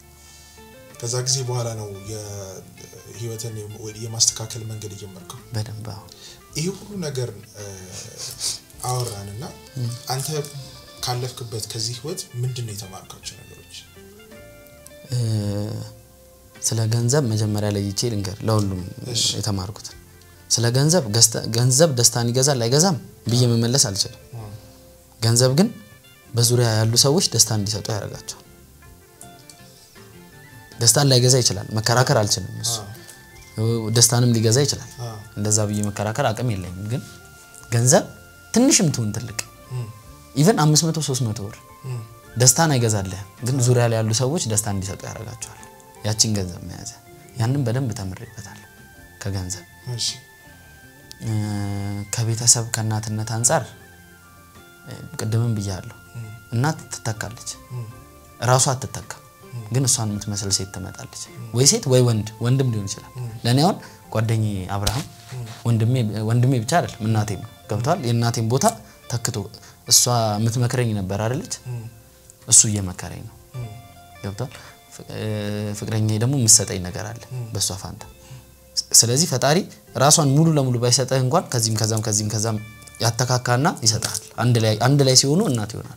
ከዛ ጊዜ በኋላ ነው የህይወትን የማስተካከል መንገድ የጀመርከው። በደንብ አዎ። ይሄ ሁሉ ነገር እ፣ አወራንና አንተ ካለፍክበት ከዚህ ህይወት ምንድን ነው የተማርካቸው ነገሮች? እ፣ ስለ ገንዘብ መጀመሪያ ላይ ይቼ ልንገር ለሁሉም እሺ። የተማርኩትን ስለ ገንዘብ ገዝተ- ገንዘብ ደስታን ይገዛል አይገዛም ብዬ መመለስ አልችልም። ገንዘብ ግን በዙሪያ ያሉ ሰዎች ደስታ እንዲሰጡ ያደርጋቸዋል። ደስታን ላይገዛ ይችላል፣ መከራከር አልችልም። እሱ ደስታንም ሊገዛ ይችላል። አ እንደዛ ብዬ መከራከር አቅም የለኝም። ግን ገንዘብ ትንሽም ትሁን ትልቅ እም፣ ኢቨን 500 300 ብር እም፣ ደስታን አይገዛልህም፣ ግን ዙሪያ ላይ ያሉ ሰዎች ደስታ እንዲሰጡ ያደርጋቸዋል። ያቺን ገንዘብ መያዘ ያንን በደንብ ተምሬበታል። ከገንዘብ እሺ እ፣ ከቤተሰብ ከእናትነት አንጻር እ፣ ቅድምም ብያለሁ። እም፣ እናት ትተካለች፣ እም፣ እራሷ አትተካም። ግን እሷን የምትመስል ሴት ትመጣለች፣ ወይ ሴት ወይ ወንድ፣ ወንድም ሊሆን ይችላል። ለእኔ አሁን ጓደኛዬ አብርሃም ወንድሜ ወንድሜ ብቻ አይደለም እናቴም ነው። ገብተዋል። የእናቴም ቦታ ተክቶ እሷ የምትመክረኝ ነበር አይደለች፣ እም፣ እሱ እየመከረኝ ነው። እም፣ ገብቷል። ፍቅረኛ ደግሞ የምትሰጠኝ ነገር አለ በእሷ ፋንታ። ስለዚህ ፈጣሪ ራሷን ሙሉ ለሙሉ ባይሰጠህ እንኳን ከዚህም ከዛም ከዚህም ከዛም ያተካካና ይሰጣል። አንድ ላይ አንድ ላይ ሲሆኑ እናት ይሆናሉ።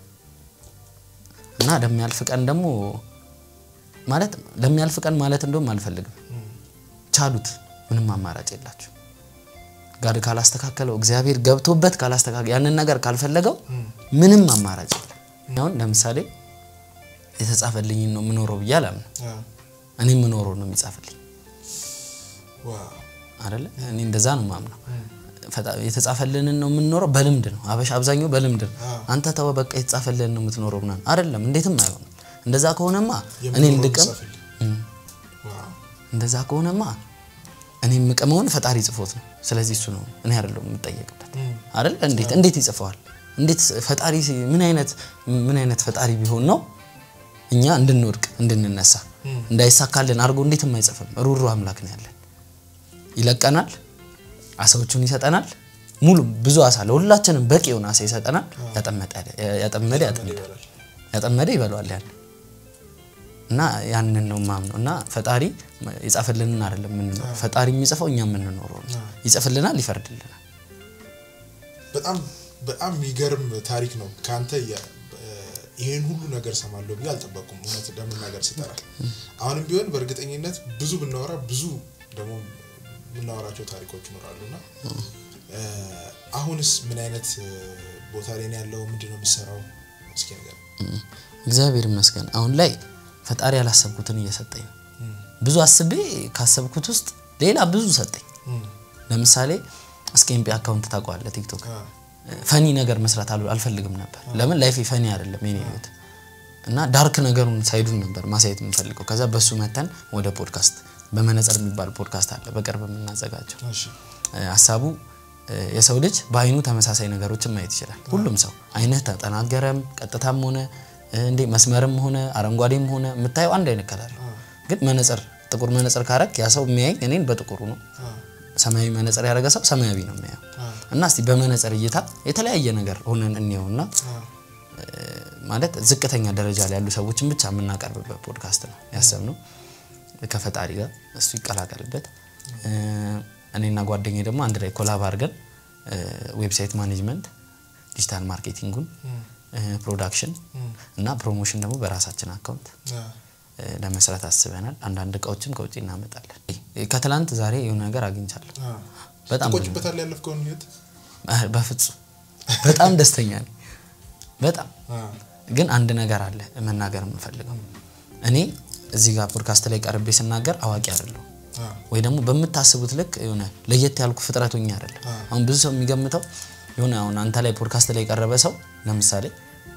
እና ለሚያልፍ ቀን ደግሞ ማለት ለሚያልፍ ቀን ማለት እንደውም አልፈልግም። ቻሉት፣ ምንም አማራጭ የላችሁ። ጋር ካላስተካከለው እግዚአብሔር ገብቶበት ካላስተካከለ ያንን ነገር ካልፈለገው ምንም አማራጭ የለም። አሁን ለምሳሌ የተጻፈልኝ ነው የምኖረው ብዬ አላምንም። አ እኔ የምኖረው ነው የሚጻፍልኝ ዋው አይደለ? እኔ እንደዛ ነው የማምነው። ፈጣ- የተጻፈልንን ነው የምንኖረው። በልምድ ነው አበሻ አብዛኛው በልምድ ነው። አዎ። አንተ ተወ በቃ የተጻፈልንን ነው የምትኖረው ምናምን አይደለም። እንዴትም አይሆንም። እንደዛ ከሆነማ እኔ የምኖረው እንድቅም ጻፍልኝ። እም፣ ዋው። እንደዛ ከሆነማ እኔ የምቅመውን ፈጣሪ ጽፎት ነው። ስለዚህ እሱ ነው እኔ አይደለሁም የምጠየቅበት እም፣ አይደል? እንዴት እንዴት ይጽፈዋል? እንዴት ፈጣሪ ሲ- ምን አይነት ምን አይነት ፈጣሪ ቢሆን ነው እኛ እንድንወድቅ እንድንነሳ እም፣ እንዳይሳካልን አድርጎ እንዴትም አይጽፍም። ሩሩ አምላክ ነው ያለን። ይለቀናል፣ አሳዎቹን ይሰጠናል። ሙሉ ብዙ አሳ ለሁላችንም በቂ የሆነ አሳ ይሰጠናል። ያጠመደ ያጠመደ ያጠምዳል ይበላል። ያጠመደ ይበላዋል ያን እና ያንን ነው ማምነው እና ፈጣሪ የጻፈልንን አይደለም የምንኖረው። ፈጣሪ የሚጽፈው እኛ የምንኖረው ነው። ይጽፍልናል፣ ይፈርድልናል። በጣም በጣም የሚገርም ታሪክ ነው። ከአንተ የ- ይሄን ሁሉ ነገር ሰማለሁ ብዬ አልጠበቁም። እውነት ለመናገር ስጠራ አሁንም ቢሆን በእርግጠኝነት ብዙ ብናወራ ብዙ ደግሞ የምናወራቸው ታሪኮች ይኖራሉ እና እ፣ አሁንስ ምን አይነት እ፣ ቦታ ላይ ነው ያለው? ምንድን ነው የምትሰራው? እስኪ ነገር እግዚአብሔር ይመስገን አሁን ላይ ፈጣሪ ያላሰብኩትን እየሰጠኝ ነው። ብዙ አስቤ ካሰብኩት ውስጥ ሌላ ብዙ ሰጠኝ። ለምሳሌ እስኬምፒ አካውንት ታውቀዋለህ? ቲክቶክ ፈኒ ነገር መስራት አል- አልፈልግም ነበር። ለምን ላይፍ ፈኒ አይደለም የኔ ህይወት እና ዳርክ ነገሩን ሳይዱን ነበር ማሳየት የምፈልገው። ከዛ በሱ መተን ወደ ፖድካስት በመነጽር የሚባል ፖድካስት አለ በቅርብ የምናዘጋጀው እ፣ ሀሳቡ እ፣ የሰው ልጅ በአይኑ ተመሳሳይ ነገሮችን ማየት ይችላል። ሁሉም ሰው አይንህ ተጠናገረም ቀጥታም ሆነ እ፣ እንዴ መስመርም ሆነ አረንጓዴም ሆነ የምታየው አንድ አይነት ከለር ነው። ግን መነጽር ጥቁር መነጽር ካረግ ያ ሰው የሚያየኝ እኔን በጥቁሩ ነው። ሰማያዊ መነጽር ያደረገ ሰው ሰማያዊ ነው የሚያየው። እና እስቲ በመነጽር እይታ የተለያየ ነገር ሆነን እንየውና ማለት ዝቅተኛ ደረጃ ላይ ያሉ ሰዎችን ብቻ የምናቀርብበት ፖድካስት ነው ያሰብነው ከፈጣሪ ጋር እሱ ይቀላቀልበት። እ፣ እኔና ጓደኛዬ ደግሞ አንድ ላይ ኮላብ አድርገን እ፣ ዌብሳይት ማኔጅመንት፣ ዲጂታል ማርኬቲንጉን፣ እ፣ ፕሮዳክሽን እና ፕሮሞሽን ደግሞ በራሳችን አካውንት እ፣ ለመስራት አስበናል። አንዳንድ እቃዎችም ከውጭ እናመጣለን። እ፣ ከትላንት ዛሬ የሆነ ነገር አግኝቻለሁ። በጣም ትቆጭበታል ያለፍከውን ህይወት አ- በፍጹም በጣም ደስተኛ ነኝ። በጣም አ፣ ግን አንድ ነገር አለ መናገር የምፈልገው እኔ እዚህ ጋር ፖድካስት ላይ ቀርቤ ስናገር አዋቂ አይደለሁም አ፣ ወይ ደግሞ በምታስቡት ልክ የሆነ ለየት ያልኩ ፍጥረት ሆኜ አይደለም። አሁን ብዙ ሰው የሚገምተው የሆነ አሁን አንተ ላይ ፖድካስት ላይ የቀረበ ሰው ለምሳሌ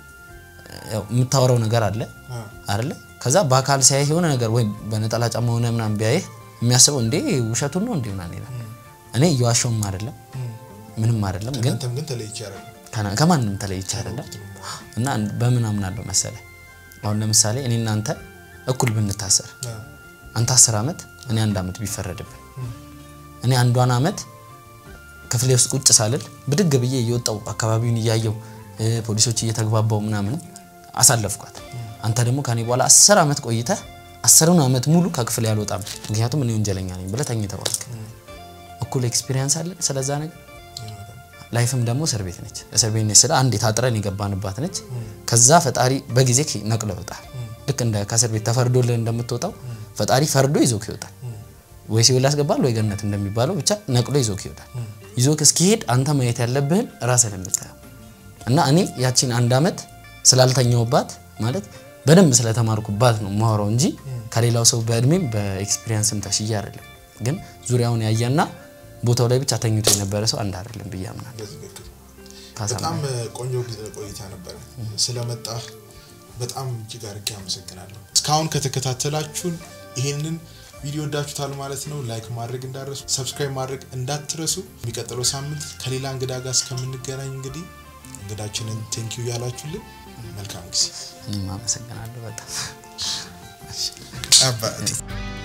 ያው የምታወራው ነገር አለ አ፣ አይደለ? ከዛ በአካል ሲያይህ የሆነ ነገር ወይ በነጠላ ጫማ ሆነ ምናምን ቢያይህ የሚያስበው እንዴ ውሸቱን ነው እንዴ ምናምን ይላል። እኔ እየዋሸውም አይደለም ምንም አይደለም ግን አንተም ግን ተለይቼ ያደረገ ከና- ከማንም ተለይቼ አይደለም እና በምን አምናለሁ መሰለ አሁን ለምሳሌ እኔ እናንተ እኩል ብንታሰር አንተ አስር ዓመት እኔ አንድ ዓመት ቢፈረድብን እኔ አንዷን ዓመት ክፍሌ ውስጥ ቁጭ ሳልል ብድግ ብዬ እየወጣው አካባቢውን እያየው እ፣ ፖሊሶች እየተግባባው ምናምን አሳለፍኳት። አንተ ደግሞ ከኔ በኋላ አስር ዓመት ቆይተህ አስሩን ዓመት ሙሉ ከክፍሌ አልወጣም ምክንያቱም እኔ ወንጀለኛ ነኝ ብለህ ተኝተህ ዋልክ። እኩል ኤክስፒሪየንስ አለን ስለዛ ነገር ላይፍም ደግሞ እስር ቤት ነች። እስር ቤት ነች ስለ አንዴ ታጥረን የገባንባት ነች። ከዛ ፈጣሪ በጊዜ ነቅሎ ይወጣል። ልክ እንደ ከእስር ቤት ተፈርዶልህ እንደምትወጣው ፈጣሪ ፈርዶ ይዞክ ይወጣል። ወይ ሲኦል ያስገባል ወይ ገነት እንደሚባለው ብቻ ነቅሎ ይዞክ ይወጣል። ይዞክ እስኪሄድ አንተ ማየት ያለብህን ራስህ የምታየው እና እኔ ያቺን አንድ ዓመት ስላልተኛውባት ማለት በደንብ ስለተማርኩባት ነው ማወራው እንጂ ከሌላው ሰው በእድሜም በኤክስፒሪየንስም ተሽዬ አይደለም። ግን ዙሪያውን ያየና ቦታው ላይ ብቻ ተኝቶ የነበረ ሰው አንድ አይደለም ብዬ አምናለሁ። በትክክል ካሳ በጣም ቆንጆ ጊዜ ቆይታ ነበረ። ስለመጣህ በጣም እጅግ አድርጌ አመሰግናለሁ። እስካሁን ከተከታተላችሁን ይህንን ቪዲዮ ወዳችሁታል ማለት ነው። ላይክ ማድረግ እንዳትረሱ፣ ሰብስክራይብ ማድረግ እንዳትረሱ። የሚቀጥለው ሳምንት ከሌላ እንግዳ ጋር እስከምንገናኝ እንግዲህ እንግዳችንን ቴንኪዩ ያላችሁልን መልካም ጊዜ እኔም አመሰግናለሁ በጣም አባቴ